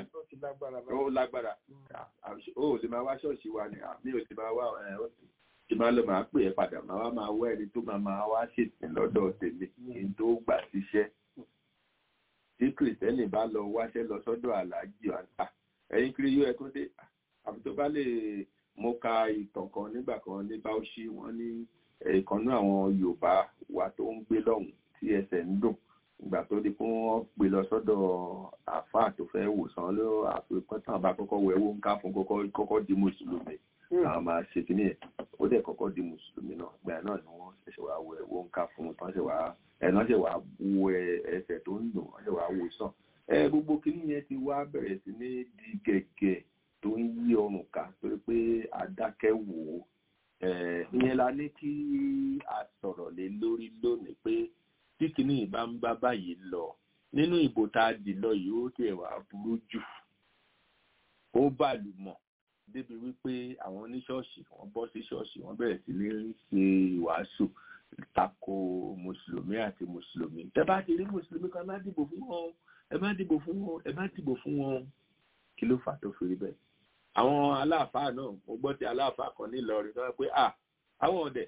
Speaker 1: ó lágbára ó lè máa wá ṣọ́ọ̀ṣì wa ni àmì ò lè máa wá tí máa lọ máa pè é padà máa wá máa wá ẹni tó máa máa wá ṣèsìn lọ́dọ̀ tèmi kí n tó gbà síṣẹ́ tí kìrìsìtẹ́nì bá lọ wáṣẹ́ lọ sọ́dọ̀ aláàjì àǹtà ẹ̀yin kiri yóò ẹ tó dé àfi tó bá lè mo ka ìtàn kan nígbà kan ní báwọ̀ṣì wọ́n ní ìkànnú àwọn yorùbá wa tó ń gbé lọ́hùn tí ẹsẹ̀ ń dùn ìgbà tó di fún wọn gbé lọ sọ́dọ̀ àáfàá tó fẹ́ wòsàn ló àfikún tán bá kọ́kọ́ wẹ̀ wó ń ká fún kọ́kọ́ di mùsùlùmí àwọn máa ṣe kí ni ẹ̀ ó dẹ̀ kọ́kọ́ di mùsùlùmí náà ìgbà náà ni wọ́n ṣẹ̀ṣẹ̀ wá wẹ̀ wó ń ká fún tán ṣe wá ẹ̀ náà ṣe wá wo ẹsẹ̀ tó ń dùn wọ́n ṣe wá wòsàn ẹ gbogbo kíní yẹn ti wá bẹ̀rẹ̀ sí ní di gẹ̀gẹ̀ tó ń yí ọrùn ká torí pé adákẹ́ wò ó ìyẹn la ní kí a sọ̀rọ̀ lé lórí lónìí pé tí kíní ìbá ń bá báyìí lọ nínú ìbò tá a dì lọ yìí ó tẹ̀ wá burú jù ó bàlùmọ̀ débi wípé àwọn oníṣọ́ọ̀ṣì wọ́n bọ́ sí ṣọ́ọ̀ṣì wọ́n bẹ̀rẹ̀ sí ní ṣe ìwàásù tako mùsùlùmí àti mùsùlùmí tẹ́ bá ti rí mùsùlùmí kan má dìbò fún wọn ẹ má dìbò fún wọn ẹ má dìbò fún wọn kí ló fà tó fi rí bẹ́ẹ̀ àwọn aláàfáà náà mo gbọ́ ti aláàfáà kan nílọrin tó wá pé à àwọn ọ̀dẹ̀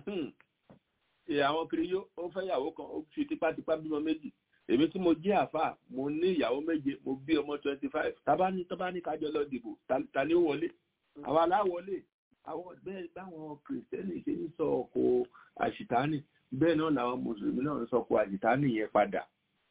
Speaker 1: àwọn kiri yó ó fẹ́ ìyàwó kan ó fi tipátipá bímọ méjì èmi tí mo jẹ́ àfáà mo ní ìyàwó méje mo bí ọmọ twenty five tábà ní tábà ní kájọ lọ dìbò ta ni ó wọlé àwọn aláwọlé àwọn bẹ́ẹ̀ báwọn kìrìsìtẹ́nì ṣe ń sọ ọkọ̀ àṣìtánì bẹ́ẹ̀ náà làwọn mùsùlùmí náà ń sọ ọkọ̀ àṣìtánì yẹn padà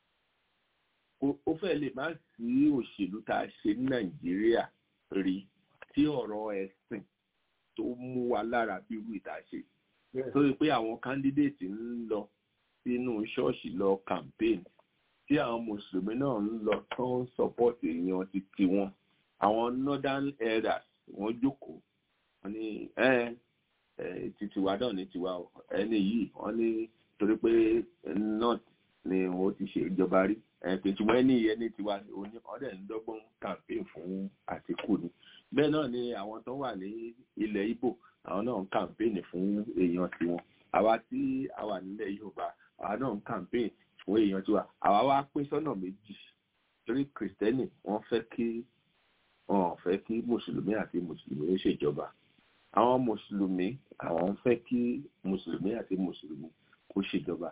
Speaker 1: ó fẹ́ lè má sí òṣèlú tá a ṣe ní nàìjíríà rí tí ọ̀rọ̀ ẹ̀sìn tó mú wa lára bí irú ìta ṣe torí pé àwọn kándídéètì ń lọ sínú ṣọ́ọ̀ṣì lọ campaign tí àwọn mùsùlùmí náà ń lọ tó ń support èèyàn ti tiwọn àwọn northern elders wọ́n jókòó wọ́n ní ẹ ẹ titiwa náà ní tiwa ẹni yìí wọ́n ní torí pé north ni wọ́n ti ṣe ìjọba rí ẹ̀ẹ́dẹ̀tùmọ̀ ẹni yẹn ní tiwa òní ọ̀dẹ̀ ń dọ́gbọ́n campaign fún àtìkù ni bẹ́ẹ̀ náà ni àwọn tó wà ní ilẹ̀ Ìgbò àwọn náà ń campaign fún èèyàn tiwọn àwa tí a wà nílẹ̀ Yorùbá àwa náà ń campaign fún èèyàn tiwa àwa wá pín sọ́nà méjì torí kìrìsìtẹ́nì wọ́n fẹ́ kí wọ́n fẹ́ kí mùsùlùmí àti mùsùlùmí ó ṣèjọba àwọn mùsùlùmí àwọn ń fẹ́ kí mùsùlùmí àti mùsùlùmí kó ṣèjọba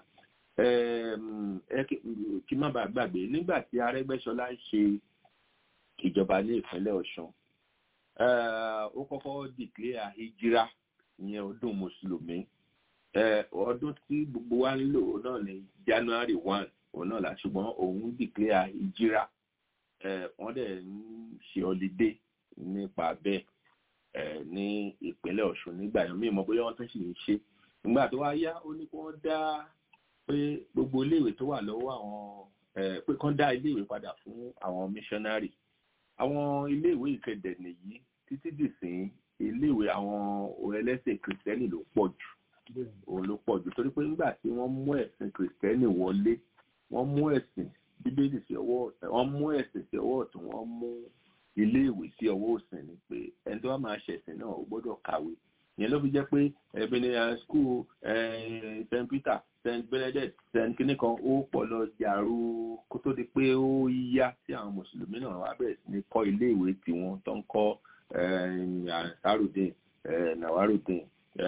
Speaker 1: kí má bàa gbàgbé nígbà tí Arẹ́gbẹ́ṣọlá ń ṣe ìjọba ní ìpínlẹ̀ Ọ̀ṣun ó kọ́kọ́ dìklẹ́ àhíjírá ìyẹn ọdún mùsùlùmí ọdún tí gbogbo wa ń lò náà ní January one òun náà là ṣùgbọ́n òun dìklẹ́ àhíjírá wọ́n dẹ̀ ń ṣe ọlídé nípa bẹ́ẹ̀ ní ìpínlẹ̀ Ọ̀ṣun nígbà yẹn mímọ́ bóyá wọ́n tún sì ń ṣe nígbà tó wá yá ó ní kí wọ́n dá pé gbogbo iléèwé tó wà lọ́wọ́ àwọn pé kán dá iléèwé padà fún àwọn missionary àwọn iléèwé ìkẹdẹ nìyí títí dìsín iléèwé àwọn ẹlẹ́sìn kìrìsìtẹ́nì ló pọ̀ jù òun ló pọ̀ jù torí pé nígbà tí wọ́n mú ẹ̀sìn kìrìsìtẹ́nì wọlé wọ́n mú ẹ̀sìn bíbélì sí ọwọ́ wọ́n mú ẹ̀sìn sí ọwọ́ ọ̀tún wọ́n mú iléèwé sí ọwọ́ òsìn ni pé ẹni tó bá máa ṣẹ̀sìn náà ó gbọ́dọ̀ kàwé ìyẹn ló fi jẹ́ pé ebenezer school st peter st benedict st kinikan ó pọ̀ lọ jàrú kó tó di pé ó yá tí àwọn mùsùlùmí náà wá bẹ̀rẹ̀ sí ní kọ́ iléèwé tiwọn tó ń kọ́ ansarudin nawarudin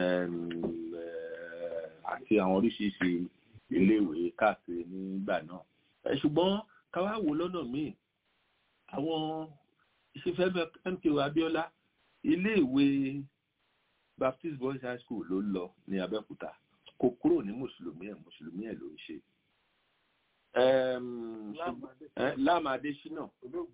Speaker 1: àti àwọn oríṣiríṣi iléèwé káàkiri nígbà náà ṣùgbọ́n káwá wò lọ́nà míì àwọn ìṣẹ́fẹ́ mko abiola iléèwé baptist boys high school ló lọ ní abẹ́òkúta kò kúrò ní mùsùlùmí ẹ̀ mùsùlùmí ẹ̀ ló ń ṣe. láàmú adésínà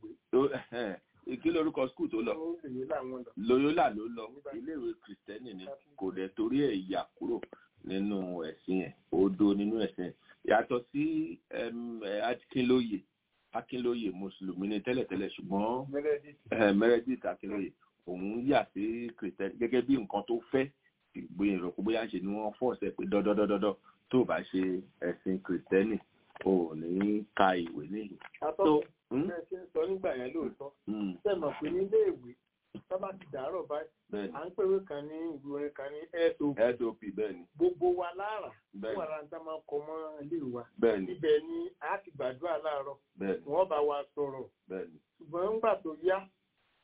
Speaker 1: kí lórúkọ skul tó lọ loyola ló lọ iléèwé kristẹni ni kò dẹ̀ torí ẹ̀ yà kúrò nínú ẹ̀sìn ẹ̀ odò nínú ẹ̀sìn ẹ̀ yàtọ̀ sí akínlóye akínlóye mùsùlùmí ni tẹ́lẹ̀tẹ́lẹ̀ ṣùgbọ́n meredith akínlóye òun yà sí kìrìtẹ́nì gẹ́gẹ́ bí nǹkan tó fẹ́ gbìyànjú rẹ̀ kó bóyá ṣe ni wọ́n fọ́ọ̀sẹ̀ pé dọ́dọ́dọ́dọ́ tó bá ṣe ẹ̀sìn kìrìtẹ́nì ò ní ka ìwé nílùú.
Speaker 7: àtọ́ ẹ ṣe ń sọ nígbà yẹn lóòótọ́ sẹ́mọ̀ pé nílé ìwé sábà ti dàárọ̀ báyìí à ń pèwé kan ní ìlú orin kan ní sop
Speaker 1: sop bẹ́ẹ̀ ni.
Speaker 7: gbogbo wa lára fún ara tá máa kọ mọ́ ilé wa
Speaker 1: bẹ́ẹ̀ ni
Speaker 7: ibẹ̀ ni a ti gbàdúrà láàárọ̀
Speaker 1: bẹ́ẹ̀ ni
Speaker 7: wọ́n bá wa sọ̀rọ̀
Speaker 1: bẹ́ẹ̀ ni.
Speaker 7: ṣùgbọ́n nígbà tó yá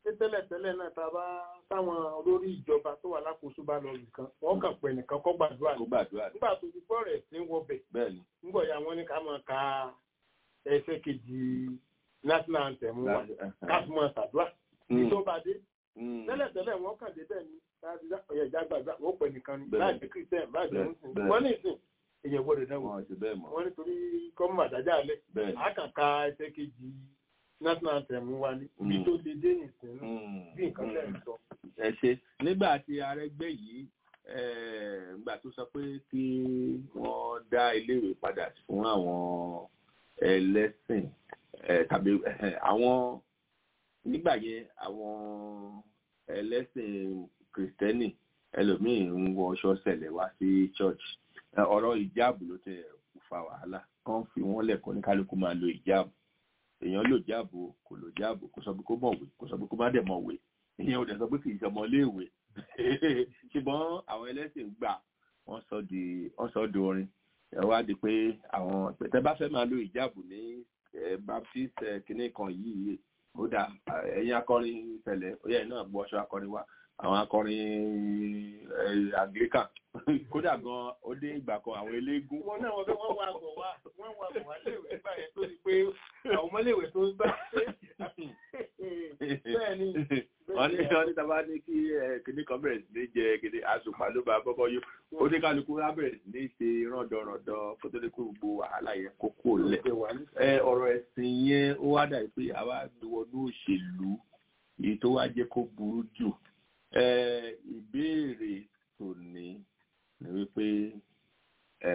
Speaker 7: pé tẹ́lẹ̀tẹ́lẹ̀ náà tá a bá táwọn olórí ìjọba tó wà lákòóso bá lọ nìkan wọ́n kàn pẹ̀ nìkan kọ́ gbàdúrà
Speaker 1: kó gbàdúrà ní.
Speaker 7: nígbà tó ti gbọ́ rẹ̀ sí wọbẹ̀
Speaker 1: bẹ́ẹ̀ ni
Speaker 7: nígbà ya wọ́n ní ká máa ka ẹsẹ̀ kejì national anthem wa ká fi máa ṣàdúrà ní tó bá dé tẹ́lẹ̀tẹ́lẹ̀ wọ́n kàn dé bẹ́ẹ̀ ni ọ̀yẹ̀ ìjà gbàgbà wọ́n pẹ̀ nìkan ni
Speaker 1: Bẹ́ẹ̀.
Speaker 7: láì jẹ́ christian láì jẹ́
Speaker 1: Bẹ́ẹ̀.
Speaker 7: muslim
Speaker 1: Bẹ́ẹ̀.
Speaker 7: wọ́n ní ìsìn èèyàn gbọ́dọ̀ náà
Speaker 1: wọn ti bẹ́ẹ̀ mọ̀
Speaker 7: wọ́n nítorí kọ́mú àdájá alẹ́
Speaker 1: bẹ́ẹ̀ ni.
Speaker 7: àkàkà ẹsẹ̀ kejì national anthem wa ni ibi
Speaker 1: Mm.
Speaker 7: tó lè dé nìsín
Speaker 1: Mm.
Speaker 7: bí nǹkan tẹ̀ ń sọ.
Speaker 1: ẹ ṣe nígbà tí arẹgbẹ yìí eh, nígbà tó sọ pé kí wọ́n dá iléèwé padà fún àwọn ẹlẹ́sìn eh, tàbí eh, àwọn nígbà yẹn àwọn ẹlẹ́sìn kìrìtẹ́nì ẹlòmíín ń wọ ọṣọ ṣẹlẹ̀ wá sí church Eh, ọ̀rọ̀ ìjáàbù ló tẹ fa wàhálà kàn fi wọ́n lẹ̀kọ́ ní kálukú máa lo ìjáàbù èèyàn lò jáàbù o, kò lò jáàbù kò sọ pé kó mọ̀wé kò sọ pé kó má dẹ̀ mọ̀wé ìyẹn ò dẹ̀ sọ pé kì í ṣe ọmọléèwé ṣùgbọ́n àwọn ẹlẹ́sìn gbà wọ́n sọ di wọ́n sọ di orin ẹ wá di pé àwọn tẹ bá fẹ́ máa lo ìjáàbù ní eh, baptist eh, kinní kan yìí ó dà ẹ̀yin akọrin tẹ̀lẹ̀ ó yẹ náà gbọ́ ọṣọ akọrin wa àwọn akọrin eh, anglican kódà gan ó dé ìgbà kan àwọn eléégún
Speaker 7: wọn náà wọn fẹ́ wọ́n wá bọ̀ wá wọ́n wá bọ̀ wá léèwé nígbà yẹn tó di pé àwọn ọmọléèwé tó ń gbà bẹ́ẹ̀ ni
Speaker 1: wọ́n ní wọ́n ní tábà ní kí kìnní kan bẹ̀rẹ̀ sí ní jẹ kìnní àsùpà ló bá bọ́bọ́ yó oníkálukú á bẹ̀rẹ̀ sí ní ṣe ràndọ̀ràndọ̀ kó tó dé kó gbogbo wàhálà yẹn kó kúrò lẹ̀. ẹ ọ̀rọ̀ ẹ̀sìn yẹn ó wá dà pé àwa gbé wọnú òṣèlú èyí tó wá jẹ́ kó burú jù ẹ ìbéèrè tòní ni wípé ẹ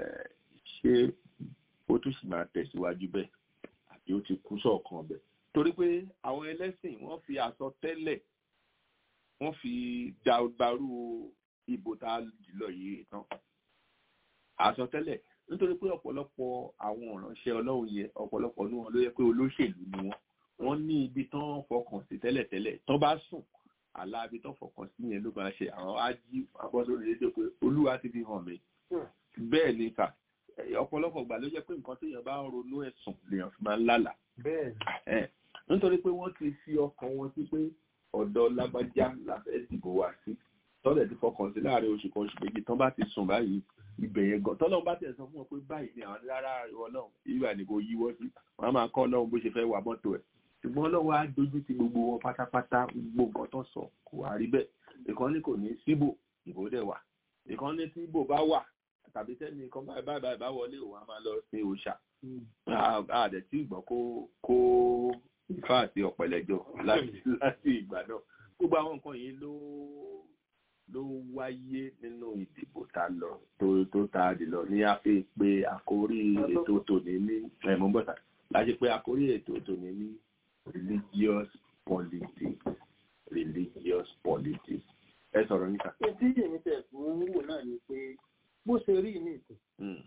Speaker 1: ṣé ó tún sì máa tẹ̀síwájú bẹ́ẹ̀ àbí ó ti kú sọ̀kan bẹ́ẹ̀ torí pé àwọn ẹlẹ́sìn wọ́n fi àsọtẹ́lẹ̀ wọ́n fi dàgbàrú ìbò tá a jùlọ yìí tán àsọtẹ́lẹ̀ nítorí pé ọ̀pọ̀lọpọ̀ àwọn ìránṣẹ́ ọlọ́run yẹ ọ̀pọ̀lọpọ̀ ní wọn ló yẹ pé olóṣèlú ni wọ́n wọ́n ní ibi tán fọkàn sí tẹ́lẹ̀tẹ́lẹ̀ tán bá sùn àlá ibi tán fọkàn sí yẹn ló máa ṣe àwọn á jí abọ́sórí rédíò pé olúwa ti fi hàn mí bẹ́ẹ̀ ni kà ọ̀pọ̀lọpọ̀ gbà ló jẹ́ pé nǹkan téèyàn bá ń ronú ẹ̀sùn lèèyàn fi máa ń lálàá
Speaker 7: bẹ́ẹ̀
Speaker 1: nítorí pé wọ́n ti fi ọkàn wọn sí pé ọ̀dọ̀ lágbájá la fẹ́ dìbò wá sí tọ́lẹ̀ ti fọkàn sí láàrin oṣù kan oṣù méjì tán bá ti sùn báyìí ibẹ̀ yẹn gan tọ́lọ́run bá tẹ̀ sọ fún wọn pé báyìí ni àwọn rárá ìwọ náà ìwà ni kò yíwọ́ sí wọn á máa kọ́ ọlọ́run bó ṣe fẹ́ wà mọ́tò ẹ̀ ṣùgbọ́n ọlọ́run á dojú ti gbogbo wọn pátápátá gbogbo nǹkan tó sọ kò wá rí bẹ́ẹ̀ ìkànnì kò ní síbò ìbò dẹ̀ wà ìkànnì tí ìbò bá wà tàbí tẹ́ni nǹkan báyìí báyìí báyìí bá wọlé òun á máa lọ sí òòṣà àdẹ̀ tí ìgbọ́n kó kó ifá àti ọ̀pẹ̀lẹ̀jọ láti láti ìgbà náà gbogbo àwọn nǹkan yìí ló ló wáyé nínú ìdìbò tá a lọ tó tó tá a dì lọ ní a fi pé àkórí ètò tòní ní ẹ̀mọ́bọ̀tà láti pé àkórí ètò tòní ní religious politics religious politics ẹ sọ̀rọ̀ níta.
Speaker 7: etí èmi tẹ̀ fún wò náà ni pé bó ṣe rí ní ìtò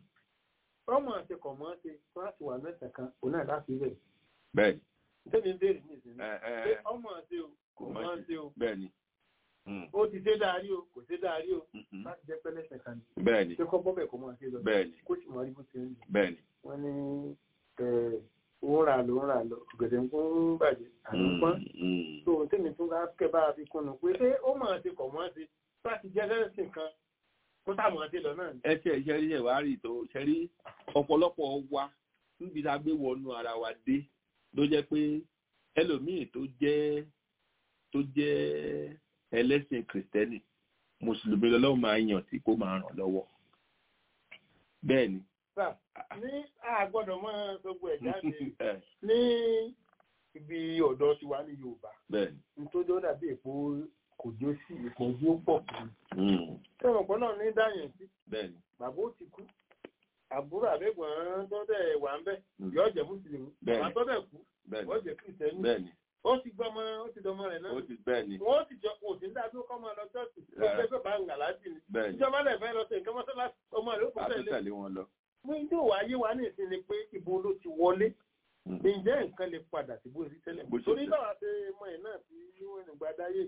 Speaker 7: ọmọ àti kọ̀mọ́ ṣe láti wà mẹ́ta kan òun náà láti rẹ̀
Speaker 1: bẹ́ẹ̀ni
Speaker 7: tẹ́mi ń béèrè ní ìsinmi
Speaker 1: ẹ ẹ
Speaker 7: pé ọmọ àti o kò mọ́ ṣe o
Speaker 1: bẹ́ẹ̀ni
Speaker 7: ó ti ṣe dárí o kò ṣe dárí o láti jẹ́ pẹ́lẹ́sẹ̀ kan ní
Speaker 1: bẹ́ẹ̀ni
Speaker 7: ṣé kọ́ bọ́bẹ̀ kò mọ́ ṣe lọ
Speaker 1: bẹ́ẹ̀ni
Speaker 7: kó sì mọ́ rí bó ṣe ń lò
Speaker 1: bẹ́ẹ̀ni
Speaker 7: wọ́n ní òun rà ló ń rà lọ ọ̀gẹ̀dẹ̀ ń kún bàjẹ́ àná pọ́n tó tẹ́mi tún bá kẹ́ bá fi kún un pé ṣé ó mọ̀ àti kọ̀ mọ́ ṣe láti jẹ́ lẹ́sìn kan kó sàmọ́ àti lọ náà ni.
Speaker 1: ẹ tí ẹ ṣe rí ẹwà rí tó ṣe rí ọ̀pọ̀lọpọ̀ wa níbi tá a gbé wọnú ara wa dé ló jẹ́ pé ẹlòmíì tó jẹ́ tó jẹ́ ẹlẹ́sìn kìrìtẹ́nì mùsùlùmí lọ́lọ́run máa yàn tí kò máa ràn lọ́wọ́ bẹ́ẹ̀ ni.
Speaker 7: ní àgbọ́dọ̀ máa gbogbo ẹ̀ jáde ní ibi ọ̀dọ́ tiwa ní Yorùbá
Speaker 1: bẹ́ẹ̀ ni.
Speaker 7: nítorí ó dàbí èpo kò jó sí ìpọ́njú ó pọ̀ fún un. ẹ̀wọ̀n pọ̀ náà ní dáyẹn sí.
Speaker 1: bẹ́ẹ̀ ni.
Speaker 7: bàbá ó ti kú àbúrò àbẹ̀gbọ̀n tó dẹ̀ wà ń bẹ̀ yóò jẹ́ mùsùlùmí
Speaker 1: Bẹ́ẹ̀ni.
Speaker 7: bàbá tó dẹ̀ kú
Speaker 1: Bẹ́ẹ̀ni.
Speaker 7: wọ́n jẹ́ kìrìtẹ́nì
Speaker 1: bẹ́ẹ̀ni.
Speaker 7: ó ti gbọ́mọ ó ti dọmọ rẹ̀ náà
Speaker 1: ó ti bẹ́ẹ̀ ni.
Speaker 7: wọ́n ti jọ kò sí ní dáadọ́ kọ́ máa lọ ṣọ́ọ̀ṣì ó
Speaker 1: Rárá.
Speaker 7: fẹ́ fẹ́ bá ń gà láti ni
Speaker 1: bẹ́ẹ̀ ni.
Speaker 7: ìjọba lẹ̀ fẹ́ lọ sí nǹkan mọ́sálásí ọmọ rẹ̀ ó kò tẹ̀lé
Speaker 1: àtúntẹ̀lé wọn lọ.
Speaker 7: mú ijó wa yé wa ní ìsìn ni pé ibo ló ti wọlé ǹjẹ́ nǹkan lè padà sí bó rí tẹ́lẹ̀
Speaker 1: Bó ṣe
Speaker 7: torí
Speaker 1: jẹ́.
Speaker 7: báwa ṣe mọ ẹ̀ náà tí wọ́n ní gbadáyé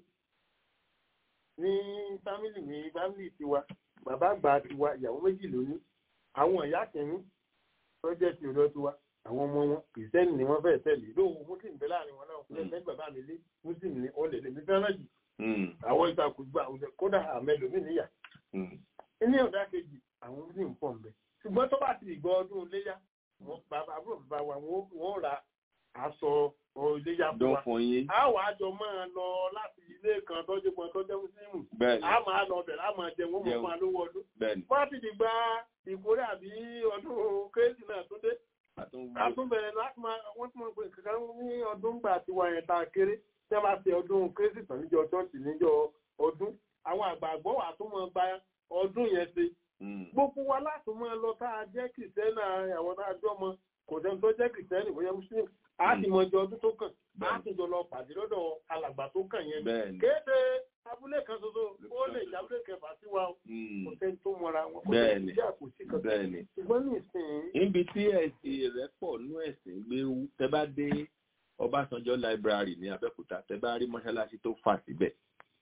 Speaker 7: ní fámìlì mi fámìlì tiwa bàbá àgbà tiwa ìyàwó méjì lóní àwọn ìyá kìíní tó jẹ́ ti ọ̀dọ́ tiwa àwọn ọmọ wọn kìrìsìtẹ́nì ni wọ́n fẹ́ tẹ̀lé lóhùn muslim bẹ́ẹ̀ láàrin wọn náà fún ẹgbẹ́ bàbá mi lé muslim ni ó lè lè mi fẹ́ràn jù àwọn ìtakùn gbà kódà àmẹ́lòmí níyà ní ọ̀dà kejì àwọn muslim pọ̀ nbẹ ṣùgbọ́n tó bá ti gbọ́ ọdún léyà bàbá àbúrò bàbá wa wọ́n ra aṣọ iléyà fún wa a wà á jọ máa lọ láti ilé kan tọ́jú kan tọ́jú muslim a máa lọ bẹ̀rẹ̀ a máa jẹun wọ́n mọ̀ fún alówó ọdún wọ́n ti di gba ìkórè àbí ọdún kérésì náà tún dé àtúnbẹ̀rẹ̀ láti máa wọ́n tún máa pè kankan ní ọdún gbà tí wà yẹn ta kéré tí wọ́n bá ṣe ọdún kérésì tán níjọ ṣọ́ọ̀ṣì níjọ ọdún àwọn àgbààgbọ́ wà tún máa gba ọdún yẹn ṣe gbogbo wa láti máa lọ tá a jẹ́ kìrìsìtẹ́nì àwọn tá a jọ mọ kò sẹ́ni tó jẹ́ kìrìsìtẹ́nì bóyá muslim a ti mọ ọjọ́ ọdún tó kàn a ti jọ lọ pàdé lọ́dọ̀ alàgbà tó kàn yẹn kéde abúlé kan ṣoṣo ó lè jẹ́ abúlé kẹfà sí wa kò sẹ́ni tó mọra wọn kò sẹ́ni tí a kò sí kankan ṣùgbọ́n ní ìsìn.
Speaker 1: níbi tí ẹ̀sìn rẹ̀ pọ̀ nú ẹ̀sìn gbé tẹ bá dé Ọbásanjọ́ library ní Abẹ́òkúta tẹ bá rí mọ́ṣáláṣí tó fà síbẹ̀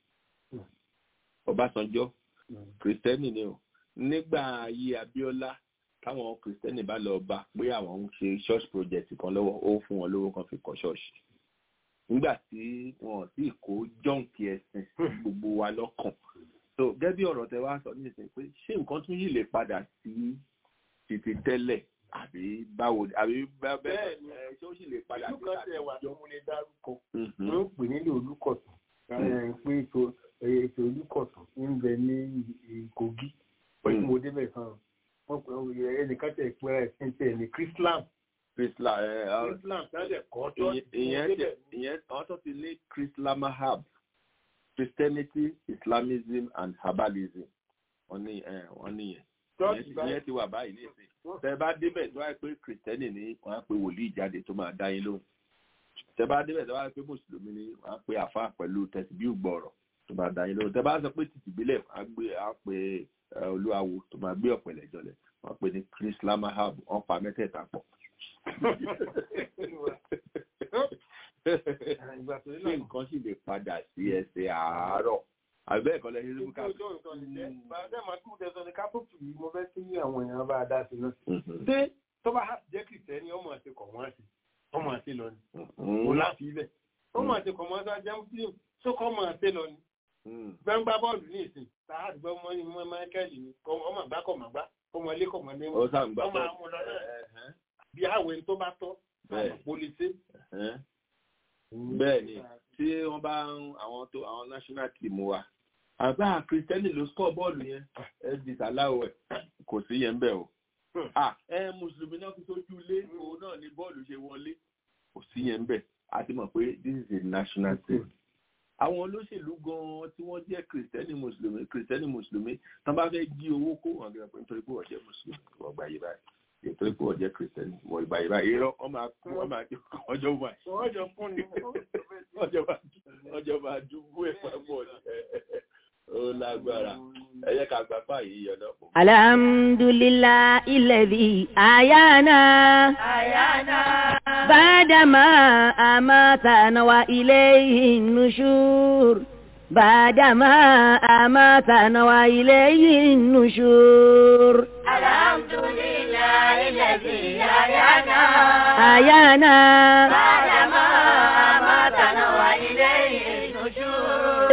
Speaker 1: Ọbásanjọ́ kìrìsìtẹ́nì ni o nígbà ayé Abíọ́lá táwọn kìrìsìtẹ́nì bá lọ bá pé àwọn ń ṣe church project kan lọ́wọ́ ó fún wọn lówó kan fi kọ́ ṣọ́ọ̀ṣì nígbà tí wọn sì kó jọ́ǹkì ẹ̀sìn gbogbo wa lọ́kàn so gẹ́gẹ́ bí ọ̀rọ̀ tẹ wá sọ nísìnyí pé ṣé nǹkan tún yìí lè padà sí títí tẹ́lẹ̀ àbí báwo àbí bẹ́ẹ̀
Speaker 7: ni
Speaker 1: ṣé ó sì lè padà
Speaker 7: ìlú kan tẹ̀ wà tó múlẹ̀ dárúkọ wọ́n pè nílé olúkọ̀tún pé ètò olúkọ̀tún ń bẹ ní Kogi pẹ̀lú mo débẹ̀ kan wọ́n pè ẹnìkan tẹ̀ pé ẹ̀sìn tẹ̀ ní Chrislam
Speaker 1: Chrislam ẹ
Speaker 7: Chrislam tẹ́lẹ̀ kọ́ tó
Speaker 1: ìyẹn ìyẹn àwọn tó ti ní Chrislamahab Christianity Islamism and Herbalism wọ́n ní wọ́n níyẹn ìyẹn ti wà báyìí ní ìsìn tẹ bá débẹ̀ tó wáyé pé kìrìtẹ́nì ní wọ́n á pe wòlíì jáde tó máa dá yín lóhùn tẹ bá débẹ̀ tó wáyé pé mùsùlùmí ní wọ́n á pe àfa pẹ̀lú tẹ̀síbíù gbọ̀rọ̀ tó máa dá yín lóhùn tẹ bá sọ pé títì bílẹ̀ á gbé á pe olúwawo tó máa gbé ọ̀pẹ̀lẹ̀ jọlẹ̀ wọ́n pe ní Chrislamahab wọ́n pa mẹ́tẹ̀ẹ̀ta pọ̀ ṣé nǹkan sì lè padà sí ẹsẹ̀ àárọ̀ àbẹ́ ẹ̀kọ́ lẹ́yìn ló ká.
Speaker 7: bàbá máa tún tẹ̀sán ní kápẹ́tù yìí mo fẹ́ kí àwọn èèyàn bá dá sí náà. ṣé tó bá jẹ́ kìrìtẹ́nì ọmọ àti kọ̀ wọ́n àti ọmọ àti lọ ni. kò láti ilẹ̀ ọmọ àti kọ̀ wọ́n àti muslim tó kọ́ ọmọ àti lọ ni. bẹ́ẹ̀ ń gbá bọ́ọ̀lù ní ìsìn sáà àdúgbò ọmọ ní mọ́ Michael ni ọmọ àgbá kọ̀ màgbá ọmọ ilé kọ̀ mọ́ ní ọmọ àmúlọ náà bí àwẹ̀ tó bá tọ́ pólíṣẹ́.
Speaker 1: bẹ́ẹ̀ ni tí wọ́n bá ń àwọn tó àwọn national team wa àbá kristẹni ló score bọ́ọ̀lù yẹn ẹ di sàláwọ̀ ẹ̀ kò sí yẹn bẹ́ẹ̀ o ẹ mùsùlùmí náà fi sójú ilé òun náà ni bọ́ọ̀lù ṣe wọlé kò sí yẹn bẹ́ẹ̀ a ti mọ̀ pé this is a national team àwọn olóṣèlú gan-an tí wọ́n jẹ́ kristẹni mùsùlùmí kristẹni mùsùlùmí tán bá fẹ́ jí owó kó wọn gẹ́gẹ́ pé nítorí pé wọ́n jẹ́ mùsùlùmí wọ́n gbà yí báyìí nítorí pé wọ́n jẹ́ kristẹni wọ́n gbà yí báyìí irọ́ wọ́n máa kú wọ́n máa ọjọ́ wà
Speaker 7: ọjọ́ fún ni
Speaker 1: ọjọ́ máa dúgbò ẹ̀ pọ̀ ó lágbára ẹ jẹ́ ká gbapá yìí yọ̀dọ̀ pọ̀.
Speaker 11: alhamdulillah ilẹ̀bi ayana.
Speaker 10: ayana.
Speaker 11: bàdàmà àmàtànà wa ilayhi nushur. bàdàmà àmàtànà wa ilayhi nushur.
Speaker 10: alhamdulillah ilẹ̀bi ayana.
Speaker 11: ayana.
Speaker 10: bàdàmà àmàtànà wa ilayhi nushur.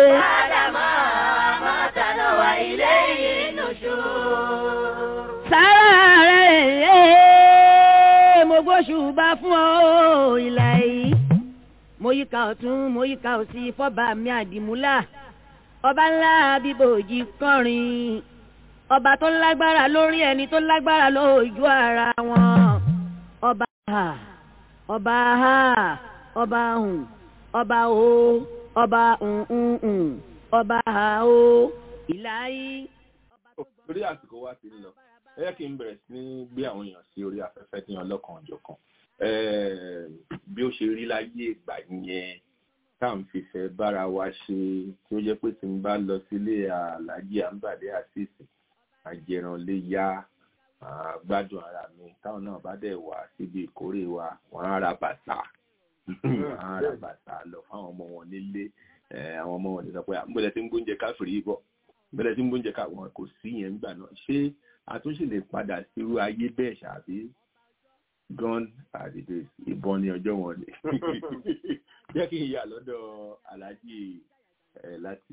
Speaker 11: sára rẹ̀ mo gbóṣùbà fún ọ ìlà yìí mo yíká ọ̀tún mo yíká òsì fọ́ba mi àdìmúlà ọba ńlá bíbòjì kọrin ọba tó lágbára lórí ẹni tó lágbára lójú ara wọn ọba ha ọba ha ọba hùn ọba o ọba hùn ọba ha o ìlà yìí.
Speaker 1: torí àsìkò wa ti ń lọ ẹ yẹ kí n bẹ̀rẹ̀ sí ní gbé àwọn èèyàn sí orí afẹ́fẹ́ ní ọlọ́kan ọ̀jọ̀kan bí ó ṣe rí láyé ìgbà yẹn tá à ń fìfẹ́ bára wa ṣe tí ó jẹ́ pé tí n bá lọ sílé aláàjì àǹbàdé àṣìṣe àjẹràn lè yá gbádùn ara mi táwọn náà bá dẹ̀ wá síbi ìkórè wa wọ́n á ra bàtà wọ́n á ra bàtà lọ fáwọn ọmọ wọn nílé àwọn ọmọ wọn ní sọ pé àgbẹ̀lẹ̀ tí ń gbóúnjẹ káfìrí bọ̀ bẹ̀rẹ̀ tí ń gbóúnjẹ káwọn kò sí yẹn nígbà náà ṣé àtúnṣe lè padà sírú ayé bẹ́ẹ̀ ṣàbí gun at the days ìbọn ní ọjọ́ wọn ni jẹ́ kí n yà lọ́dọ̀ aláàjì ẹ̀ láti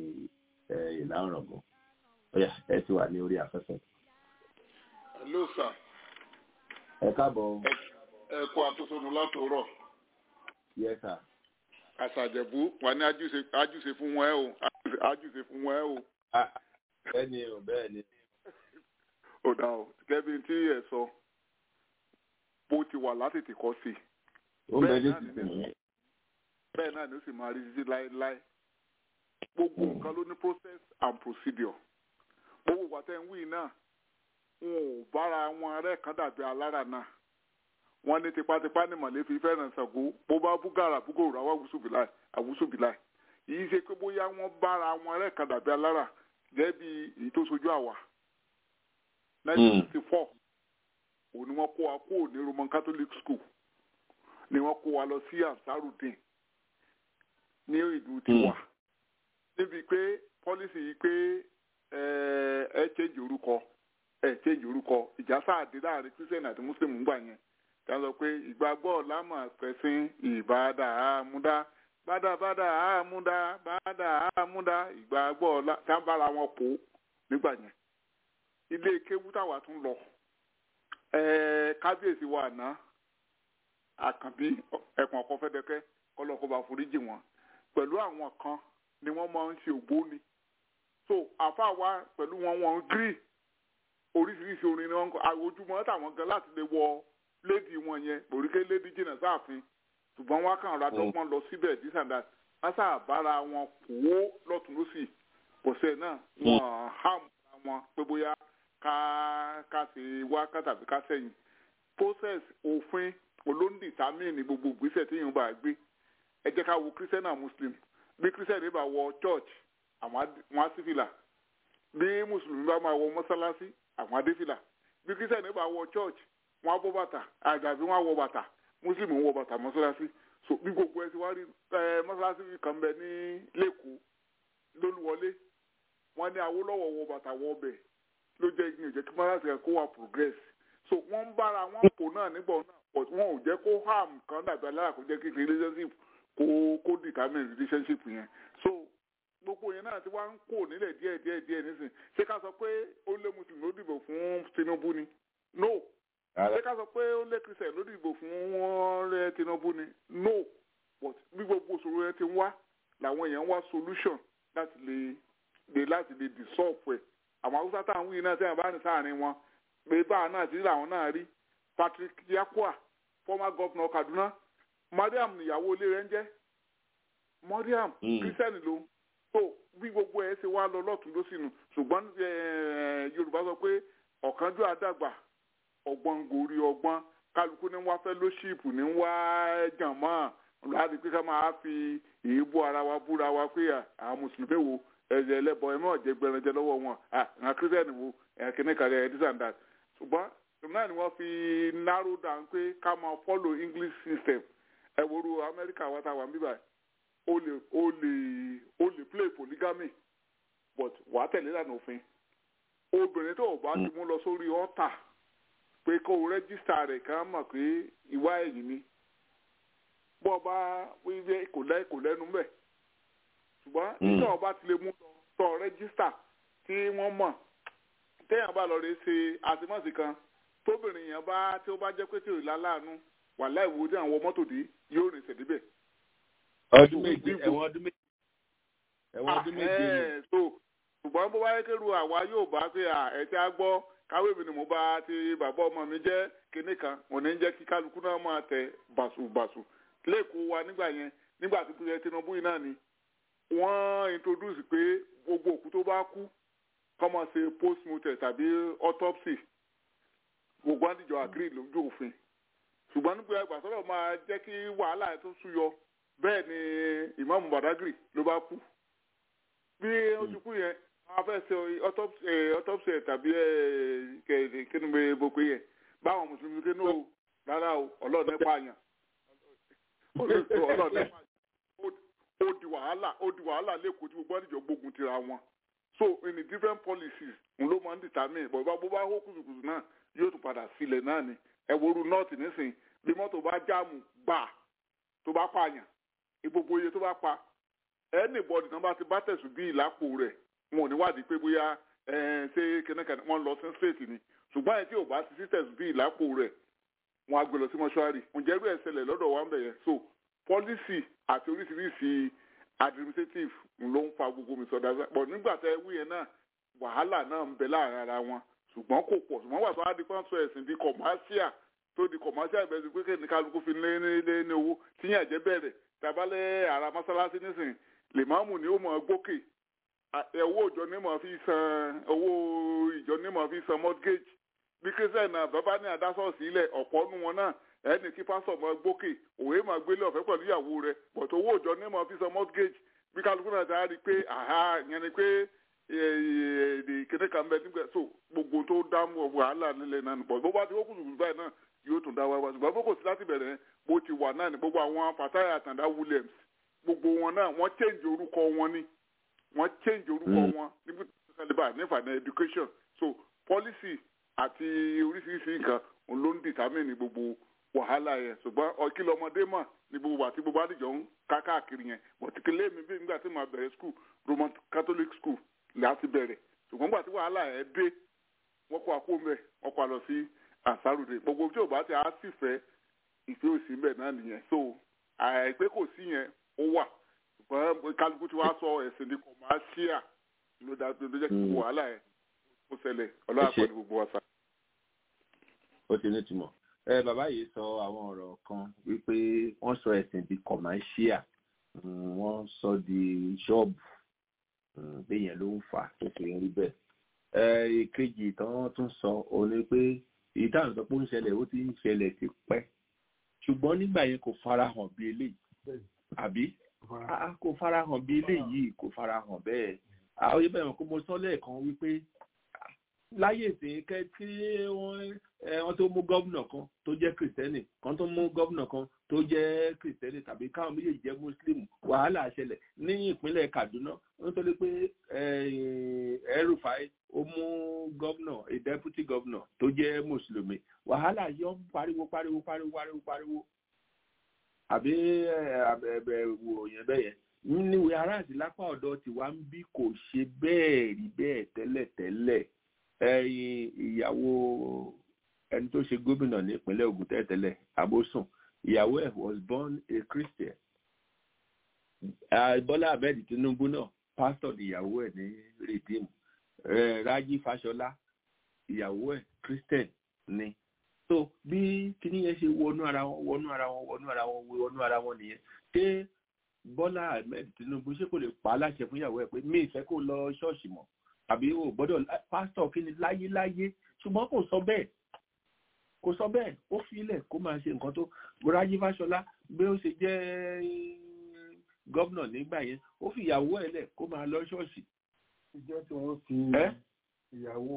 Speaker 1: ẹ̀ ìlà ọ̀rọ̀gùn ọ̀yà ẹ ti wà ní orí afẹ́fẹ́.
Speaker 6: hello sir
Speaker 1: ẹ káàbọ̀
Speaker 6: ẹ kú àtúnṣe látòrọ̀
Speaker 1: yes sir.
Speaker 6: àṣàjẹ̀bú wà ní ajúṣe ajúṣe fún wọn ẹ o ajúṣe fún wọn ẹ o.
Speaker 1: bẹ́ẹ̀ ni o bẹ́ẹ̀ ni.
Speaker 6: ó dà o gẹ́bí tí ẹ sọ bó ti wà látètè kọ́ sí.
Speaker 1: ó ń bẹ ní sísìn
Speaker 6: bẹ́ẹ̀ náà ni ó sì máa rí títí láéláé gbogbo nǹkan ló ní process and procedure gbogbo ìgbà ń wí náà wọn ò bára wọn rẹ́ kan dàbí alára náà wọ́n ní tipátipá ní mọ̀lẹ́bí fẹ́ràn Ṣàngó bó bá búgàrà búgòrò àwọn àwùsùbìláì àwùsùbìláì yìí ṣe pé bóyá wọ́n bára wọn rẹ́ kan dàbí alára gẹ́gẹ́ bí èyí tó sojú àwa nineteen sixty four òun ni wọ́n kó wa kúrò ní Roman Catholic school ni wọ́n kó wa lọ sí Ansarudin ní ìlú tiwa níbi pé pọ́lísì yìí pé ẹ change orúkọ ẹ change orúkọ ìjà sáàdé láàrin Christian àti Muslim ń gbà yẹn tá a sọ pé ìgbàgbọ́ lámà pẹ̀sìn ìbádà àmúdá bádàbádà àmúdá bádà àmúdá ìgbàgbọ́ ọ̀la tá a bára wọn pò nígbà yẹn ilé kéwú táwa tún lọ kábíyèsí wa àná àkànbí ẹ̀pọ̀n ọkọ̀ fẹ́dẹ́kẹ́ kọ́lọ́kọ́ bá foríjì wọn pẹ̀lú àwọn kan ni wọ́n máa ń ṣe ògbóni so àfa wa pẹ̀lú wọn wọn gírì oríṣiríṣi orin ni wọ́n kọ àwòjúmọ́ táwọn gan láti lè wọ lédi wọn yẹn òríkè lédi jìnnà sáàfin ṣùgbọ́n wọn kàn ra dọ́gbọ́n lọ síbẹ̀ dísàdá wọ́n sáà bára wọn kó lọ́tún lọ́sì pọ̀sẹ̀ náà wọ́n hàm wọn pé bóyá ká ká ṣe wá ká tàbí ká sẹ́yìn process òfin olóńdìtámìnì gbogbo ìgbésẹ̀ tí yìí bá gbé ẹ jẹ́ ká wo christian and muslim bí christian bá wọ church àwọn á sí fìlà bí mùsùlùmí bá máa wọ mọ́sálásí àwọn á dé fìlà bí christian bá wọ church wọn á bọ́ bàtà àgàbí wọn á wọ bàtà muslim ń wọ bàtà mọ́sálásí so bí gbogbo ẹ ti wá rí ẹ mọ́sálásí kan bẹ ní lẹ́kọ̀ọ́ lólúwọlé wọn ní awólọ́wọ̀ wọ bàtà wọ ọbẹ̀ ló jẹ́ ìgbìyànjú kí mọ́sálásí kan kó wà progress so wọ́n ń bára wọn kò náà nígbà náà but wọn ò jẹ́ kó harm kan dàbí alára kó jẹ́ kí relationship kó kó determine relationship yẹn so gbogbo yẹn náà ti wá ń kó nílẹ̀ díẹ̀ díẹ̀ díẹ̀ nísìn ṣé ká sọ pé ó lé mùsùlùmí ló dìbò fún Tinubu ni no ṣé ká sọ pé ó lé Christian ló dìbò fún wọn rẹ Tinubu ni no but bí gbogbo òṣòro yẹn ti ń wá làwọn èèyàn ń wá solution láti lè lè láti lè dissolve ẹ̀ àwọn haúsá táwọn wíì náà tẹ́yàn bá ní sáàrin wọn pé báà náà ti rí làwọn náà rí Patrick Yakua former governor Kaduna Mariam níyàwó ilé rẹ̀ ń jẹ́ Mariam Christian ló so bí gbogbo ẹ̀ ṣe wá lọ lọ́tún ló sínú ṣùgbọ́n Yorùbá sọ pé ọ̀kánjú àdàgbà ọgbọ́n gòrí ọgbọ́n kálukú ní wá fellowship ní wá jàmọ́ láti pé ká máa fi èébú ara wa búra wa pé àwọn mùsùlùmí wo ẹ̀jẹ̀ ẹlẹ́bọ ẹ̀ náà jẹ́ gbẹranjẹ lọ́wọ́ wọn àwọn kírísítẹ́nì wo ẹ̀kíní kan ẹ̀ this and that ṣùgbọ́n náà ni wọ́n fi narrow down pé ká máa follow English system ẹ̀ wòru Amẹ́ríkà wa ta wà ń bíbà ó lè ó lè ó lè play polygamy but wàá tẹ̀lé lànà òfin obìnrin tó o bá ti mú lọ sórí ọ́tà pé kó o rẹ́gísítà rẹ̀ ká mọ̀ pé ìwà ẹ̀yìn ni bọ́ bá wíwẹ́ kò lẹ́ kò lẹ́nu mẹ́ ṣùgbọ́n nígbà wọn bá ti lè mú tọ rẹ́gísítà tí wọ́n mọ̀ téèyàn bá lọ rè ṣe àtìmọ́sí kan tóbìnrin yẹn bá tí ó bá jẹ́ pé tí ò láláàánú wà láìwo tí àwọn mọ́tò dé yóò rìn ṣèdíbẹ̀.
Speaker 1: ọdún méje ẹ̀wọ̀n ọdún méje ẹ̀wọ̀n ọdún méje ni.
Speaker 6: ṣùgbọ́n bó wáyé kéru àwa yóò bá pé ẹ̀ tí a gbọ́ káwé mi ni mo bá ti bàbá ọmọ mi jẹ́ kinní kan òní ń jẹ́ kí kálukú náà máa tẹ bàṣubàṣu lẹ́kọ̀ọ́ wa nígbà yẹn nígbà tó kúrẹ́ Tinubu yìí náà ni wọ́n introduce pé gbogbo òkú tó bá kú kọ́ máa ṣe postmortem tàbí autopsy gbogbo àdìjọ agree lójú òfin ṣùgbọ́n nígbà ìgbà sọ́dọ̀ máa jẹ́ kí wàhálà tó súyọ bẹ́ẹ̀ ni Imam Badagry ló bá kú bí ó ti kú yẹn wọ́n fẹ́ ṣe autopsy tàbí kí ni mo bò pé yẹn báwọn mùsùlùmí kí ní o rárá o ọlọ́ọ̀ nípa àyàn ọlọ́ọ̀ nípa àyàn ó di wàhálà ó di wàhálà lẹ́kọ̀ọ́ tí gbogbo àdìjọ gbógun tira wọn so in the different policies n ló máa ń determine bọ̀ bá bó bá hó kùsùkùsù náà yóò tún padà sílẹ̀ náà ni ẹ̀wòrú nọ́ọ̀tì nísìnyí bí mọ́tò bá jáàmù gbà tó bá pààyàn gbogbo iye tó bá pa anybody náà bá ti bá tẹ̀sùn bí ìlápò rẹ̀ wọn ò ní wádìí pé bóyá ṣé kẹ́nẹ́kẹ́nẹ́ wọ́n lọ sí state ni ṣùgbọ́n ẹ̀ tí ò bá ti sí tẹ̀sùn bí ìlápò rẹ̀ wọn á gbé lọ sí mọ́ṣúárì ǹjẹ́ irú ẹ̀ ṣẹlẹ̀ lọ́dọ̀ wa ń bẹ̀ yẹn so policy àti oríṣiríṣi administrative ló ń fa gbogbo mi sọdá pọ̀ nígbà tẹ wí yẹn náà wàhálà náà ń bẹ láàrin ara wọn ṣùgbọ́n kò pọ̀ ṣùgbọ́n wà tó á di pọ́ńsọ ẹ̀sìn di commercial tó di commercial ìbẹ̀rẹ̀ sí pé kí ní kálukú fi lé ní lé ní owó tíyàn jẹ́ bẹ̀rẹ̀ tabalẹ̀ ara mọ́sálásí nísìnyí lèmọ́ọ̀mù ni ó mọ̀ gbókè owó ìjọ ní mọ̀ fi san owó ìjọ ní mọ̀ fi san mortgage bí kírísítẹ̀ náà bàbá ní adásọ̀ọ̀sì ilẹ̀ ọ̀pọ̀ nu wọn náà ẹni kí pásọ̀ mọ̀ gbókè òwe máa gbélé ọ̀fẹ́ pẹ̀lú ìyàwó rẹ̀ bọ̀tọ̀ owó ìjọ ní mọ̀ fi san mortgage bí kálukú náà ti á rí i pé àhá ìyẹn ni pé èdè kéde kan bẹ nígbà so gbogbo tó dámú wàhálà nílẹ̀ náà nìbọ̀ bó bá ti wọ́kùn ṣùgbọ́n báyìí náà yóò tún dá wá wá ṣùgbọ́n bó kò sí láti bẹ̀rẹ̀ bó ti wà náà ní gbogbo àwọn Fatai Àtàndá Williams gbogbo wọn náà wọ́n change orúkọ wọn ni wọ́n change orúkọ wọn níbi tó kálíbà nífà ní education so policy àti oríṣiríṣi nǹkan òun ló ń determine gbogbo wàhálà yẹn ṣùgbọ́n ọkìlọ̀ ọmọdé mọ̀ ní gbogbo àti gbogbo àdìjọ ń ká káàkiri yẹn bọ̀tìkìlẹ̀ mi bí nígbà tí màá bẹ̀rẹ̀ school Roman Catholic school láti bẹ̀rẹ̀ ṣùgbọ́n nígbà tí wàhálà yẹn dé wọ́n kó àpò mẹ́ wọ́n kó àlọ́ sí àsárùdé gbogbo tí ò bá ti á sì fẹ́ ìfẹ́ òsì mbẹ̀ náà nìyẹn so àìpé kò sí yẹn ó wà ṣùgbọ́n kálukú tí wàá sọ ẹ̀sìn ní kọ̀máṣíà ló dá tó jẹ́ kí wàhálà yẹn ó ṣẹlẹ̀ ọlọ́wà pẹ̀lú gbogbo wa sá.
Speaker 1: ó ti ní ìtumọ̀ ẹ bàbá yìí sọ àwọn ọ̀rọ̀ kan wípé wọ́n sọ ẹ̀sìn di kọ̀máṣíà wọ́n sọ di ṣọ́ọ̀bù béèyàn ló ń fà tó fi rí bẹ́ẹ̀ ìkejì tán tún sọ òun ni pé ìdáhùn sọ pé ó ń ṣẹlẹ̀ ó ti ń ṣẹlẹ̀ ti pẹ́ ṣùgbọ́n nígbà yẹn kò farahàn bí eléyìí àbí kò farahàn bí eléyìí kò farahàn bẹ́ẹ̀ àwọn yẹn bẹ̀rẹ̀ kó mo sọ lẹ́ẹ̀kan wípé láyé ìsìn kẹ́ tí wọ́n tó mú gómìnà kan tó jẹ́ kìrìsìtẹ́nì kan tó mú gómìnà kan tó jẹ́ kìrìsìtẹ́nì tàbí káwọn méjèèjì jẹ́ mùsùlùmí wàhálà ṣẹlẹ̀ ní ìpínlẹ̀ Kaduna nítorí pé El-Rufai ó mú gómìnà a deputy governor tó jẹ́ mùsùlùmí wàhálà yọ pariwo pariwo pariwo pariwo pariwo àbí ẹ̀bẹ̀ wò yẹn bẹ́ẹ̀ yẹn níwèé aráàlú lápá ọ̀dọ̀ tiwa ń bí kò ṣe bẹ́ẹ̀ rí bẹ́ẹ̀ tẹ́lẹ̀tẹ́lẹ̀ ẹyin ìyàwó ẹni tó ṣe gómìnà ní ìpínlẹ̀ Ògùn tẹ́tẹ́lẹ̀ Abósùn ìyàwó ẹ̀ was born a Christian Bọ́lá Ahmed Tinubu náà pastor ìyàwó ẹ̀ ní Redeem Rájí Fáṣọlá ìyàwó ẹ̀ Christian ni so bí kíní yẹn ṣe wọnú ara wọn wọnú ara wọn wọnú ara wọn wọnú ara wọn nìyẹn ṣé Bọ́lá Ahmed Tinubu ṣé kò lè pa á láṣẹ fún ìyàwó ẹ̀ pé mi ìfẹ́ kó lọ ṣọ́ọ̀ṣì mọ́ àbí o gbọ́dọ̀ pásítọ̀ kí ni láyéláyé ṣùgbọ́n kò sọ bẹ́ẹ̀ kò sọ bẹ́ẹ̀ ó filẹ̀ kó máa ṣe nǹkan tó Rájí Fáṣọlá bí ó ṣe jẹ́ gọ́vnà nígbà yẹn ó fi ìyàwó ẹ̀ lẹ̀ kó máa lọ ṣọ́ọ̀ṣì.
Speaker 7: ìjọ tí wọ́n fi ìyàwó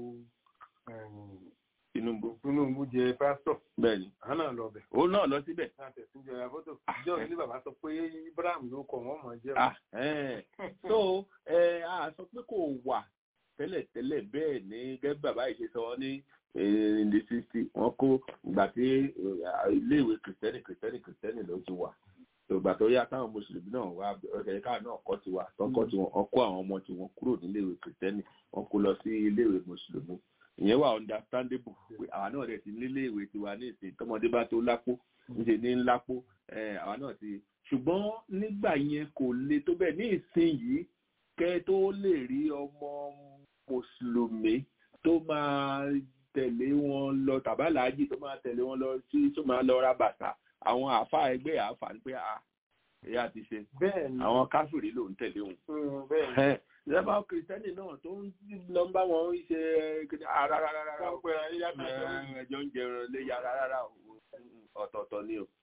Speaker 1: Tinubu
Speaker 7: Tinubu jẹ pásítọ̀
Speaker 1: bẹ́ẹ̀ni
Speaker 7: àwọn náà lọ bẹ̀.
Speaker 1: ó náà lọ síbẹ̀.
Speaker 7: láti ẹ̀sìn jẹ àbọ̀tò ìjọ ní bàbá sọ pé Ibrahim ló kọ wọ́n mọ̀ jẹ́
Speaker 1: so ẹ a sọ pé kò wà tẹ́lẹ̀tẹ́lẹ̀ bẹ́ẹ̀ ni gẹ́gẹ́ bàbá yìí ṣe sọ ní in the sixty wọ́n kó ìgbà tí iléèwé kìrìtẹ́nì kìrìtẹ́nì kìrìtẹ́nì ló ti wà ìgbà tó yá táwọn mùsùlùmí náà wá ọ̀kẹ́ káà náà kọ́ tiwa tọ́kọ́ tiwọn wọ́n kó àwọn ọmọ tiwọn kúrò níléèwé kìrìtẹ́nì wọ́n kó lọ sí iléèwé mùsùlùmí ìyẹn wà understandable pé àwa náà dẹ̀ ti níléèwé tiwa ní ìsìn tọmọdé bá tó lápò níṣe ní ńlápò àwa náà ti ṣùgbọ́n nígbà yẹn kò le tó bẹ́ẹ̀ ní ìsìn yìí kẹ́ tó lè rí ọmọ mùsùlùmí tó máa tẹ̀lé wọn lọ tàbálàájì tó máa tẹ̀lé wọn lọ sí tó máa lọ ra bàtà àwọn àfa ẹgbẹ́ àfa ń pé a ẹ̀yà ti ṣe àwọn káfíìrì ló ń tẹ̀lé wọn. ìjọba kìrìsìtẹ́nì náà tó ń lọ bá wọn ṣe ara rárá rárá ẹjọ́ ń jẹun lé yàrá rárá ọ̀tọ̀ọ̀tọ̀ ni o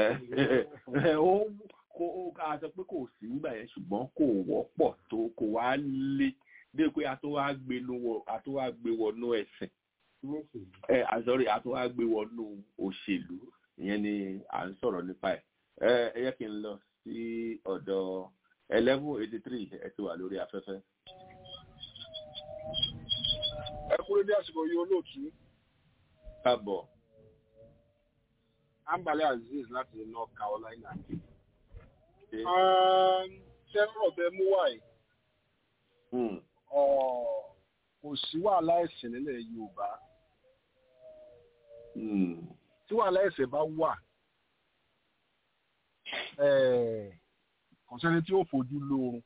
Speaker 1: ó kó a sọ pé kò sí nígbà yẹn ṣùgbọ́n kò wọ́pọ̀ tó kò wá lé dé pé a tó wá gbé wọnú ẹ̀sìn ẹ àsọrí a tó wá gbé wọnú òṣèlú ìyẹn ni à ń sọ̀rọ̀ nípa ẹ̀ ẹ yẹ kí n lọ sí ọ̀dọ̀ eleven eighty three ẹ ti wà lórí afẹ́fẹ́.
Speaker 12: ẹ kúrò ní àsìkò yìí olóòtú.
Speaker 1: káàbọ̀.
Speaker 9: ambale aziz láti north carolina. Um, ṣé ọ̀rọ̀ bẹ mú wáyé kò sí wàhálà ẹ̀sìn nílẹ̀ yorùbá tí wàhálà ẹ̀sìn bá wà eh, kò sẹ́ni tí ó fojú lóorun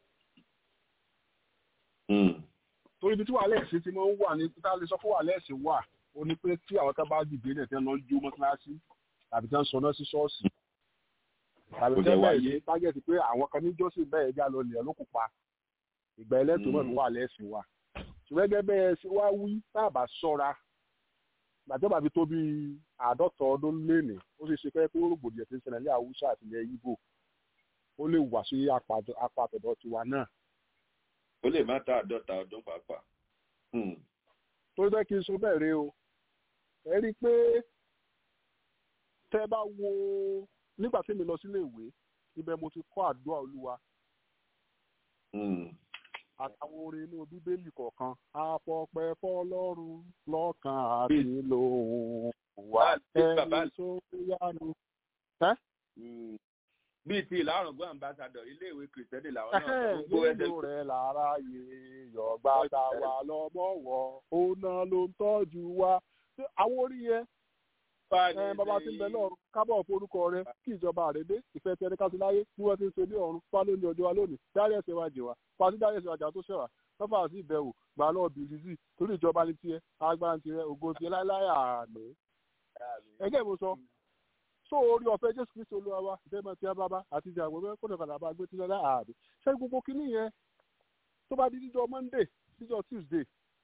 Speaker 9: torí ibi tí wàhálà ẹ̀sìn ti máa ń wà ní tá a lè sọ fún wàhálà ẹ̀sìn wà ó ní pé tí àwọn kan bá dìde náà tẹ́ lọ jó mọ́tíláṣí tàbí tẹ́ ń sọ náà sí ṣọ́ọ̀ṣì tàbí
Speaker 1: Kò
Speaker 9: tẹ́
Speaker 1: dẹ̀
Speaker 9: bẹ́ẹ̀
Speaker 1: wáyé.
Speaker 9: sí tágẹ́tì pé àwọn kan ní jọ́sìn bẹ́ẹ̀ já lọ lẹ̀ ló kó pa ìgbà ẹlẹ́tọ̀ọ́ náà ló wà lẹ́sìn wa ṣùgbọ́n gẹ́gẹ́ bẹ́ẹ̀ ṣe wá wí tá a bá ṣọ́ra gbàjọba fi tó bí àádọ́ta ọdún lénìí ó sì ṣe pé kó rògbòdìyàn ti ń ṣẹlẹ̀ ní àwùjọ àti ilẹ̀ Ìgbò ó lè wà sí apá àtọ̀dọ̀ tiwa náà
Speaker 1: ó lè má ta àádọ́ta ọdún pàápàá. Hmm.
Speaker 9: tó jẹ́ kí n sọ bẹ́ẹ̀ rí o ẹ rí i pé tẹ́ bá wo nígbà tí mi lọ sílé ìwé ibẹ̀ mo ti kọ́ àdúrà olúwa
Speaker 1: Hmm.
Speaker 9: àtàwọn orin inú bíbélì kọ̀ọ̀kan àpọ̀pẹ́ fọlọ́run lọ́kàn àti lòun wà ẹni tó yánu.
Speaker 1: Hmm. bíi ti ìlàrùn gbọ́ àmbásádọ̀ iléèwé kìrìsìtẹ́nì làwọn náà
Speaker 9: Ẹ̀hẹ́n,
Speaker 1: gbogbo ẹsẹ̀
Speaker 9: nínú rẹ̀ lára yè yọ̀gbà tá a wà lọ́mọ́wọ́ òun náà ló ń tọ́jú wa. Ṣé àwọn orí yẹn ẹ bàbá tí ń bẹ lọ́run kábọ̀ forúkọ rẹ kí ìjọba rẹ dé ìfẹ́ tẹni ká sí láyé bí wọ́n ti ń ṣe ní ọ̀run fá lónìí ọjọ́ wa lónìí dárí ẹ̀ṣẹ̀ wa jì wá pàṣẹ dárí ẹ̀ṣẹ̀ wa jà tó ṣẹ̀wá lọ́fà sí ìbẹ̀wò gbà lọ́ọ̀ bìrì sí torí ìjọba ní tiẹ̀ agbára tiẹ̀ ògo tiẹ̀ láéláé àmì. ẹgẹ́ mo sọ so orí ọ̀fẹ́ jésù kristu olúwa wa ìfẹ́ mọ̀ tí a bá bá àti ìjà àgbẹ̀ kó lè padà bá gbé tí lọ́lá àmì. ṣé gbogbo kinní yẹn tó bá di díjọ monday díjọ tuesday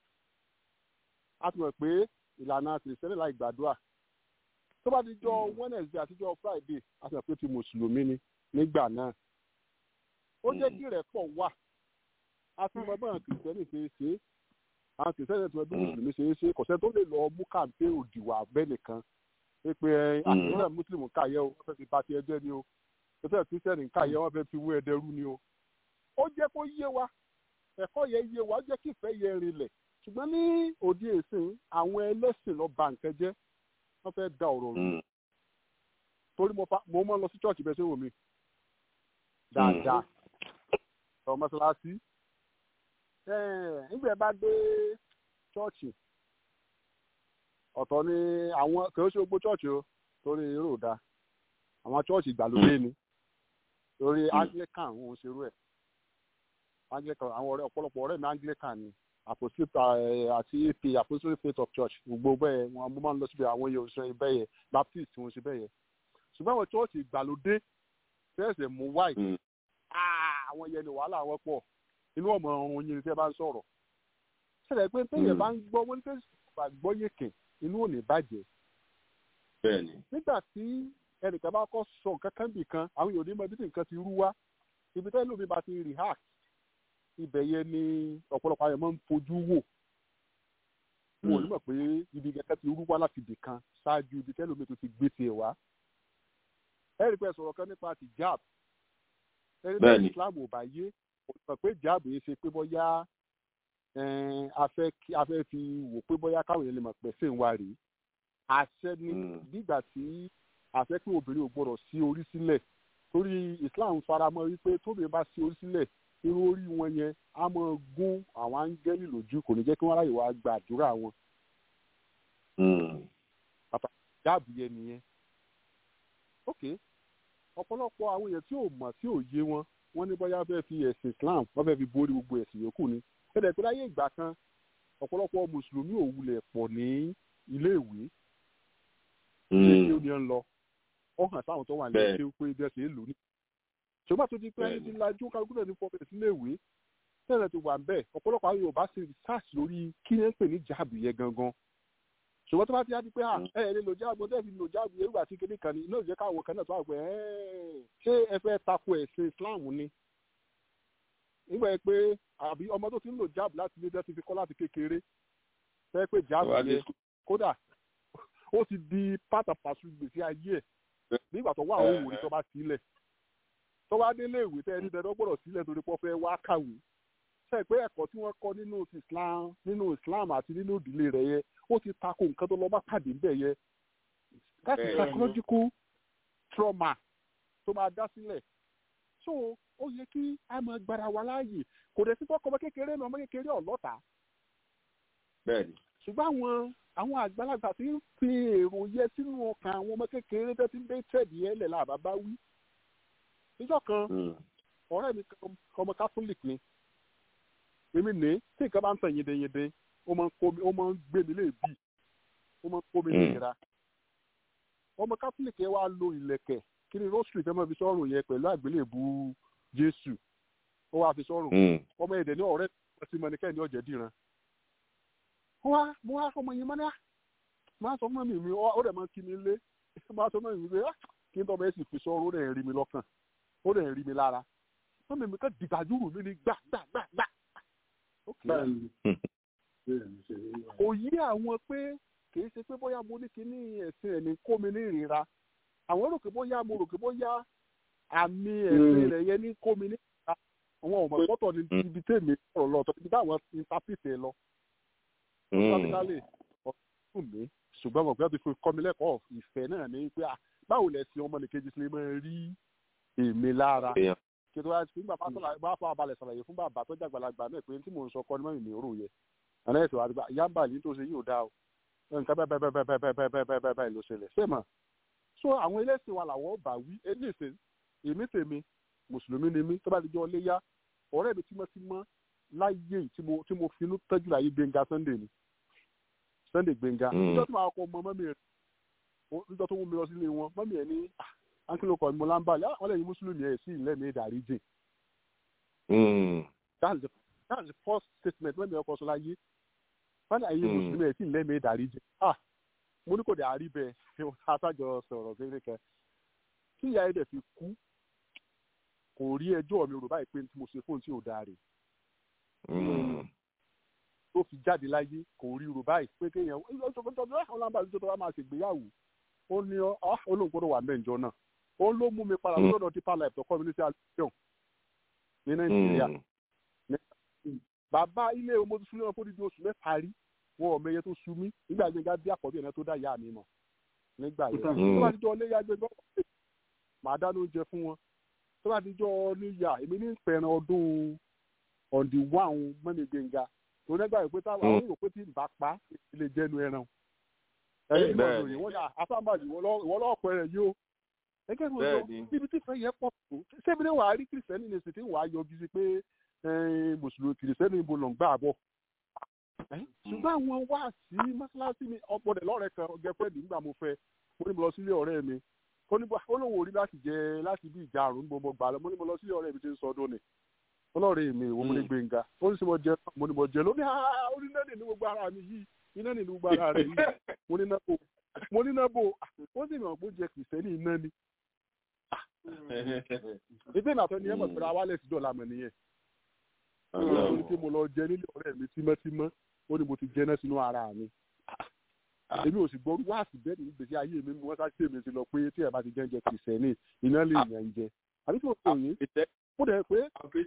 Speaker 9: a ti mọ̀ pé ìlànà kìrìsìtẹ́nì láì gbàdúrà tó bá di jọ wednesday àti jọ friday a sì mọ̀ pé ti mùsùlùmí ni nígbà náà ó jẹ́ kí rẹ̀ pọ̀ wà a ti mọ báwọn kìrìsìtẹ́nì ṣe é ṣe é àwọn kìrìsìtẹ́nì ti mọ bí mùsùlùmí ṣe é ṣe é kò sẹ́ni tó lè lọ mú kàǹpé òdìwà abẹ́ nìkan pé àtúntò mùsùlùmí káyẹ o wọ́n fẹ́ fi bàtì ẹjẹ́ ni o wọ́n fẹ́ kìrìsìtẹ́nì káyẹ wọ́n fẹ́ fi wú ẹdẹrú ni o ó jẹ́ kó yé wa ẹ̀kọ́ yẹn yé wa ó jẹ́ kí ìfẹ́ yẹn rinlẹ̀ ṣùgbọ́n ní òde ìsìn àwọn ẹlẹ́sìn lọ bà nǹkan jẹ́ wọ́n fẹ́ da ọ̀rọ̀ rú torí mo fa- mo máa ń lọ sí chọ́ọ̀chì bẹ́ẹ̀ ṣe wò mí dáadáa ọ mọ́ṣáláṣí nígbà bá dé chọ́ọ̀chì ọ̀tọ̀ ni àwọn kì í ṣe gbogbo chọ́ọ̀chì o torí irú da àwọn chọ́ọ̀chì ìgbàlódé ni torí anglican òun ṣerú ẹ̀ anglican àwọn ọ̀rẹ́ ọ̀pọ̀lọpọ̀ ọ̀rẹ́ mi anglican ni apostolic eh, àti ap apostolic faith of church gbogbo bẹ́ẹ̀ wọn mo máa ń lọ síbi àwọn yòó ṣe bẹ́ẹ̀ yẹ baptist wọn ṣe bẹ́ẹ̀ yẹ ṣùgbọ́n àwọn church ìgbàlódé fẹ́ẹ̀sẹ̀ mú white àwọn yẹn ni wàhálà wọn pọ̀ inú ọmọ ọrùn yìí ni tẹ́ bá ń sọ̀rọ̀ ṣẹlẹ̀ pé téèyàn bá ń gbọ́ wọ́n ní tẹ́sí bá gbọ́ yèkè inú ò ní bàjẹ́
Speaker 1: bẹ́ẹ̀ni
Speaker 9: nígbà tí ẹnìkan bá kọ́ sọ nǹkan kan bì kan àwọn yòó ní mọ ibi tí nǹkan ti rú wá ibi tẹ́lẹ̀ lómi bá ti react ibẹ̀ yẹn ni ọ̀pọ̀lọpọ̀ ayọ̀ máa ń fojú wò wọn ò ní mọ̀ pé ibi kẹ̀kẹ́ ti rú wá láti ibì kan ṣáájú ibi tẹ́lẹ̀ lómi tó ti gbé tiẹ̀ wá ẹ̀rí pé sọ̀rọ̀ kan nípa ti jab ẹni tí
Speaker 1: Bẹ́ẹ̀ni.
Speaker 9: Islam ò bá yé kò sọ pé jab yìí ṣe pé bóyá ẹn, a fẹ́ kí- a fẹ́ fi wò pé bóyá káwọn èèyàn lè mọ̀ pé ṣé ń wá rèé àṣẹ ni nígbà tí àṣẹ pé obìnrin ò gbọdọ̀ sí orí sílẹ̀ torí Islam faramọ́ wípé tóbi bá sí orí sílẹ̀ irú orí wọn yẹn á máa gún àwọn áńgẹ́lì lójú kò ní jẹ́ kí wọ́n ráyè wá gbàdúrà wọn pàtàkì jáàbù yẹn nìyẹn ok ọ̀pọ̀lọpọ̀ àwọn èèyàn tí ò mọ̀ tí ò yé wọn wọ́n ní bóyá fẹ́ fi ẹ̀sìn Islam wọ́n fẹ́ fi borí gbogbo ẹ̀sìn yòókù ni ẹ̀dẹ̀ pé láyé ìgbà kan ọ̀pọ̀lọpọ̀ mùsùlùmí ò wulẹ̀ pọ̀ ní iléèwé ilé tí ó ní ń lọ ó hàn sáwọn tó wà ní
Speaker 1: Bẹ́ẹ̀.
Speaker 9: ilé pé bí ẹ ṣe é lò ní. ṣùgbọ́n tó ti pẹ́ ní
Speaker 1: Bẹ́ẹ̀ni.
Speaker 9: ti lajú kálukú náà ní fọ́ọ̀mù sílé ìwé tẹ́lẹ̀ ti wà ń bẹ̀ ọ̀pọ̀lọpọ̀ àwọn Yorùbá ṣe research lórí kí ni ń pè ní jáàbù yẹn gangan ṣùgbọ́n tó bá ti á di pé à ẹ ẹ lè lò jáàbù tẹ́ fi lò jáàbù yẹn nígbà tí kéde kan ní iná ìjẹ́ káwọn kan náà tó wà pé ẹ́ẹ̀ ṣé ẹ fẹ́ tako ẹ̀sìn Islam ni nígbà yẹn pé àbí ọmọ tó ti ń lò jáàbù láti ilé tẹ́ ti fi kọ́ láti kékeré tẹ́ pé jáàbù
Speaker 1: Wà á dé
Speaker 9: yẹn kódà ó ti di pátápàṣù gbèsè ayé ẹ̀ nígbà tó wà ó wò ní tó bá sílẹ̀ tó bá délé ìwé tẹ́ ẹni dandan gbọ́dọ̀ sílẹ̀ torí pé ó fẹ́ wá kàwé ṣe pé ẹ̀kọ́ tí wọ́n kọ́ nínú ti Islam nínú Islam àti nínú ìdílé rẹ̀ yẹ ó ti tako nǹkan tó lọ bá pàdé ńbẹ̀ yẹ that is
Speaker 1: Bẹ́ẹ̀ni.
Speaker 9: psychological trauma tó máa dá sílẹ̀ so ó yẹ kí a máa gbára wa láàyè kò dẹ̀ sí fọ́kọ́ ọmọ kékeré náà ọmọ kékeré ọ̀lọ́ta
Speaker 1: bẹ́ẹ̀ni.
Speaker 9: ṣùgbọ́n àwọn àwọn àgbàlagbà tí ń fi èrò yẹ sínú ọkàn àwọn ọmọ kékeré tó ti ń dé tẹ̀dí ẹ̀ lẹ̀ làbá bá wí. níjọ́ kan ọ̀rẹ́ mi kan ọmọ catholic ni èmi ní tí nǹkan bá ń tàn yedeyede ó máa ń kó mi ó máa ń gbé mi léèbì ó máa ń kó mi nìyẹra ọmọ catholic yẹn wá lo ìlẹ̀kẹ̀ kí ni rosary fẹ́ máa fi sọ́rùn yẹn pẹ̀lú àgbélébù jésù ó wá fi sọ́rùn ọmọ ẹ̀dẹ̀ ní ọ̀rẹ́ tí mo ní kẹ́ni ọ̀jẹ̀ dìran wá mo wá ọmọ yẹn mọ́ná máa sọ fún mi mi ó rẹ̀ máa kí mi lé máa sọ fún mi pé kí n tọ́ bẹ́ẹ̀ sì fi sọ́rùn ó rẹ̀ rí mi lọ́kàn ó rẹ̀ rí mi lára wọ́n mi kàn dìgbàdúrù mi ní gbà gbà gbà gbà. kò yí àwọn pé kìí ṣe pé bóyá mo ní kíní ẹ̀sìn ẹ̀mí kó mi ní ìrira àwọn rò pé bóyá mo rò pé bóyá àmì ẹ̀sìn rẹ̀ yẹn ní kó mi ní ìrira àwọn ọmọ ìpọ́tọ̀ ní ibi tèmi sọ̀rọ̀ lọ ibi táwọn interpret ẹ lọ. practically ọ̀sùn mi ṣùgbọ́n mo gbọ́dọ̀ ti fi kọ́ mi lẹ́kọ̀ọ́ ìfẹ́ náà ní pé báwo lẹ̀sìn ọmọnìkejì ṣe máa rí èmi lára kí tó wá sí bàbá sọ̀rọ̀ bá fọ abalẹ̀ sàlàyé fún bàbá tó jàgbàlagbà náà pé tí mò ń sọ kọ́ ni mọ̀ mi ò rò yẹ àná ẹ̀sìn wa àdìgbà ìyá ń bà yín tó ṣe yóò dá o nǹkan bẹ́ẹ̀ bẹ́ẹ̀ bẹ́ẹ̀ bẹ́ẹ̀ bẹ́ẹ̀ bẹ́ẹ̀ bẹ́ẹ̀ bẹ́ẹ̀ bẹ́ẹ̀ ló ṣẹlẹ̀ ṣé mà so àwọn ẹlẹ́sìn wa làwọ̀ bà wí ẹlẹ́sìn èmi tèmi mùsùlùmí ni mí tó bá ti jọ léyà ọ̀rẹ́ mi tímọ́tímọ́ láyé tí mo tí mo finú tọ́jú láyé gbẹ̀ngà sunday ni sunday gbẹ̀ngà níjọ́ tí màá kọ́ mọ mọ́mí rẹ̀ níjọ́ tó mú mi lọ sílé wọn mọ́mí ẹ̀ ní ankilo kọ mo lamba ya wọn lè yí mùsùlùmí ẹ sí ilé mi dàrí jìn. that's the that's the first statement wey mi ọkọ sọ láyé wọn lè yí mùsùlùmí ẹ sí ilé mi dàrí jìn. ah mo ní kò dé àárí bẹ́ẹ̀ atájọ sọ̀rọ̀ kékeré kan kí ìyá ẹdẹ fi kú kò rí ẹjọ́ mi rò báyìí pé tí mo ṣe fóun tí ò dáa rè tó fi jáde láyé kò rí rò báyìí pé kéèyàn ọlọ́mọba àti ìjọba máa ṣègbéyàwó ó ní olóńgbòdo wà mẹ́jọ náà ó ló mú mi padà lọ́dọ̀ deeper life tó kọ́ mi ní sí alẹ́ ní nàìjíríà bàbá ilé ọmọ tó súnmọ́ fún dídí oṣù mẹ́ta rí wọn ò mẹyẹ tó sú mi nígbà gbẹngà bí àkọ́bí ẹ̀rẹ́ tó dá ìyá mi mọ̀ nígbà yẹn tó bá ti jọ léyà gbẹgbẹ́ màá dáná oúnjẹ fún wọn tó bá ti jọ níyà èmi ní pẹ̀rẹ̀ ọdún ọ̀ǹdì wáhùn mọ́mi gbẹngà tó nígbà yìí pé táwọn àwọn èrò pé tí ń bá pa ilé jẹ́nu ẹran ẹ̀yìn ìgbà òyìn wọ́n yà àfáàmàjì wọ́n lọ́ọ̀ pẹ̀rẹ̀ yìí o ẹgẹ́ mi lọ níbi tí fẹ́ yẹ pọ̀ tó sẹ́mi ní wàá rí kìrìsìtẹ́nì ní ìsìn tí wàá yọjú sí pé mùsùlùmí kìrìsìtẹ́nì ibo lọ ń gbà bọ̀ ṣùgbọ́n àwọn wá sí mọ́ṣáláṣí mi ọ̀pọ̀dẹ̀ lọ́rẹ̀ kan gẹ́fẹ́ẹ̀dì nígbà mo fẹ́ mo ní mo lọ sílé ọ̀rẹ́ mi ó lóun ò rí láti jẹ láti bí ìjà àrùn gbogbo gbà lọ mo ní mo lọ sílé ọ̀rẹ́ mi tí ń sọ ọdún ni ọlọ́ọ̀rẹ́ mi ìwọ mo ní gbẹ̀ngà ó ní sọ mo jẹ mo ní mo jẹ lóní ó ní náà ní gbogbo ara mi yìí iná ní gbogbo ara rẹ yìí mo ní náà bò mo ní náà bò ó sì mọ̀ pé ó jẹ kìrìsìtẹ́nì iná ni ìdí ìnàtọ́ ni ẹ mọ̀ pé awálẹ̀ ti dọ̀la mọ̀ nìyẹn. ó ní kí mo lọ jẹ nílé ọ̀rẹ́ mi tímọ́tímọ́ ó ní mo ti jẹ náà sínú ara mi. èmi ò sì gbọ́ wáàsì bẹ́ẹ̀ ní gbèsè ayé mi wọ́n sá sí èmi sí lọ pé tí ẹ bá ti jẹ́ ń jẹ kìrìsìtẹ́nì iná lè yàn ń jẹ. àbí tí mo sọ yìí ó dẹ̀ pé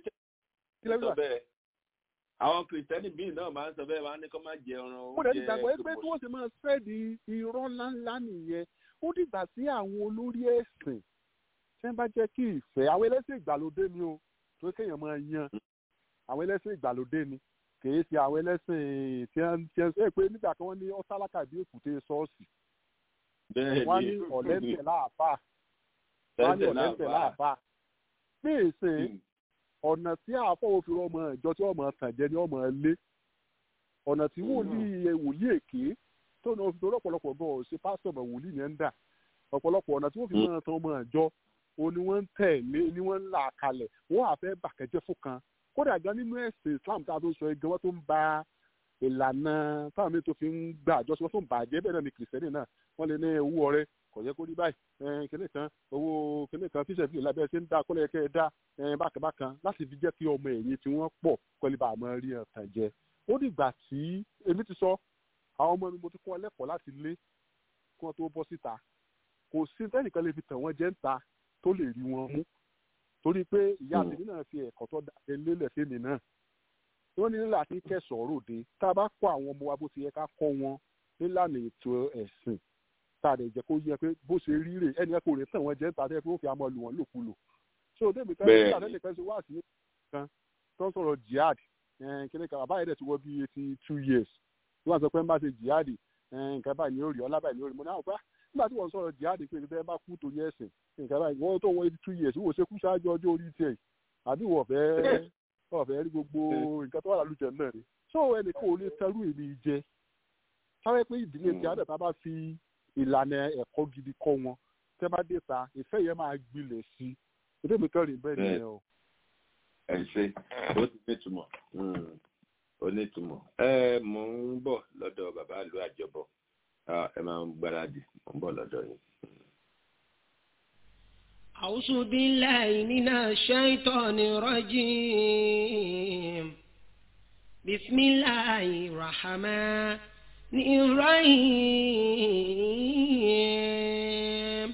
Speaker 1: àwọn kìrìsìtẹ́nì bíi náà máa ń sọ bẹ́ẹ̀ máa ń ní kó má jẹ ọ̀ràn oúnjẹ.
Speaker 9: mo dẹ̀ ti gbàgbọ́ pé tí wọ́n sì máa fẹ́ di irọ́ ńláńlá nìyẹn ó dìgbà sí àwọn olórí ẹ̀sìn tí wọ́n bá jẹ́ kí ìfẹ́ àwọn ẹlẹ́sìn ìgbàlódé ni o tó kéèyàn máa yan àwọn ẹlẹ́sìn ìgbàlódé ni kìí ṣe àwọn ẹlẹ́sìn tí wọ́n ti ẹ pé nígbà kan wọ́n ní ọ́sálákà bí èkúté ṣọ́ọ̀ṣì wọ́n ní ọ̀lẹ́sẹ̀ láàfà wọ́n ní ọ̀lẹ́sẹ̀ láàfà ní ìsìn ọ̀nà tí àáfọ̀ òfin ọmọ ìjọ tí ọmọ tàn jẹ ní ọmọ ilé ọ̀nà tí wòlíì wòlíì èké tó ní oṣù tó lọ́pọ̀lọpọ̀ gan ọ̀ ṣe pásítọ̀ mọ̀ wòlíì yẹn ń dà ọ̀pọ̀lọpọ̀ ọ̀nà tí wọ́n fi máa tan ọmọ ìjọ o ni wọ́n ń tẹ̀lé ni wọ́n ń là kalẹ̀ wọ́n á fẹ́ bàkẹ́jẹ́ fún kan kódà gan nínú ẹ̀sìn Islam tá a tó sọ igi wọ́n tó ń ba ìlànà táwọn mi tó fi ń gbà àjọṣe wọ́n tó ń bàjẹ́ bẹ́ẹ̀ náà ni kìrìsìtẹ́nì náà wọ́n lè ní owó ọrẹ kò yẹ kó rí báyìí kíní kan owó kíní kan fíṣẹ̀ fíṣẹ̀ lábẹ́ ṣe ń dá kọ́lẹ̀ kẹ́ ẹ dá bákan bákan láti fi jẹ́ kí ọmọ ẹ̀yìn tí wọ́n pọ̀ kọ́lé bá àmọ́ rí ọ̀tàn jẹ ó dìgbà tí èmi ti sọ àwọn ọmọ mi mo ti kọ́ ọ lẹ́kọ̀ọ́ láti lé kí wọ́n tó bọ́ síta kò sí tẹ́nìkan lè fi tàn wọ́n jẹ́ ń ta tó lè rí wọn mú torí pé ìyá tèmi náà fi ẹ̀kọ́ tó dáa lélẹ̀ fèmí náà wọ́n ní nílà tí kẹsàn-án ròde tá a bá kọ́ àwọn ọmọ wa bó ti yẹ ká kọ́ wọn nílànà ètò ẹ̀sìn tá a lè jẹ́ kó yẹ pé bó ṣe rí rè ẹnì kò lè tàn wọ́n jẹ́ níta pé ó fi àmọ́ lù wọ́n lòkulò so débi fẹ́
Speaker 1: Bẹ́ẹ̀ni.
Speaker 9: nígbà tẹ́lẹ̀ fẹ́ ṣe wá sí kan tó ń sọ̀rọ̀ jihad kíni kan àbáyé dẹ̀ ti wọ bí eighty two years tí wọ́n sọ pé ń bá ṣe jihad eh, nǹkan báyìí ni ó rí ọlá báyìí ni ó rí mo ní àwọn pé nígbà tí wọ́n sọ̀rọ̀ jihad pé tẹ́ bá kú torí ẹ̀sìn nǹkan báyìí wọ́n tó wọ eighty two years wọ́n ṣe kú ṣáájú ọjọ́ orí tiẹ̀ àbí wọ́n fẹ́ wọ́n fẹ́ rí gbogbo nǹkan tó wà lálùjẹ náà ni so ẹnìkan ò lè tẹrú èmi jẹ sáré pé ìdílé tí àdàtà bá fi ìlànà ẹ̀kọ́ gidi kọ́ wọn tẹ́ bá dé ta ìfẹ́ yẹn máa gbilẹ̀ sí i èdè mi kàn rí bẹ́ẹ̀ nìyẹn o.
Speaker 1: ẹ ṣe ó ti nítumọ̀ Mm, ó nítumọ̀ ẹ mò ń bọ̀ lọ́dọ̀ bàbá ìlú àjọbọ Ah, ẹ máa ń gbáradì mò ń bọ̀ lọ́dọ̀ yín.
Speaker 12: أعوذ بالله من الشيطان الرجيم بسم الله الرحمن الرحيم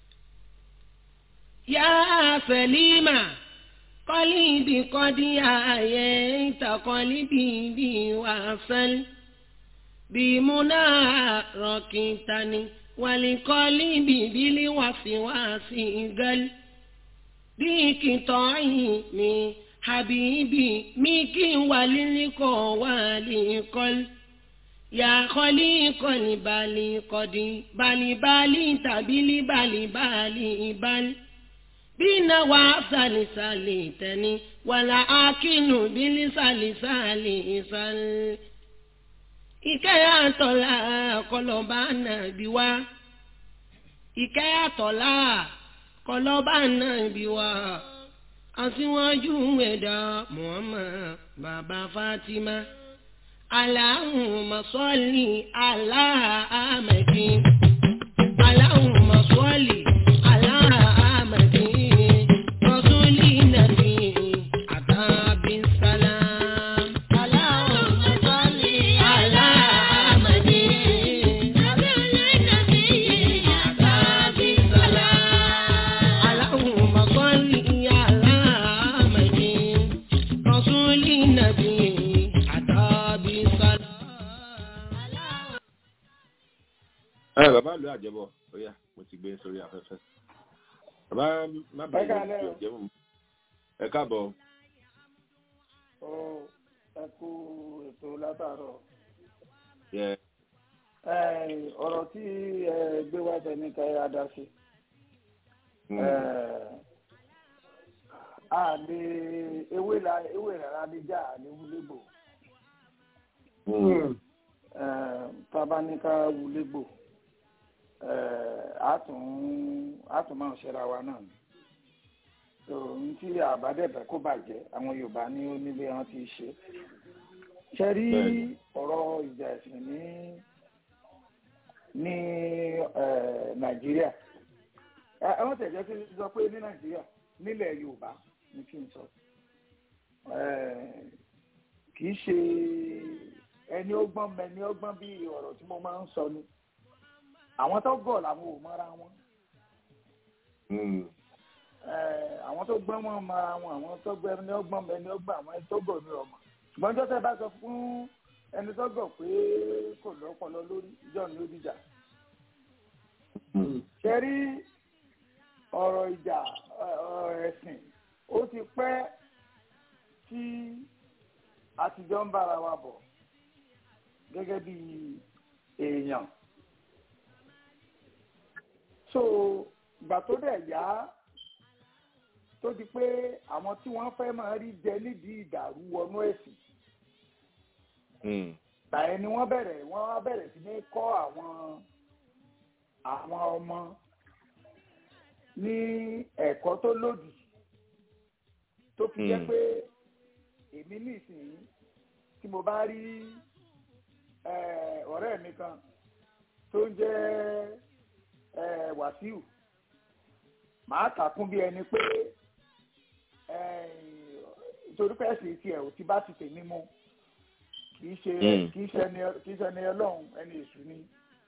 Speaker 12: يا سليمة قلبي قد آيت قلبي بي وصل بمناركتني ولقلبي بالوسواس قل بقطعي من حبيبي ميكي وللقى ولقل يا خليق البالي قد بالي بالي تبلي بالي بالي بل بنا وصل سالتني ولا أكن بلسال سالي سال ìkẹyàtọ̀lá kọlọ́ba nàbí wá ìkẹyàtọ̀lá kọlọ́ba nàbí wá aṣíwájú ẹ̀dá Muhammad bàbá Fatima Allahumma salli ala Ahmadin Allahumma salli ala Ahmadin rasuli nabi atabi salam Allahumma salli ala Ahmadin rasuli nabi atabi salam Allahumma salli ala Ahmadin rasuli nabi atabi salam
Speaker 1: ẹ bàbá ìlú àjọbọ ó yá mo ti gbé sórí afẹ́fẹ́ bàbá má
Speaker 7: Ẹ
Speaker 1: bàa
Speaker 7: káalẹ́
Speaker 1: yọ
Speaker 7: o.
Speaker 1: jẹ́ mọ́ ẹ káàbọ̀
Speaker 7: Ó ẹ kú ètò látàárọ̀.
Speaker 1: yẹ
Speaker 7: Ẹ, ọ̀rọ̀ tí ẹ gbé wá tẹ ní káyọ̀ adásí. A lè ewé la ewé rárá lè já àlè wúlégbò. Tábà ní ká wúlégbò. A tún a tún máa ṣẹra wa náà ni. So n tí àbádẹ́bẹ̀ kó bàjẹ́ àwọn Yorùbá ní ó nílé wọn ti ṣe. Ṣé rí
Speaker 1: Bẹ́ẹ̀ni.
Speaker 7: ọ̀rọ̀ ìjà ẹ̀sìn ní ní eh, nàìjíríà ẹ ẹ wọ́n tẹ̀jọ́ kí n sọ pé ní nàìjíríà nílẹ̀ yorùbá ní kí n sọ Eh, kì í ṣe ẹni ọgbọ́n mẹni ọgbọ́n bí ọ̀rọ̀ tí mo máa ń sọ ni àwọn tó gọ̀ làwọn ò mọ́ra wọn Eh, àwọn tó gbọ́n wọn mọ́ra wọn àwọn tó gbọ́ ẹni ọgbọ́n mẹni ọgbọ́n àwọn ẹni tó gọ̀ ní ọmọ ṣùgbọ́n jọ́sẹ̀ bá sọ fún ẹni tó gọ̀ pé kò lọ́pọlọ lórí ìjọ ni ó dìjà ṣe rí ọ̀rọ̀ ìjà ọ̀rọ̀ ẹ̀sìn ó ti pẹ́ tí àtijọ́ ń bára wa bọ̀ gẹ́gẹ́ bí èèyàn so ìgbà tó dẹ̀ yá tó di pé àwọn tí wọ́n fẹ́ máa rí jẹ nídìí ìdàrú wọnú ẹ̀sìn tàyẹ̀ ni wọ́n bẹ̀rẹ̀ wọ́n wá bẹ̀rẹ̀ sí ní kọ́ àwọn àwọn ọmọ ní ẹ̀kọ́ tó lòdì tó fi jẹ́
Speaker 1: Hmm.
Speaker 7: pé èmi nísìnyí tí mo bá rí eh, ọ̀rẹ́ mi kan tó ń jẹ́ eh, Wàsíù màá kà kún bí ẹni pé eh, torí pé ẹ̀sìn tiẹ̀ ò ti bá ti tèmi mu kì í ṣe
Speaker 1: Hmm.
Speaker 7: kì í ṣe ẹni kì í ṣe ẹni ọlọ́run ẹni èṣù ni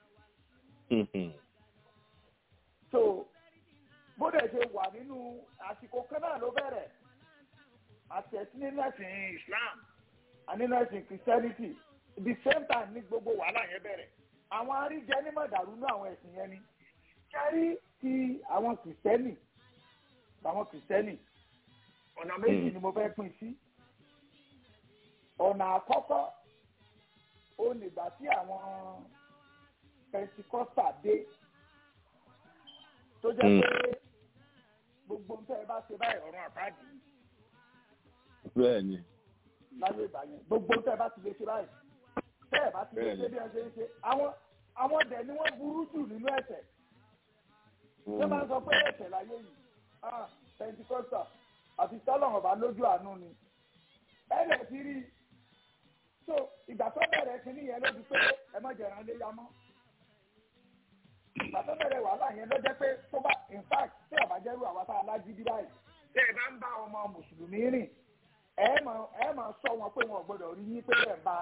Speaker 7: so bó dẹ̀ ṣe wà nínú àsìkò kan náà ló bẹ̀rẹ̀ àti ẹ̀sìn nínú ẹ̀sìn Islam àti nínú ẹ̀sìn Christianity the same time ní gbogbo wàhálà yẹn bẹ̀rẹ̀
Speaker 13: àwọn aríjẹ ní mọ̀dàrú ní àwọn ẹ̀sìn yẹn ni kẹ́rí ti àwọn kìrìsìtẹ́nì àwọn kìrìsìtẹ́nì ọ̀nà méjì ni mo fẹ́ pín sí ọ̀nà àkọ́kọ́ ó nígbà tí àwọn pẹntikọ́sà dé tó jẹ́ pé gbogbo ń tẹ́ ẹ bá ṣe báyìí ọ̀run àpáàdì
Speaker 1: bẹ́ẹ̀ ni
Speaker 13: láyé ìgbà yẹn gbogbo ń tẹ́ ẹ bá ti lè ṣe báyìí tẹ́ ẹ bá ti lè ṣe bí ẹ ṣe ń ṣe àwọn àwọn ọ̀dẹ̀ ni wọ́n burú jù nínú ẹ̀ṣẹ̀ ṣé máa ń sọ pé ẹ̀ṣẹ̀ láyé yìí ah pẹntikọ́sà àti tọ́lọ̀hàn bá lójú àánú ni ẹ̀rẹ̀ ti rí i so ìgbà tó bẹ̀rẹ̀ kínní yẹn ló di pé ẹ má jẹ̀ràn lé yamọ́ ìgbà tó bẹ̀rẹ̀ wàhálà yẹn ló jẹ́ pé tó bá in fact tí ọ̀bá jẹ́rú àwa tá a lájí bí báyìí tẹ́ ẹ bá ń bá ọmọ mùsùlùmí rìn ẹ máa ẹ máa sọ wọn pé wọn ò gbọdọ̀ rí yín pé ẹ̀ ń bá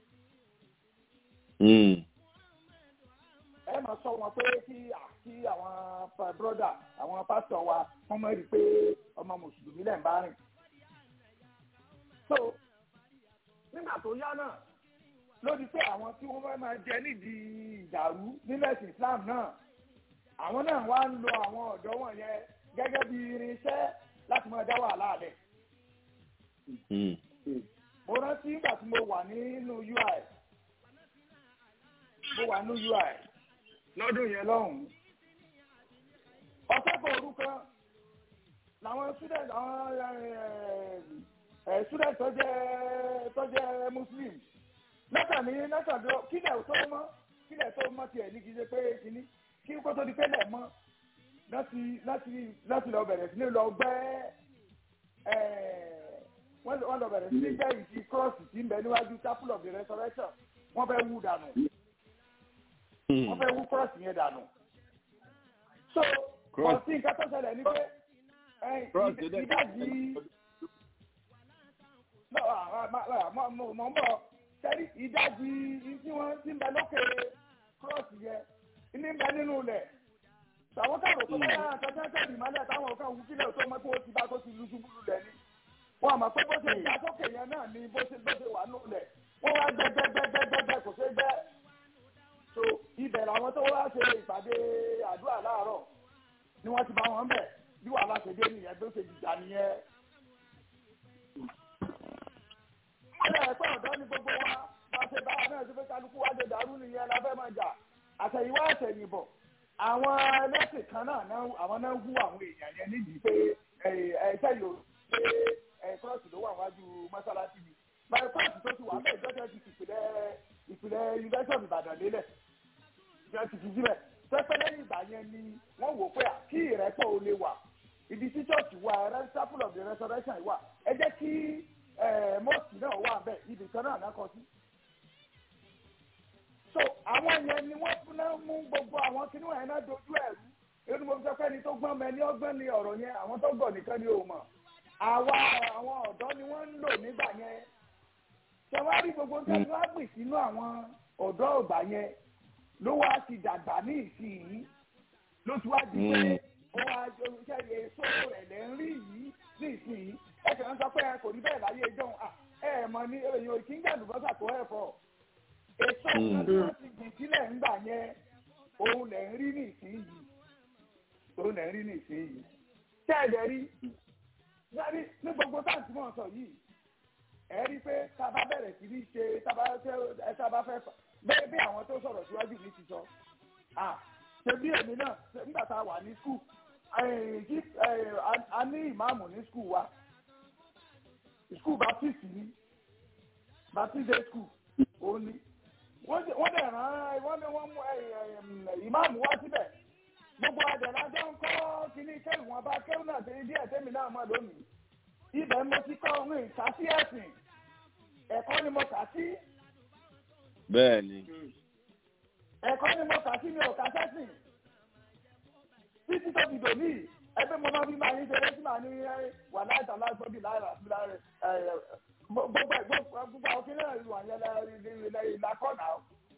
Speaker 13: ẹ máa sọ wọn pé kí kí àwọn broda àwọn pásítọ̀ wa wọ́n mọ̀ rí i pé ọmọ mùsùlùmí lẹ̀ ń bá rìn so nígbà tó yá náà ló di pé àwọn tí wọ́n fẹ́ máa jẹ nídìí ìdàrú nílẹ̀ ẹ̀sìn Islam náà àwọn náà wá ń lo àwọn ọ̀dọ́ wọ̀nyẹn gẹ́gẹ́ bí irinṣẹ́ láti máa dá wàhálà rẹ̀. mo rántí nígbà tí mo wà nínú UI mo wà nínú UI lọ́dún yẹn lọ́hùn-ún ọ̀sẹ̀ kan òru kan làwọn student àwọn student tó jẹ́ tó jẹ́ muslim lọ́kàn ní lọ́kàn tó kílẹ̀ tó mọ́ kílẹ̀ tó mọ́ tiẹ̀ ní kí ṣe pé kíní kí kó tó di pé lẹ̀ mọ́ láti láti láti lọ bẹ̀rẹ̀ sí ní lọ gbẹ́ wọ́n lọ bẹ̀rẹ̀ sí ní gbẹ́ ìdí cross tí ń bẹ níwájú chapel of the resurrection wọ́n fẹ́ wú dànù wọ́n fẹ́ wú cross yẹn dànù so kọ̀ọ̀sí nǹkan tó ṣẹlẹ̀ ní pé ìdájí mọ̀ ń bọ̀ sẹ́rí ìdájí tí wọ́n ti ń bẹ lókè cross yẹn ní ń bẹ nínú ilẹ̀ àwọn káàrò tó bá yára àtọ́jú ẹ̀jẹ̀ ìmọ̀lẹ̀ táwọn kan wú kílẹ̀ tó mọ́ tó ti bá tó ti lu ṣubú lulẹ̀ ni wọ́n àmọ́ pé bó ṣe ìyá sókè yẹn náà ni bó ṣe bó ṣe wà nù lẹ̀ wọ́n wá gbẹ́gbẹ́gbẹ́gbẹ́gbẹ́ kò ṣe gbẹ́ so ibẹ̀ làwọn tó wá ṣe ìpàdé àdúrà láàárọ̀ ni wọ́n ti bá wọn bẹ̀ bí wàhálà ṣe dé nìyẹn tó ṣe dìjà nìyẹn. Ilé ẹ̀pẹ́ ọ̀dọ́ ni gbogbo wa bá ṣe bá wa náà ṣe pé kálukú wá ṣe dàrú nìyẹn la fẹ́ máa jà àtẹ̀yìnwá àtẹ̀yìnbọ̀ àwọn ẹlẹ́sìn kan náà àwọn náà hú àwọn èèyàn yẹn nídìí pé ẹ̀ẹ́sẹ̀ yóò pé ẹ̀ẹ́kọ́ọ̀sì ló wà wájú mọ́sálásí mi báyìí kọ́ọ̀sì tó ti wà bẹ́ẹ̀ jọ́jọ́ ti ìpìlẹ̀ ìpìlẹ̀ yunifásitì Ìbàdàn lélẹ̀ ìjọ ti fi síbẹ̀ pẹ́pẹ́ lẹ́yìn ìgbà yẹn ni wọ́n wò pé kí ìrẹ́pọ̀ ò lè wà ibi tí church wà chapel of the resurrection wà ẹ jẹ́ kí mosque náà wà bẹ́ẹ̀ ibì kan náà náà sí. so àwọn yẹn ni wọ́n fún náà mú gbogbo àwọn kinní wọn yẹn náà dojú ẹ̀rú èyí ni mo sọ pé ni tó gbọ́n mẹ́ni ọgbọ́n ni ọ̀rọ̀ yẹn àwọn tó gbọ́ nìkan ni ò mọ̀ àwa àwọn ọ̀dọ́ ni wọ́n ń lò nígbà yẹn ṣẹwárí gbogbo nǹkan tí wọ́n gbìn sínú àwọn ọ̀dọ́ ọ̀gbà yẹn ló wá ti dàgbà ní ìsinyìí ló ti wá di pé ó wá ṣe èso rẹ̀ lẹ́ ń rí yìí ní ìsinyìí ẹ kàn ń sọ pé kò ní bẹ́ẹ̀ láyé ẹjọ́ ẹ ẹ̀ mọ̀ ní èèyàn kì í gbà lùbọ́sà tó ẹ̀ fọ́ èso kan tí wọ́n ti gbìn sílẹ̀ ńgbà yẹn òun lẹ̀ ń rí ní ìsinyìí òun lẹ̀ ń rí ní ìsinyìí tẹ́ẹ̀dẹ̀ rí yẹ́rí ní gbogbo táǹtì mọ̀ sọ yìí ẹ rí pé tá a bá bẹ̀rẹ̀ sí ní ṣe tá a bá fẹ́ bẹ́ẹ̀ bí àwọn tó sọ̀rọ̀ síwájú mi ti sọ ṣe bí èmi náà nígbà tá a wà ní skul a ní ìmáàmù ní skul wa skul baptist ní baptist day skul ó ní wọ́n dẹ̀ rán wọ́n ní wọ́n mú ìmáàmù wá síbẹ̀ gbogbo àdẹ̀lá jọ ń kọ́ kíní kẹ́rù wọn bá kẹ́rù náà ṣe díẹ̀ tẹ́mi náà mọ̀ lónìí ibẹ̀ mo ti kọ́ ohun ìkásí ẹ̀sìn ẹ̀kọ́ ni mo kà sí
Speaker 1: bẹ́ẹ̀ ni.
Speaker 13: ẹ̀kọ́ ni mo kà sí mi ò kà sẹ́sìn títí tó fi dòní ẹgbẹ́ mo máa fi máa yín ṣe lẹ́sìn máa ní wà láìsà láìsọ bí láìra sí láìra gbogbo gbogbo àwọn kíní ìlú àyẹlẹ ìlàkọ̀nà.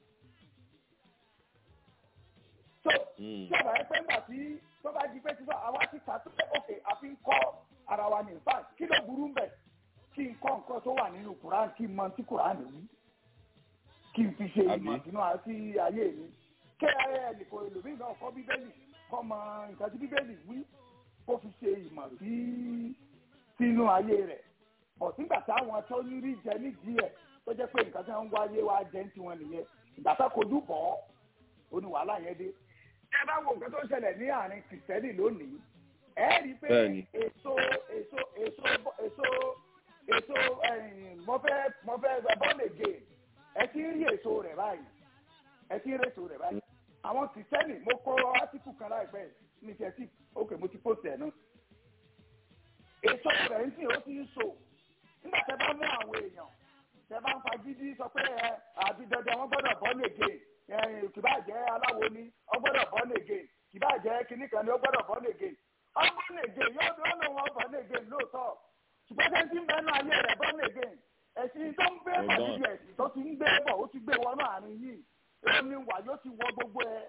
Speaker 13: so tí ọ̀bà ẹ pé ńgbà tí tó bá di pé tí àwa ti kà tó òkè àfi ń kọ́ ara wa ní ìfà kí ló burú ń bẹ̀ kí n kọ́ nǹkan tó wà nínú Kùránì kí n mọ tí Kùránì wí kí n fi ṣe
Speaker 1: Àbí?
Speaker 13: ìmọ̀ sínú àti ayé mi kí ẹnìkan ẹlòmíì náà kọ́ bíbélì kọ́ mọ nǹkan tí bíbélì wí kó fi ṣe ìmọ̀ sí sínú ayé rẹ̀ bọ̀ sígbà táwọn tó ní rí jẹ nídìí ẹ̀ tó jẹ́ pé nǹkan tí wọ́n ń wáyé wá jẹ́ ń tiwọn nìyẹn ìgbà tó kojú bọ̀ ọ́ ó ní wàhálà yẹn dé. ẹ bá wo nǹkan tó ń ṣẹlẹ̀ ní àárín kìrìsìtẹ́nì lónìí ẹ rí i pé
Speaker 1: Bẹ́ẹ̀ni.
Speaker 13: èso èso èso èso èso ẹ̀yìn mọ́fẹ́ mọ́fẹ́ bọ́ọ̀lù ègè ẹ ti ń rí èso rẹ̀ báyìí ẹ ti ń rí èso rẹ̀ báyìí àwọn kìrìsìtẹ́nì mo kọ átíkù kan láìpẹ́ yìí, ní tẹ̀sí òkè mo ti post ẹ̀ náà èso rẹ̀ ń sìn ó ti ń so nígbà tẹ bá mú àwọn èèyàn tẹ bá ń fagídí sọ pé ẹ àbí dandan wọn gbọ́dọ̀ bọ́ nègè kìbá jẹ́ aláwo ni wọn gbọ́dọ̀ bọ́ nègè kìbá jẹ́ kinní kan ni wọn gbọ́dọ̀ bọ́ nègè ọgbọ́n nègè yóò dúró lóun wọn bọ́ nègè lóòótọ́ ṣùgbọ́n tẹ́ ń tí ń bẹ́ẹ̀ náà ayé rẹ̀ bọ́ nègè ẹ̀sìn tó ń gbé bọ̀
Speaker 1: Ọgbọ́n.
Speaker 13: níbi ẹ̀sìn tó ti ń gbé bọ̀ ó ti gbé wọnú àárín yìí omi wà yóò ti wọ gbogbo ẹ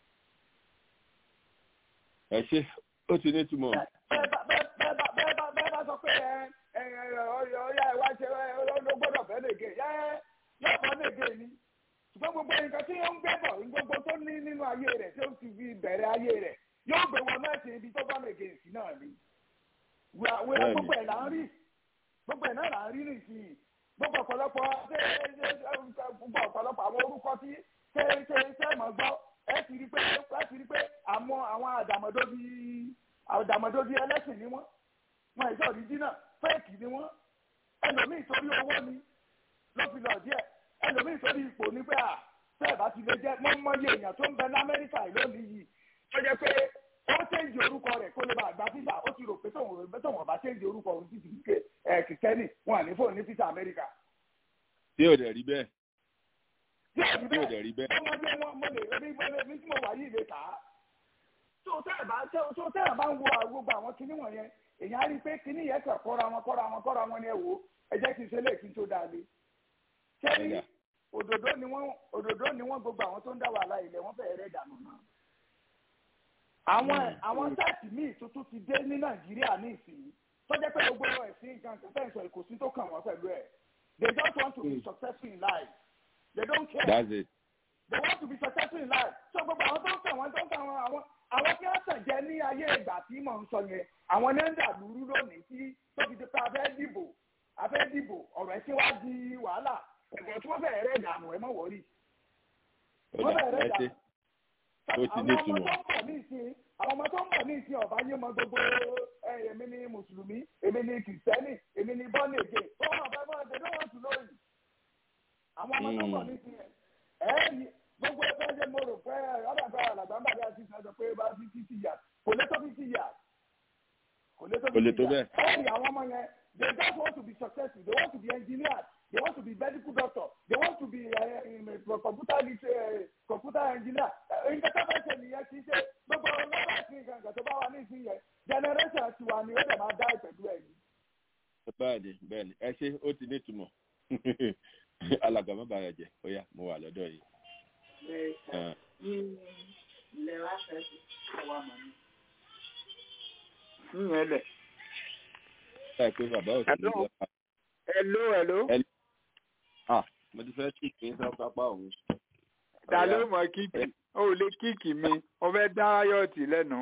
Speaker 1: ẹ ṣe ó ti ní túmọ̀
Speaker 13: bẹ́ẹ̀ bá bẹ́ẹ̀ bẹ́ẹ̀ bá bẹ́ẹ̀ bá bẹ́ẹ̀ bá sọ pé ẹ ẹ ẹ ọyọ ọyá ẹ wá ṣe ẹ ló gbọ́dọ̀ fẹ́ nègè yẹ yóò fọ́ nègè ni ṣùgbọ́n gbogbo nǹkan tí ó ń gbé bọ̀ gbogbo tó ní nínú ayé rẹ̀ tí ó ti fi bẹ̀rẹ̀ ayé rẹ̀ yóò gbé wọn náà ṣe ibi tó bá nègè sí náà ni wíwá wíwá
Speaker 1: Bẹ́ẹ̀ni.
Speaker 13: gbogbo ẹ̀ là ń rí gbogbo ẹ̀ náà là ń rí nìsín gbogbo ọ̀pọ̀lọpọ̀ ṣé ṣé ṣé gbogbo ọ̀pọ̀lọpọ̀ àwọn orúkọ tí ṣé ṣé ṣé mọ̀ gbọ́ ẹ ti rí pé ẹ ti rí pé àwọn àwọn àdàmọ̀dóbi àdàmọ̀dóbi ẹlẹ́sìn ni wọ́n wọn ìjọ òrìjínà fẹ́ẹ̀kì ni wọ́n ẹlòmíì torí owó ni ló fi lọ díẹ̀ ẹlòmíì torí ipò ní pé à tẹ́ẹ̀ bá ti lè jẹ́ mọ́mọ́yé èèyàn tó ń bẹ lamẹ́ríkà lónìí yìí tó jẹ́ pé ó ṣéǹjì orúkọ rẹ̀ kó lè bá àgbà físà ó ti rò pé tóun rò tóun ọba ṣéǹjì orúkọ òun ti fi ké ẹ kìtẹ́nì wọn à ní fóònù ní físà amẹ́ríkà.
Speaker 1: tí ò dẹ̀ rí bẹ́ẹ̀
Speaker 13: tí ò rí
Speaker 1: tí ò
Speaker 13: bẹ́ẹ̀
Speaker 1: dẹ̀ rí bẹ́ẹ̀
Speaker 13: ọmọdé wọn mo lè rí mo lè ní tí mo wà yìí lè kà á. tó tẹ́ẹ̀ bá tó tẹ́ẹ̀ bá ń wo àwọn- gbogbo àwọn kinní wọ̀nyẹn èèyàn á rí i pé kinní yẹn kàn kọ́ra wọn kọ́ra wọn kọ́ra wọn ni ẹ wò ó ẹ jẹ́ kí n ṣe lè kí n tó dáa lé. ṣé òdòdó ni wọ́n òdòdó ni wọ́n gbogbo àwọn tó ń dá wàhálà ilẹ̀ wọ́n fẹ́ẹ́ rẹ̀ dànù náà. àwọn àwọn táàtì míì tuntun ti dé ní nàìjíríà ní ìsìn tó jẹ́ pé gbogbo ẹ̀sìn nǹkan kan fẹ́ǹsọ̀ ìkòsí tó kàn wọ́n pẹ̀lú ẹ̀ they just want to be successful in life they don't care
Speaker 1: that's it
Speaker 13: they want to be successful in life so gbogbo àwọn tó ń tàn wọ́n tó ń tàn wọ́n àwọn àwọn tí wọ́n tàn jẹ́ ní ayé ìgbà tí mò ń sọ yẹn àwọn ní ń dà lúrú lónìí tí tó fi di pé a fẹ́ dìbò a fẹ́ dìbò ọ̀rọ̀ ẹ̀sìn wá di wàhálà ẹ̀gbọ́n tí wọ́n fẹ́ rẹ̀ dànù ẹ̀ mọ̀ wọ́rí
Speaker 1: ó
Speaker 13: wọ́n
Speaker 1: dà
Speaker 13: fẹ́
Speaker 1: ẹ
Speaker 13: rẹ̀
Speaker 1: ṣe
Speaker 13: dànù
Speaker 1: ó ti ní
Speaker 13: àwọn ọmọ
Speaker 1: túmọ̀
Speaker 13: tó ń bọ̀ ní ìsìn àwọn ọmọ tó ń bọ̀ ní ìsìn ọ̀bá yé mọ gbogbo ẹ, èmi ni mùsùlùmí èmi ni kìrìsìtẹ́nì èmi ni bọ́ọ̀nì èké ó wọn ọ̀bá bọ́ọ̀ they don't want to know you àwọn ọmọ tó ń bọ̀ ní ìsìn ẹ̀ ẹ́ ní gbogbo ẹgbẹ́ ṣe mo rò pé ọ̀dà tó àlàgbà ń bàdé àti ìsìn pé bá fi fifty years kò lè tó fifty years kò lè tó
Speaker 1: Kò lè
Speaker 13: fifty
Speaker 1: tó
Speaker 13: years
Speaker 1: bẹ́ẹ̀.
Speaker 13: ẹ́ ní àwọn ọmọ yẹn they just want to be successful they want to be engineers they want to be medical doctor they want to be uh, in, uh, computer lit- uh, computer engineer nǹkan tó fẹ́ ṣe nìyẹn kì í ṣe gbogbo lọ́wọ́ sí nǹkan kan tó bá wà ní ìsìn yẹn generation tiwa ni ó dẹ̀ máa dá ìpẹ̀lú ẹ̀ yìí.
Speaker 1: bẹ́ẹ̀ni bẹ́ẹ̀ni ẹ ṣe ó ti ní túmọ̀ alàgbà má bàa jẹ ó yá mo wà lọ́dọ̀ yìí. Ah,
Speaker 14: ilẹ̀ wa ṣẹ́ṣe àwa mọ̀ ní. yíyan lẹ̀.
Speaker 1: báyìí pé bàbá ò sí ní
Speaker 14: Hello.
Speaker 1: ìjọba.
Speaker 14: hello hello.
Speaker 1: Hello. ah mo ti fẹ́ kí kí n sọ pápá òun.
Speaker 14: ta ló mọ kíkì ó lè kíkì mi ó fẹ́ dá ráyọ̀tì lẹ́nu.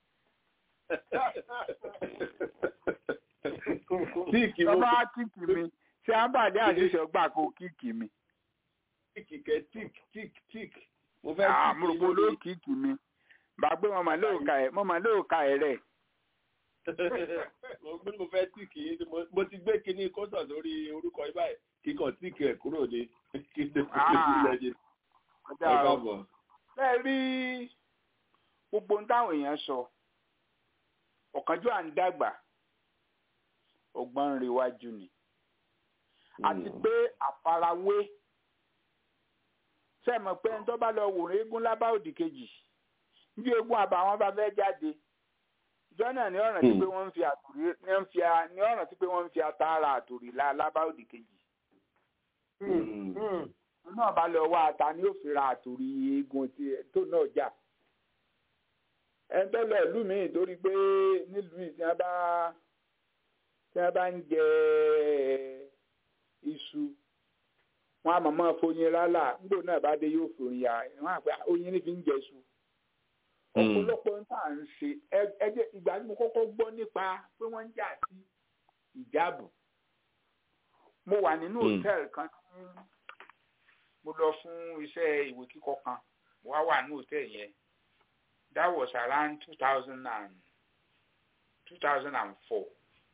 Speaker 1: Kíkì mo
Speaker 14: tọ́ba kíkì mi ṣé àbàdé àṣìṣe gbà kó kíkì mi.
Speaker 1: kíkì kẹ tík tík tík mo fẹ́
Speaker 14: Ah,
Speaker 1: kíkì
Speaker 14: mo rò pé olóò kíkì mi. bàgbé mo mà lóòka ẹ̀ mo mà lóòka ẹ̀ rẹ̀.
Speaker 1: mo gbé mo fẹ́ tíkì yín mo- mo ti gbé kinní kótó lórí orúkọ yín báyìí kíkọ tíkì ẹ̀ kúrò ní kí ló
Speaker 14: Ah.
Speaker 1: ti
Speaker 14: Ọjà
Speaker 1: ẹ
Speaker 14: o.
Speaker 1: káàbọ̀.
Speaker 14: bẹ́ẹ̀ rí gbogbo ohun táwọn èèyàn sọ ọ̀kánjú à ń dàgbà ọgbọ́n ń rewájú ni àti pé àfarawé sẹ́mọ̀ pé ẹni tó bá lọ wòrán eégún lábá òdì kejì bí eégún àbàwọn bá fẹ́ jáde ìjọ náà ní ọ̀ràn tí pé wọ́n ń fi àtòrí ní ń fi a- ní ọ̀ràn tí pé wọ́n ń fi àtàrà àtòrí la lábá òdì kejì náà bá lọ wá ata ni ó fi ra àtòrí eégún tí tó náà jà ẹni tó lọ ìlú míì torí pé nílùú yìí tí wọ́n bá tí wọ́n bá ń jẹ iṣu wọn a máa máa foyin rálá nígbà náà bá dé yóò fi oyin ya wọn àpẹ oyin ní fi ń jẹṣu ọ̀pọ̀lọpọ̀ ń tà ń ṣe ẹjẹ ìgbà tí mo kọ́kọ́ gbọ́ nípa pé wọ́n ń jà sí ìjáàbù mo wà nínú hòtẹ́ẹ̀lì kan tí mo lọ fún iṣẹ́ ìwé kíkọ kan mo wá wà ní hòtẹ́ẹ̀lì yẹn that was around two thousand and two thousand and four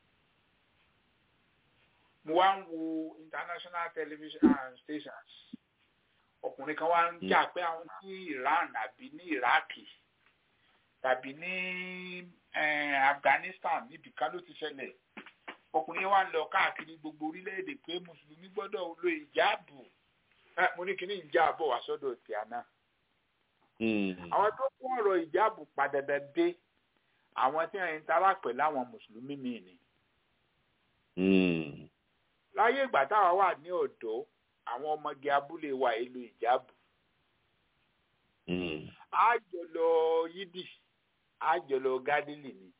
Speaker 14: mo wá ń wo international television stations ọkùnrin kan wá ń jà pé àwọn ní Iran àbí ní Iraki tàbí ní Afghanistan níbi kan ló ti ṣẹlẹ̀ ọkùnrin yẹn wá ń lọ káàkiri gbogbo orílẹ̀-èdè pé mùsùlùmí gbọ́dọ̀ lo ìjáàbù mo ní kíní ìjáàbọ̀ wá sọ́dọ̀ tí a náà. àwọn tó kún ọ̀rọ̀ ìjáàbù padàdà dé àwọn tí wọ́n ń tara pẹ̀lú àwọn mùsùlùmí míì ni. láyé ìgbà táwa wà ní ọ̀dọ́ àwọn ọmọge abúlé wa èlò ìjáàbù. àjọ lọ yídì àjọ lọ gádìlì ni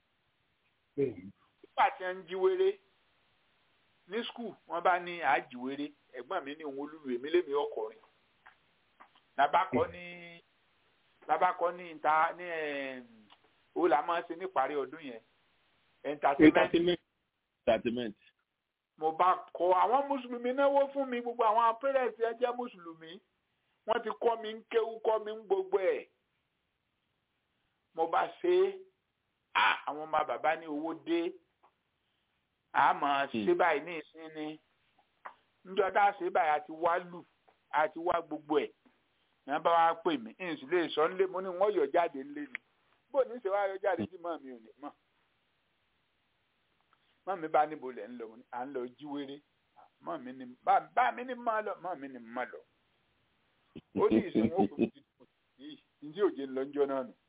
Speaker 14: nígbà tí wọ́n ń jí wéré ní skul wọ́n bá ní àjíwéré ẹ̀gbọ́n mi ní òun olúlu èmi lémi ọkọrin labakọ ní labakọ ní ìta ní ó là máa ń ṣe níparí ọdún yẹn
Speaker 1: entertainment.
Speaker 14: mo bá kọ àwọn mùsùlùmí náwó fún mi gbogbo àwọn parents ẹ jẹ́ mùsùlùmí wọ́n ti kọ́ mi ń kéwú kọ́ mi ń gbogbo ẹ̀ mo bá ṣe é àwọn ọmọ bàbá ní owó dé àmọ́ ṣe báyìí ní ìsinmi níjọ́ tá a ṣe báyìí àti wá lù àti wá gbogbo ẹ̀ ní bá wá pè mí n sì lè sọ nílé mo ní wọ́n yọ jáde nílé ni bó ní ṣe wá yọ jáde tí mọ́ mi ò ní mọ̀ mọ́ mi bá níbo lẹ̀ ń lọ à ń lọ jíwèrè mọ́ mi ní bá mi ní mọ́ lọ mọ́ mi ní mọ́ lọ ó ní ìsinmi ó kò ní yìí ní òjò ńlọ́njọ́ náà nù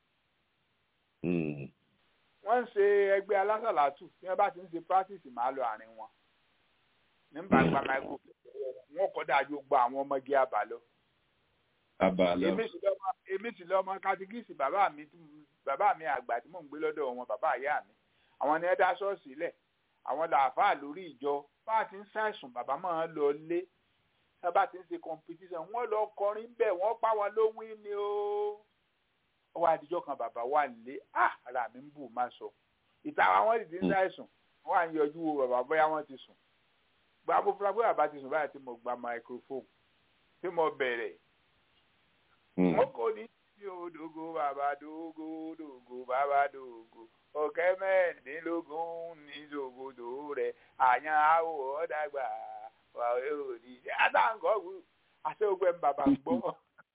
Speaker 14: wọ́n ń ṣe ẹgbẹ́ alásàlátù bí wọ́n bá ti ń ṣe practice máa lọ àárín wọn nígbà gba microphone wọn kọ́ dájú gba àwọn ọmọge àbálọ.
Speaker 1: àbálọ.
Speaker 14: èmi sì lọ́mọ katikíìsì bàbá mi bàbá mi àgbà tí mò ń gbé lọ́dọ̀ wọn bàbá ìyá mi àwọn ni ẹ dá ṣọ́ọ̀ṣì lẹ̀ àwọn làáfàá lórí ìjọ bá a ti ń ṣàìsùn bàbá máa ń lọ lé bá a ti ń ṣe competition wọ́n lọ kọrin bẹ́ẹ̀ wọ́n pa wọn lówín ni ó ọwọ́ àdìjọ́ kan bàbá wà nílé ara mi ń bù má sọ ìta àwọn ìdí ń ṣàìsùn wọ́n à ń yọjú wo bàbá bóyá wọ́n ti sùn gba bó fúra bóyá bàbá ti sùn báyìí tí mo gba microphone tí mo bẹ̀rẹ̀ mo kò ní sí òdògo bàbá dògo dògo bàbá dògo ọ̀kẹ́ mẹ́rìndínlógún ní dògodò rẹ̀ àyàn àwọ̀ ọ̀dàgbà wà òdì àtàǹkọ̀ọ́gù àti ògbẹ́ bàbá gbọ́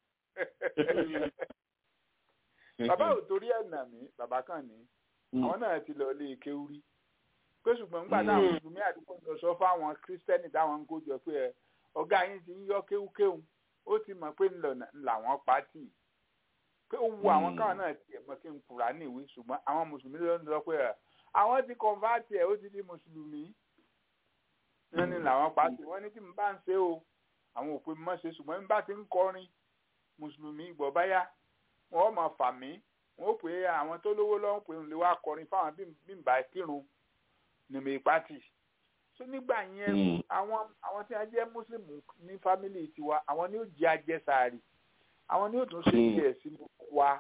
Speaker 14: bàbá ò torí ẹ̀ nà mí bàbá kàn ní àwọn náà ti lọ ilé kéwúrí pé ṣùgbọ́n nígbà táwọn mùsùlùmí àdúgbò lọ sọ fáwọn kírísítẹ́nì táwọn ń kójọ pé ẹ ọ̀gá yín ti ń yọ kéwúkéwù ó ti mọ̀ pé làwọn pátì pé ó wu àwọn káwọn náà tiẹ̀ mọ́ kí n kura ní ìwé ṣùgbọ́n àwọn mùsùlùmí ló ń lọ pé ẹ àwọn ti kọ̀ǹfàtì ẹ̀ ó ti di mùsùlùmí wọ́n ní làwọn pátì wọ́n ní tí mo bá ń ṣe o àwọn òpin mọ́ ṣe ṣùgbọ́n bí bá ti ń kọrin mùsùlùmí gbọ́ báyà wọ́n mọ̀ fà mí wọ́n pè é àwọn tó lówó lọ́wọ́ pé ń lè wá kọrin fáwọn bí n bá kírun nìmọ̀ ìpátì so nígbà yẹn àwọn àwọn tí wọ́n jẹ́ mùsùlùmí ní fámìlì tiwa àwọn ni ó jẹ́ ajẹ́sàárì àwọn ni ó tún ṣe díẹ̀ sínú wa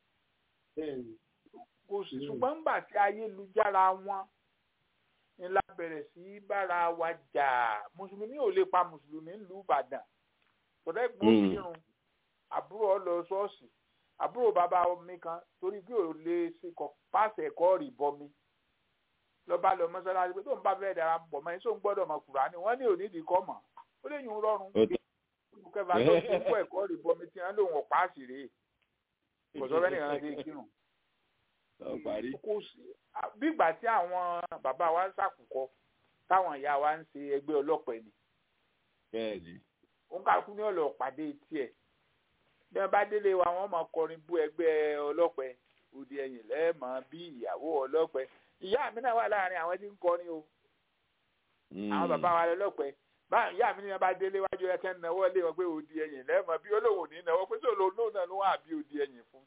Speaker 14: kò sí ṣùgbọ́n nígbà tí ayélujára wọn ni la bẹ̀rẹ̀ sí bára wa jà mùsùlùmí ò lè pa mùsùlùmí ńlú Ìbàdàn tọ́lá ẹ̀gbọ́n kírun àbúrò lọ ṣọ́ọ̀ṣì àbúrò bàbá mi kan torí bí ò lè ṣe kọ páàsì ẹ̀kọ́ rì bọmi lọ́ba lọ mọ́sálásí pé tó ń bá fẹ́ dára pọ̀ mọ́ ẹni tó ń gbọ́dọ̀ mọ Kùránì wọ́n ní onídìí kọ́ mọ̀ ó lè yún rọrùn kẹfà tó ń kó ẹ̀kọ́ rì bọmi tí wọ́n lòun ọ̀pá sì rèé kò sọ fẹ́ nìkan ṣe kírun. kò sí bí ìgbà tí àwọn bàbá wa ń ṣàkùkọ táwọn ìyá wa ń ṣe ẹgbẹ́ ọlọ́pàá ni.
Speaker 1: bẹ́ẹ̀ni.
Speaker 14: òun kàkú ní ọlọ́pàdé tiẹ̀ bí wọn bá délé wa wọn máa kọrin bú ẹgbẹ́ ọlọ́pẹ òdi ẹ̀yìn lẹẹmọ bí ìyàwó ọlọ́pẹ ìyá mi náà wà láàrin àwọn tí ń kọrin o àwọn bàbá wa lọ́pẹ báyìí ìyá mi ní wọn bá délé wájú ẹkẹ náwó lé wọn pé òdi ẹ̀yìn lẹẹmọ bí olówó ní náwó pé sọ lóun náà ló wà bí òdi ẹ̀yìn fún.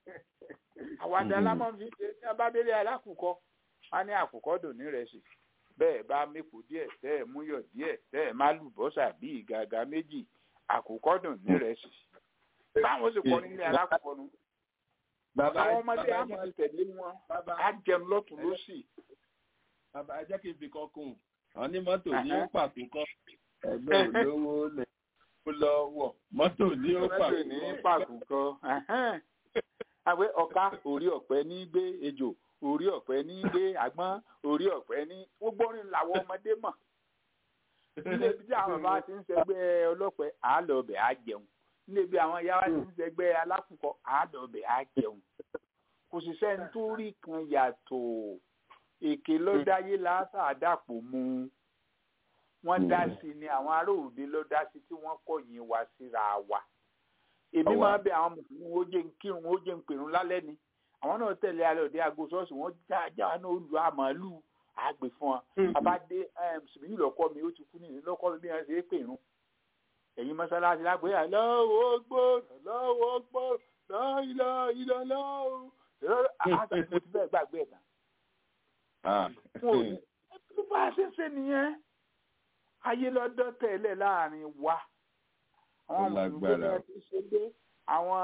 Speaker 14: àwàdà lámọ̀ fi ṣe tí wọn bá délé alákùkọ wọn ní àkùkọ dùn ní rẹ̀ sí bẹ́ẹ̀ bá mépo díẹ̀ tẹ́ ẹ̀ múyọ̀ díẹ̀ tẹ́ ẹ̀ má lùbọ́sà bí ìgàgà méjì àkùkọ dùn nírẹsì báwọn sì kọ́ nílé alákọ̀ọ́ nu àwọn ọmọdé á máa tẹ̀lé wọn á jẹun lọ́tún lọ́sì.
Speaker 1: bàbá ẹ jẹ́ kí n fi kan kún un àwọn ní mọ́tò ní ó pàtó kọ́ ẹgbẹ́ olówó lẹ̀ ó lọ wọ̀ mọ́tò ní ó pàtó
Speaker 14: ní pàtó kọ́ àwẹ ọ̀ka orí ọ̀pẹ ní gbé ejò orí ọ̀pẹ ní gbé àgbọn orí ọ̀pẹ ní gbogbo orin làwọn ọmọdé mọ̀ nílé ibi tí àwọn bàbá ti ń ṣẹgbẹ́ ọlọ́pẹ àálọ̀ ọbẹ̀ á jẹun nílé ibi àwọn ìyá wa ti ń ṣẹgbẹ́ alákùkọ àálọ̀ ọbẹ̀ á jẹun kò sì sẹ́ni tó rí kan yàtọ̀ èké lọ́dáyé lásà àdàpọ̀ mu wọ́n dá sí ni àwọn ará òde ló dá sí tí wọ́n kọ̀yìn wá síra wa èmi máa bẹ àwọn mùsùlùmí ó jẹ́ ń kírun ó jẹ́ ń pèrún lálẹ́ ni àwọn náà tẹ̀lé alẹ́ òde aago ṣọ́ọ̀ṣì wọ́n já já náà lu àmàlù àgbè fún wa abáde sùmíyù lọ́kọ́ mi ó ti kú nìyí lọ́kọ́ mi bí wọ́n ṣe é pèrún ẹ̀yin mọ́sálásí lágbèé lọ́wọ́ gbó lọ́wọ́ gbó lọ́ìlọ́ ìlọ́ lọ́wọ́ àti mo ti bẹ́ẹ̀ gbàgbé ẹ̀ tán. bá a ṣe ń ṣe nìyẹn ayé lọ́dọ́ tẹ̀lé láàrin wa àwọn mùsùlùmí ti ṣe dé àwọn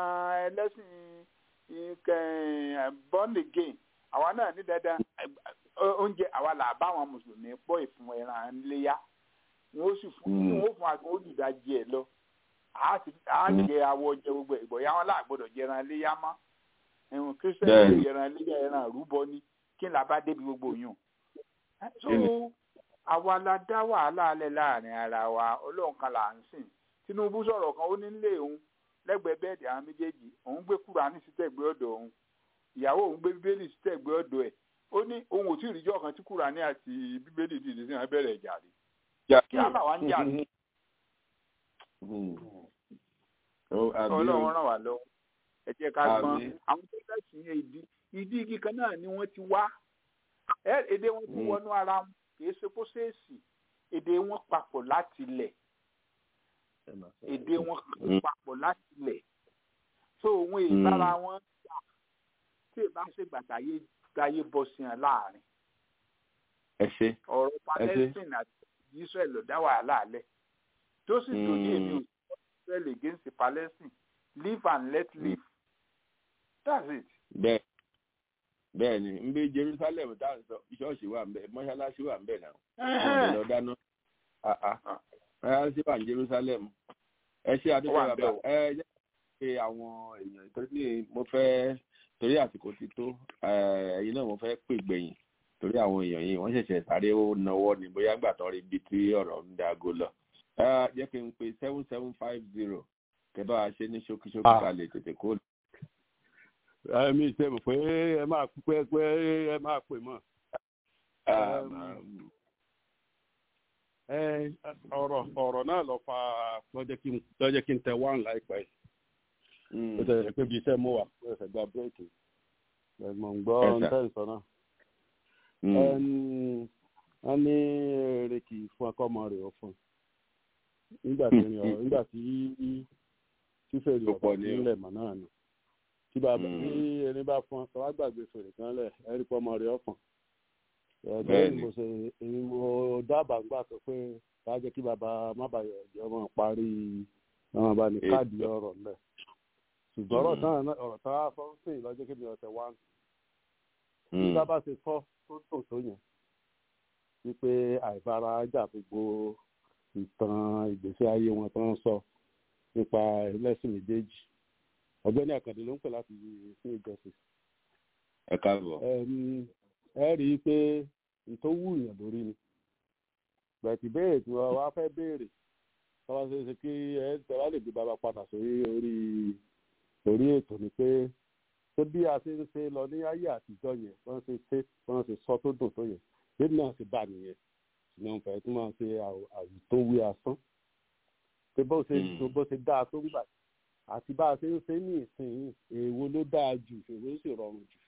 Speaker 14: ẹlẹ́sìn born again àwa náà ní dandan oúnjẹ àwa là bá àwọn mùsùlùmí pọ̀ ìfún ẹran léyà wọn ó sì fún wọn ó fún àgbọn olùdájì ẹ lọ á jẹ awọ jẹ gbogbo ìbọyá wọn láàgbọ́dọ̀ jẹ ẹran léyà mọ́ ẹ̀hún kírísítẹ́nì jẹ ẹran léyà ẹran àrúbọ ni kí n là bá débi gbogbo yùn. so àwa la dá wàhálà alẹ́ láàrin ara wa ọlọ́run kan là ń sìn tinubu sọ̀rọ̀ kan ó ní nílé òun lẹ́gbẹ̀ẹ́ bẹ́ẹ̀dì àwọn méjèèjì òun gbé kúránì sí tẹ̀gbẹ́ ọ̀dọ̀ òun ìyàwó òun gbé bíbélì sí tẹ̀gbẹ́ ọ̀dọ̀ ẹ̀ ó ní òun ò tí ì ríjọ́ kan tí kúránì àti bíbélì dìde sí wọn bẹ̀rẹ̀ ìjà rí kí á bà wá ń jà ní. ọlọ́run ràn wá lọ́wọ́ ẹ jẹ́ ká gbọ́n àwọn tó lẹ́sìn yẹn ìdí ìdí igi kan náà ni wọ́n ti wá èdè wọn ti wọnú ara wọn kì í ṣe kó ṣèèṣì èdè wọn papọ̀ láti lẹ̀ èdè wọn papọ̀ láti lẹ̀ so òun ìbára wọn jà tí ìbá ṣe gbàtàyé gbáyé bọ́ sí wọn láàrin. ọ̀rọ̀ palestine àti israel ló dá wàhálà alẹ́ tó sì tó ní èmi ò israel against palestine live and let live that's it.
Speaker 1: bẹ́ẹ̀ bẹ́ẹ̀ ni n bí jerusalem tá à ń sọ ṣọ́ọ̀ṣì wà ń bẹ mọ́ṣáláṣí wà ń bẹ náà wọ́n lọ dáná mọ́ṣáláṣí wà ní jerusalem ẹ ṣe àdúgbò bàbá ẹ jẹ́ pé àwọn èèyàn torí mo fẹ́ torí àsìkò ti tó ẹ̀yin náà mo fẹ́ pè gbẹ̀yìn torí àwọn èèyàn yìí wọ́n ṣẹ̀ṣẹ̀ sáré náwó ni bóyá gbà tán rí ibi tí ọ̀rọ̀ ń dago lọ jẹ́ kí n pe seven seven five zero kẹ́ bá a ṣe ní ṣókíṣókí ká lè tètè kó lọ
Speaker 9: mi ṣe mọ̀ pé ẹ máa pẹ́ pé ẹ máa pè mọ́. ọ̀rọ̀ ọ̀rọ̀ náà lọ fa lọ́jọ́ kí n tẹ wán láìpẹ́ yìí. ó tẹ̀lé pé bí iṣẹ́ mú wa ó ṣẹ̀ gba bírèkì ẹ̀gbọ́n gbọ́ ntẹ́sán náà. wọ́n ní èrè kì í fún akọ́mọ rẹ̀ ọ̀fun nígbà tí nígbà tí fífèrè ọ̀pọ̀ nílẹ̀ mọ̀ náà ni tí bàbá tí ẹni bá fọn ọ wá gbàgbé fèrè kan lẹ ẹrí pọ ọmọ rẹ ọfọn ẹgbẹ mo ṣe èmi mo dábàá gbà tó pé ká jẹ kí bàbá má bàyọ ẹjọ ọmọ parí ọmọ bá ní káàdì ọ̀rọ̀ ńlẹ ṣùgbọ́n ọ̀rọ̀ tán ọ̀rọ̀ tán á fọ́n sí ìlọ́jọ́ kí mi ọ̀sẹ̀ wá bí bàbá ṣe kọ́ tó tò tó yẹn wípé àìfara jà gbogbo ìtàn ìgbésí ayé wọn tó ń sọ nípa ẹlẹ́sìn méjèèjì ọ̀gbẹ́ni àkàndé ló ń pè láti sí ìjọsìn.
Speaker 1: ẹ káàbọ̀.
Speaker 9: ẹ rí i pé ìtòwú èèyàn lórí ni bẹ̀tì béèrè tí wọ́n wá fẹ́ béèrè tọ́wọ́ ṣe é ṣe kí ẹ tẹ́wá lè gbé bàbá padà sórí orí orí ètò ni pé ṣé bí a ṣe ń ṣe lọ ní ayé àtijọ́ yẹn wọ́n ṣe ṣe wọ́n ṣe sọ tó dùn tó yẹn bí náà ṣe bá nìyẹn ṣùgbọ́n fẹ́ tí wọ́n ṣe àwùtówí asán pé bó ṣe bó ṣe dáa tó ń gbà àti bá a ṣe ń ṣe ní ìsìn èèwo ló dáa jù èèwo ló sì rọrùn jù.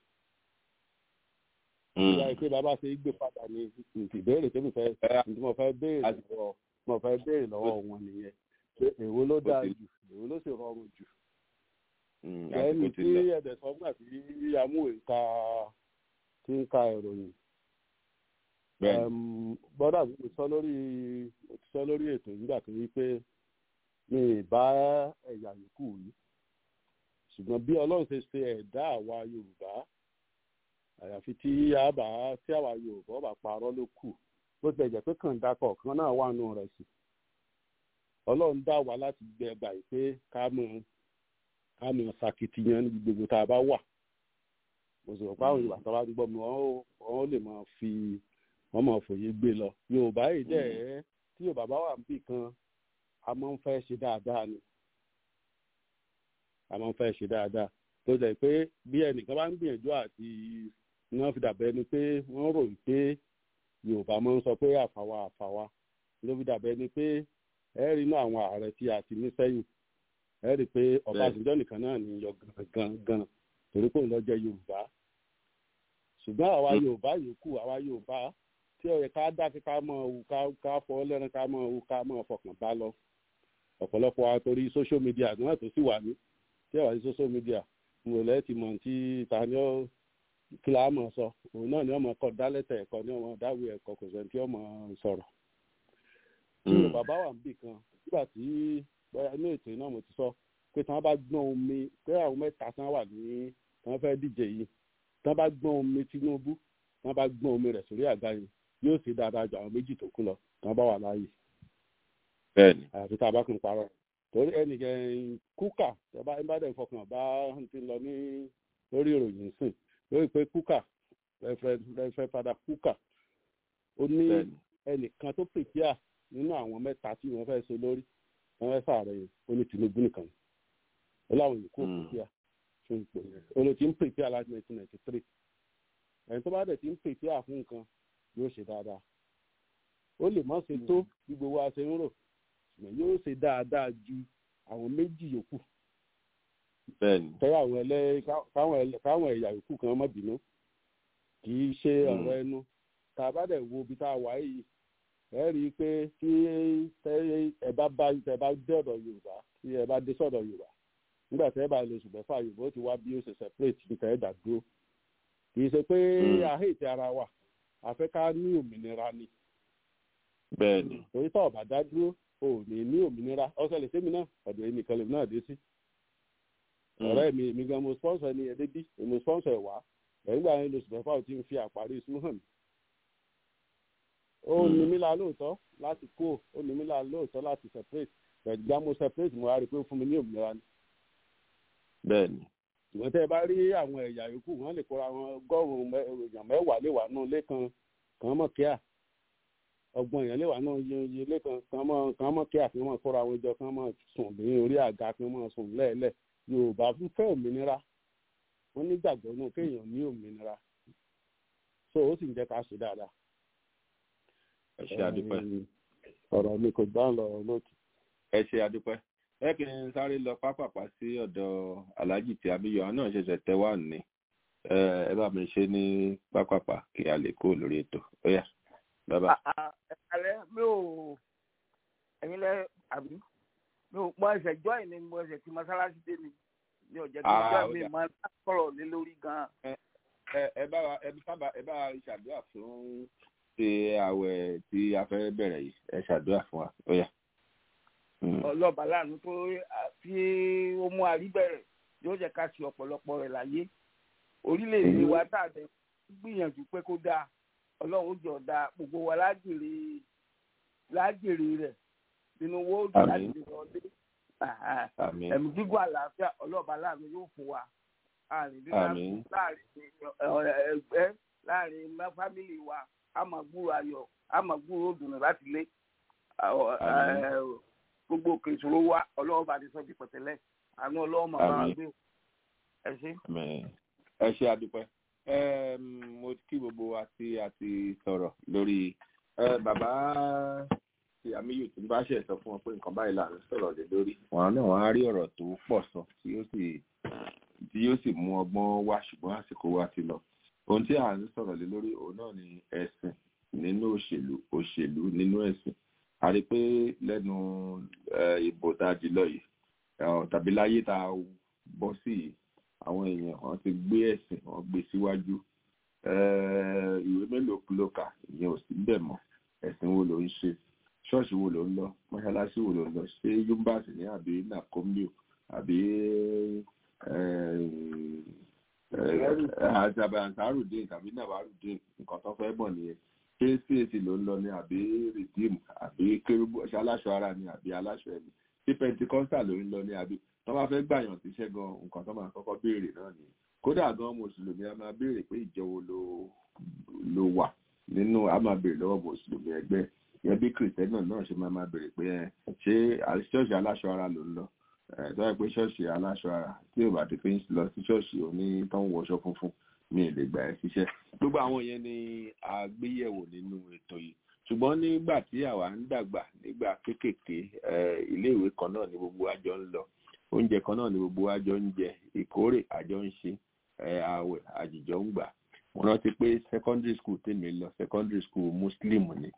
Speaker 9: ìyá ìpè bàbá ṣe gbé padà ní ìbéèrè tí mo fẹ́ tí mo fẹ́ béèrè lọ́wọ́ mo fẹ́ béèrè lọ́wọ́ wọn nìyẹn pé èèwo ló dáa jù èèwo ló sì rọrùn jù. ẹni tí ẹ̀dẹ̀ sọ gbà tí amúhè ń ka tí ń ka ìròyìn bọ́dà mi sọ lórí mo ti sọ lórí ètò nígbà tó yí pé mi ì bá ẹ̀yà yòókù yìí ṣùgbọ́n bí ọlọ́run ṣe ṣe ẹ̀dá àwa yorùbá àyàfi tí a bá tí àwa yorùbá bá parọ́ ló kù bó tilẹ̀ jẹ́ pé kàńdà kọ̀ọ̀kan náà wà nù rẹ̀ sí ọlọ́run dá wa láti gbẹ ẹgbà yìí pé ká mọ̀ ká mọ̀ ṣàkìtìyàn níbi gbogbo tá a bá wà mo sì rò pé àwọn yorùbá tó bá ń gbọ́ mi wọ́n ó lè máa fi wọ́n máa fòye gbé lọ yorùbá yìí dẹ̀ ẹ́ tí yorùbá bá wà níbì kan a máa ń fẹ́ ṣe dáadáa ni a máa ń fẹ́ ṣe dáadáa tó jẹ́ pé bí ẹnìkan bá ń gbìyànjú àti wọ́n fi dàbẹ́ ni pé wọ́n ròyìn pé yorùbá máa ń sọ pé àfàwà àfàwà ló fi dàbẹ́ ni pé ẹ rí inú àwọn ààrẹ tí a ti ní sẹ́yìn ẹ rí i pé ọbásanjọ́ nìkan náà ní yọ gangan torí pé òun lọ jẹ́ yorùbá ṣùgbọ́n àwa yorùbá yòókù àwa yorùbá tí ó yẹ ká dákẹ́ ká mọ̀ ọ́ ká fọ́ lẹ́rìn ká mọ̀ ọ́ ká mọ̀ fọkàn bá lọ ọ̀pọ̀lọpọ̀ wa torí social media náà tó sì wà ní tí ẹ wà ní social media mo lẹ́ ti mọ̀ tí ta ni ó kí la mọ̀ sọ òun náà ni ọmọ kọ dálẹ́tẹ̀ ẹ̀kọ́ ni ọmọ dáwé ẹ̀kọ́ kò sẹ́ni tí ọmọ sọ̀rọ̀. nínú bàbá wa níbì kan nígbà tí bóyá inú ètò iná mo ti sọ pé tí wọ́n bá gbọ́n omi pé àwọn mẹ́ta tí wọ́n wà ní tí wọ́n fẹ́ díje yìí tí wọ́n bá gbọ́n omi Tinubu tí wọ́n bá gbọ́n omi rẹ̀ sórí àga yìí yóò ṣe dáadáa ju àwọn méjì tó kù lọ tí wọ́n bá wà láàyè.
Speaker 1: bẹ́ẹ̀ni.
Speaker 9: àfi tá a bá kún parọ́ torí ẹnìkan kúkà ẹ bá ẹ bá dẹ̀ fọkàn bá ti lọ ní lórí ìròyìn sìn lórí pé kúkà rẹfẹ padà kúkà ó ní ẹnìkan tó pèpìà nínú àwọn mẹ́ta tí wọ́n fẹ́ẹ́ ṣe lórí wọ́n fẹ́ẹ́ sàárẹ yìí ó ní Tinubu nìkan ó láwọn yòókù pèpìà fún ipò yẹn ó ló ti ń pèpìà láti nineteen ninety three ẹni tó bá dẹ̀ ti ń pèpìà fún nǹkan yóò ṣe dáadáa ó lè má ṣe tó bí gbogbo wa ṣe ń rò ṣùgbọ́n yóò ṣe dáadáa ju àwọn méjì yòókù
Speaker 1: bẹ́ẹ̀ni.
Speaker 9: tẹ́wọ́ àwọn ẹlẹ́ káwọn ẹ̀yà yòókù kan má bínú kì í ṣe ọ̀rọ̀ ẹnu tá a bá dẹ̀ wo ibi tá a wà yìí ẹ rí i pé tí ẹ bá bá ẹ bá dé ọ̀dọ̀ yorùbá tí ẹ bá dé sọ̀dọ̀ yorùbá nígbà tí ẹ bá lè ṣùgbọ́n fà yorùbá ó ti wá bí ó ṣe separate níta ẹ dà dúró kì í ṣe pé àhẹ́ẹ̀tì ara wa àfẹ́ ká ní òmìnira ni.
Speaker 1: bẹ́ẹ̀ni.
Speaker 9: torí tá ọ̀bà dá dúró ò ní ní òmìnira ọ̀sẹ̀ lè sẹ́mi náà ọ̀dọ̀ ẹnìkan lè náà dé sí ọ̀rẹ́ mi mi gan mo sponsor ẹni ẹdẹ bí mo sponsor ẹ̀ wá ẹ̀yìn gbà yẹn lóṣù mẹ́fà ò ti ń fi àparí ìṣú hàn mí. ó ní mí la lóòótọ́ láti kó ó ní mí la lóòótọ́ láti separate pẹ̀lú gbà mo separate mo wá rí i pé ó fún mi ní òmìnira ni.
Speaker 1: bẹ́ẹ̀ni.
Speaker 9: ìwọ́n tẹ́ ẹ bá rí àwọn ẹ̀yà yòókù wọ́n lè kóra wọn ọgọ́rùn-ún èèyàn mẹ́wàá lè wà nù lẹ́kan kan mọ̀ kíá ọgbọ̀n èèyàn lè wà nù iye lẹ́kan kan mọ̀ kíá kí wọ́n kóra wọn jọ kán mọ̀ sùn ní orí àga kí wọ́n sùn lẹ́ẹ̀lẹ́ẹ̀ yorùbá fẹ́ òmìnira wọn nígbàgbọ́ náà kéèyàn ní òmìnira so ó sì ń jẹ́ ká ṣe dáadáa.
Speaker 1: ẹ ṣe àdúpẹ́.
Speaker 9: ọ̀rọ̀ mi kò gbá lọ lóòtù.
Speaker 1: ẹ ṣe àdúpẹ́ ẹ kì í sáré lọ pápápá sí ọ̀dọ̀ aláàjì tí abiyọ àwọn náà ṣẹ̀ṣẹ̀ tẹ́ wà ní ẹ bá mi ṣe ní pápápá kí a lè kó lórí ètò ó yá bàbá.
Speaker 15: alẹ́ mi ò ẹ̀yin lẹ́ àbí mi ò mọ ẹsẹ̀ join ni mo ẹsẹ̀ tí mọ́sálásí dé mi mi ò jẹ́ kí join mi máa sọ̀rọ̀ lé lórí gan-an.
Speaker 1: ẹ bá wa ẹ sábà ẹ bá wa ṣàdúrà fún ṣe àwẹ̀ tí a fẹ́ bẹ̀rẹ̀ yìí ẹ ṣàdúrà fún wa ó yá.
Speaker 15: ọlọ́ba láàánú tó tí ó mú àrí bẹ̀rẹ̀ yóò jẹ́ ká ṣe ọ̀pọ̀lọpọ̀ rẹ̀ láyé orílẹ̀-èdè wa tá a dẹ̀ gbìyànjú pé kó dáa ọlọ́run ó jọ dáa gbogbo wa lájèrè lájèrè rẹ̀ nínú owó òdì láti lè wọlé ẹ̀mí gígùn àlàáfíà ọlọ́ọ̀bá láàánú yóò fún wa àrùn dídá láàrin ẹgbẹ́ láàrin fámìlì wa a máa gbúrò ayọ̀ a máa gbúrò òdùnnú láti lé gbogbo òkè ìṣòro wa ọlọ́ọ̀bá ti sọ di pẹ̀tẹ́lẹ̀ àánú ọlọ́ọ̀mọ bá wa gbé ẹ ṣe.
Speaker 1: ẹ ṣe àdúpẹ́ mo kí gbogbo wa tí a ti sọ̀rọ̀ lórí bàbá tí àmìyù tó bá ṣe sọ fún wọn pé nǹkan báyìí là ń sọ̀rọ̀ lé lórí wọn náà wọn á rí ọ̀rọ̀ tó pọ̀ sọ tí yóò sì tí yóò sì mú ọgbọ́n wá ṣùgbọ́n àsìkò wa ti lọ ohun tí à ń sọ̀rọ̀ lé lórí òun náà ni ẹ̀sìn nínú òṣèlú òṣèlú nínú ẹ̀sìn a rí pé lẹ́nu ìbò tá a di lọ yìí tàbí láyé tá a bọ́ sí yìí àwọn èèyàn wọn ti gbé ẹ̀sìn wọn gbé síwájú ìwé mélòó ló kà ìyẹn ò sí bẹ́ẹ̀ mọ́ ẹ̀sìn wo ló ń ṣe ṣọ́ọ̀ṣì wo ló ń lọ mọ́ṣáláṣí wo ló ń lọ ṣé yúmbàsì ní àbí nàkómíò àbí àjàbàǹkárùdín tàbí nàwárùdín nǹkan tó fẹ́ bọ̀ nìyẹn ṣé cac ló ń lọ ní àbí redeem àbí kérúbù ṣe aláṣọ ara ni àbí aláṣọ ẹni ṣé pentecostal ló ń lọ ní àbí tó bá fẹ́ gbàyàn síṣẹ́ gan nǹkan tó máa kọ́kọ́ béèrè náà nìyẹn kódà gan mùsùlùmí a máa béèrè pé ìjọ wo ló ló wà nínú a máa béèrè lọ́wọ́ mùsùlùmí ẹgbẹ́ yẹn bí kìrìtẹ́nì náà ṣe máa máa béèrè pé ṣé ṣọ́ọ̀ṣì aláṣọ ara ló ń lọ tó yẹ pé ṣọ́ọ̀ṣì aláṣọ ara tí ò bá ti fi ń lọ sí ṣọ́ọ̀ṣì òní tó ń wọṣọ funfun mi ì lè gbà ẹ́ síṣẹ́ gbogbo àwọn yẹn ni a gbéyẹ̀wò nínú ètò yìí ṣùgbọ́n nígbà tí àwa ń dàgbà nígbà kéékèèké iléèwé kan náà ni gbogbo àjọ ń lọ oúnjẹ kan náà ni gbogbo àjọ ń jẹ ìkórè àjọ ń ṣe ààwẹ̀ àjìjọ ń gbà mo rántí pé secondary school tèmi lọ secondary school muslim ni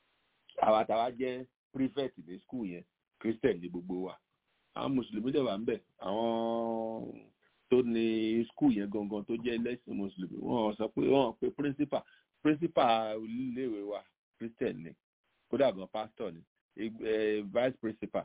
Speaker 1: àwa táwa jẹ́ prefect ní school yẹn christian ní gbogbo wa àwọn mùsùlùmí dẹ̀ wà ń bẹ̀ àwọn tó ní school yẹn gangan tó jẹ́ lẹ́sìn mùsùlùmí wọ́n sọ pé wọ́n pe principal principal iléèwé wa christian ni kódà gan pastor ni vice principal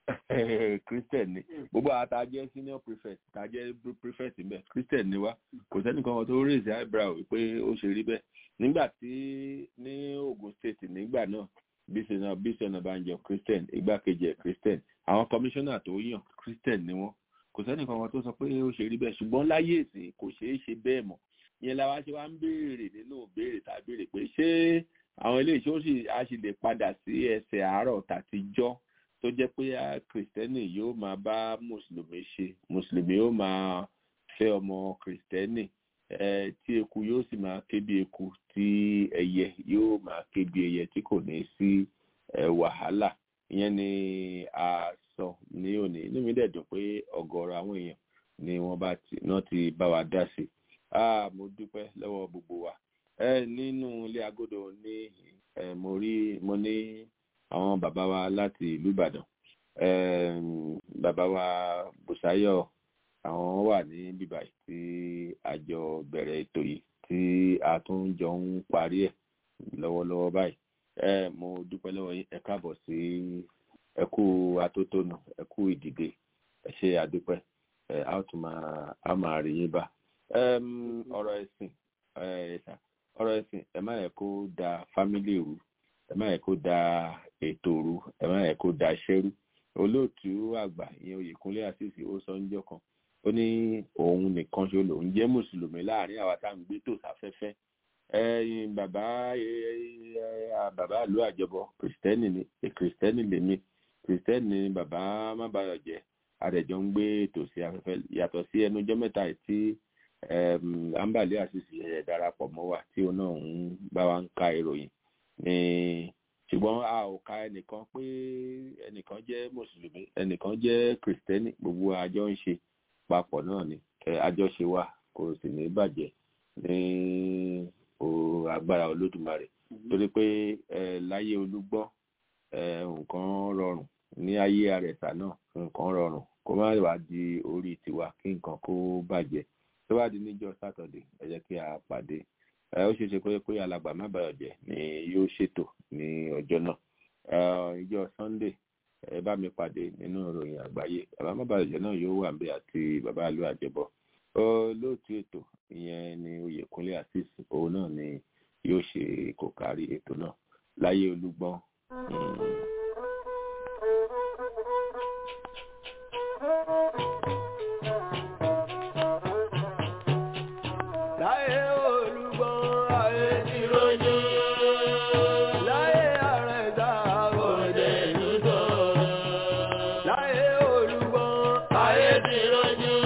Speaker 1: christian ni gbogbo àwọn tá a jẹ́ senior prefect tá a jẹ́ prefect ń bẹ̀ christian ni wa kò sẹ́ni kankan tó raise eyebrow pé ó ṣe rí bẹ́ẹ̀ nígbà tí ní Ogun State nígbà náà bísọ̀nà bísọ̀nà banjo christian igbákejì ẹ̀ christian àwọn commissioner tó yàn christian ni wọ́n kò sẹ́ni kankan tó sọ pé ó ṣe rí bẹ́ẹ̀ ṣùgbọ́n láyé ìsìn kò ṣeé ṣe bẹ́ẹ̀ mọ́ ìyẹn la wá ṣe wá ń béèrè nínú béèrè tàbí béèrè pé ṣé àwọn ilé ìṣó sì á sì lè padà sí ẹsẹ̀ àárọ̀ tàtijọ́ tó jẹ́ pé kìrìsìtẹ́nì yóò máa bá mùsùlùmí ṣe mùsùlùmí yóò máa fẹ́ ọmọ kìrìsìtẹ́nì tí eku yóò sì máa ké bí eku tí ẹyẹ yóò máa ké bí ẹyẹ tí kò ní sí wàhálà ìyẹn ni a sọ ní òní inú mi dẹ̀ dùn pé ọ̀gọ̀ọ̀rọ̀ àwọn èèyàn ni wọ́n bá ti náà ti bá wa dá sí i mo dúpẹ́ lọ́wọ́ gbogbo wa nínú ilé agodo ní mo rí mo ní àwọn bàbá wa láti ìlú Ìbàdàn bàbá wa Bùsáyọ̀ àwọn wà ní bíbá tí àjọ bẹ̀rẹ̀ ètò yìí tí a tún jọ ń parí ẹ̀ lọ́wọ́lọ́wọ́ báyìí mo dúpẹ́ lọ́wọ́ yín ẹ káàbọ̀ sí ẹ kú atótónu ẹ kú ìdìde ẹ ṣe àdúpẹ́ a ó tún máa a máa rí yín bá ọ̀rọ̀ ẹ̀sìn ọ̀rọ̀ ẹ̀sìn ẹ má yẹ kó da fámílì rú ẹ má yẹ kó da ètò rú ẹ má yẹ kó da iṣẹ́ rú olóòtú àgbà ìyẹn Oyèkúnlé àṣìṣe ó sọ níjọ́ kan ó ní òun nìkan ṣe lòun jẹ́ mùsùlùmí láàrin àwa tá à ń gbé tò sáfẹ́fẹ́ ẹ̀yin bàbá bàbá ìlú àjọbọ kìrìsìtẹ́nì ni kìrìsìtẹ́nì lèmi kìrìsìtẹ́nì ni bàbá mábàyọ̀jẹ́ àdẹ̀jọ́ ń gbé tò sí afẹ́fẹ́ yàtọ̀ sí ẹnujọ́ mẹ́ta tí ambali àṣìṣe ẹ̀ darapọ̀ mọ́ wa tí òun náà ń bá wa ń ka ìròyìn ní ṣùgbọ́n a ò ka ẹnìkan pé ẹnìkan jẹ́ mùsùlùmí ẹnìkan jẹ́ kìrìsìtẹ́nì gbogbo àjọ ń ṣe papọ̀ náà ni àjọṣe wa kò sì ní bàjẹ́ ní agbára olódùmarè torí pé láyé olúgbọ́n nǹkan rọrùn ní ayé àrẹ̀sà náà nǹkan rọrùn kó má wá di orí tiwa kí nǹkan kó bàjẹ́ tó bá di níjọ́ sátọ̀dé ẹ jẹ́ kí a pàdé ó ṣeé ṣe pé pé alàgbà má bàa jẹ́ ni yóò ṣètò ní ọjọ́ náà ìjọ sunday ẹ bá mi pàdé nínú ìròyìn àgbáyé bàbá má bàa jẹ́ náà yóò wà níbẹ̀ àti bàbá àlú àjẹbọ olóòtú ètò ìyẹn ni oyèkúnlé asis òun náà ni yóò ṣe kò kárí ètò náà láyé olúgbọ́n.
Speaker 3: láyé olúgbọ́n ayé ti rojú láyé àrẹ̀dá òde lùtọ̀ láyé olúgbọ́n ayé ti rojú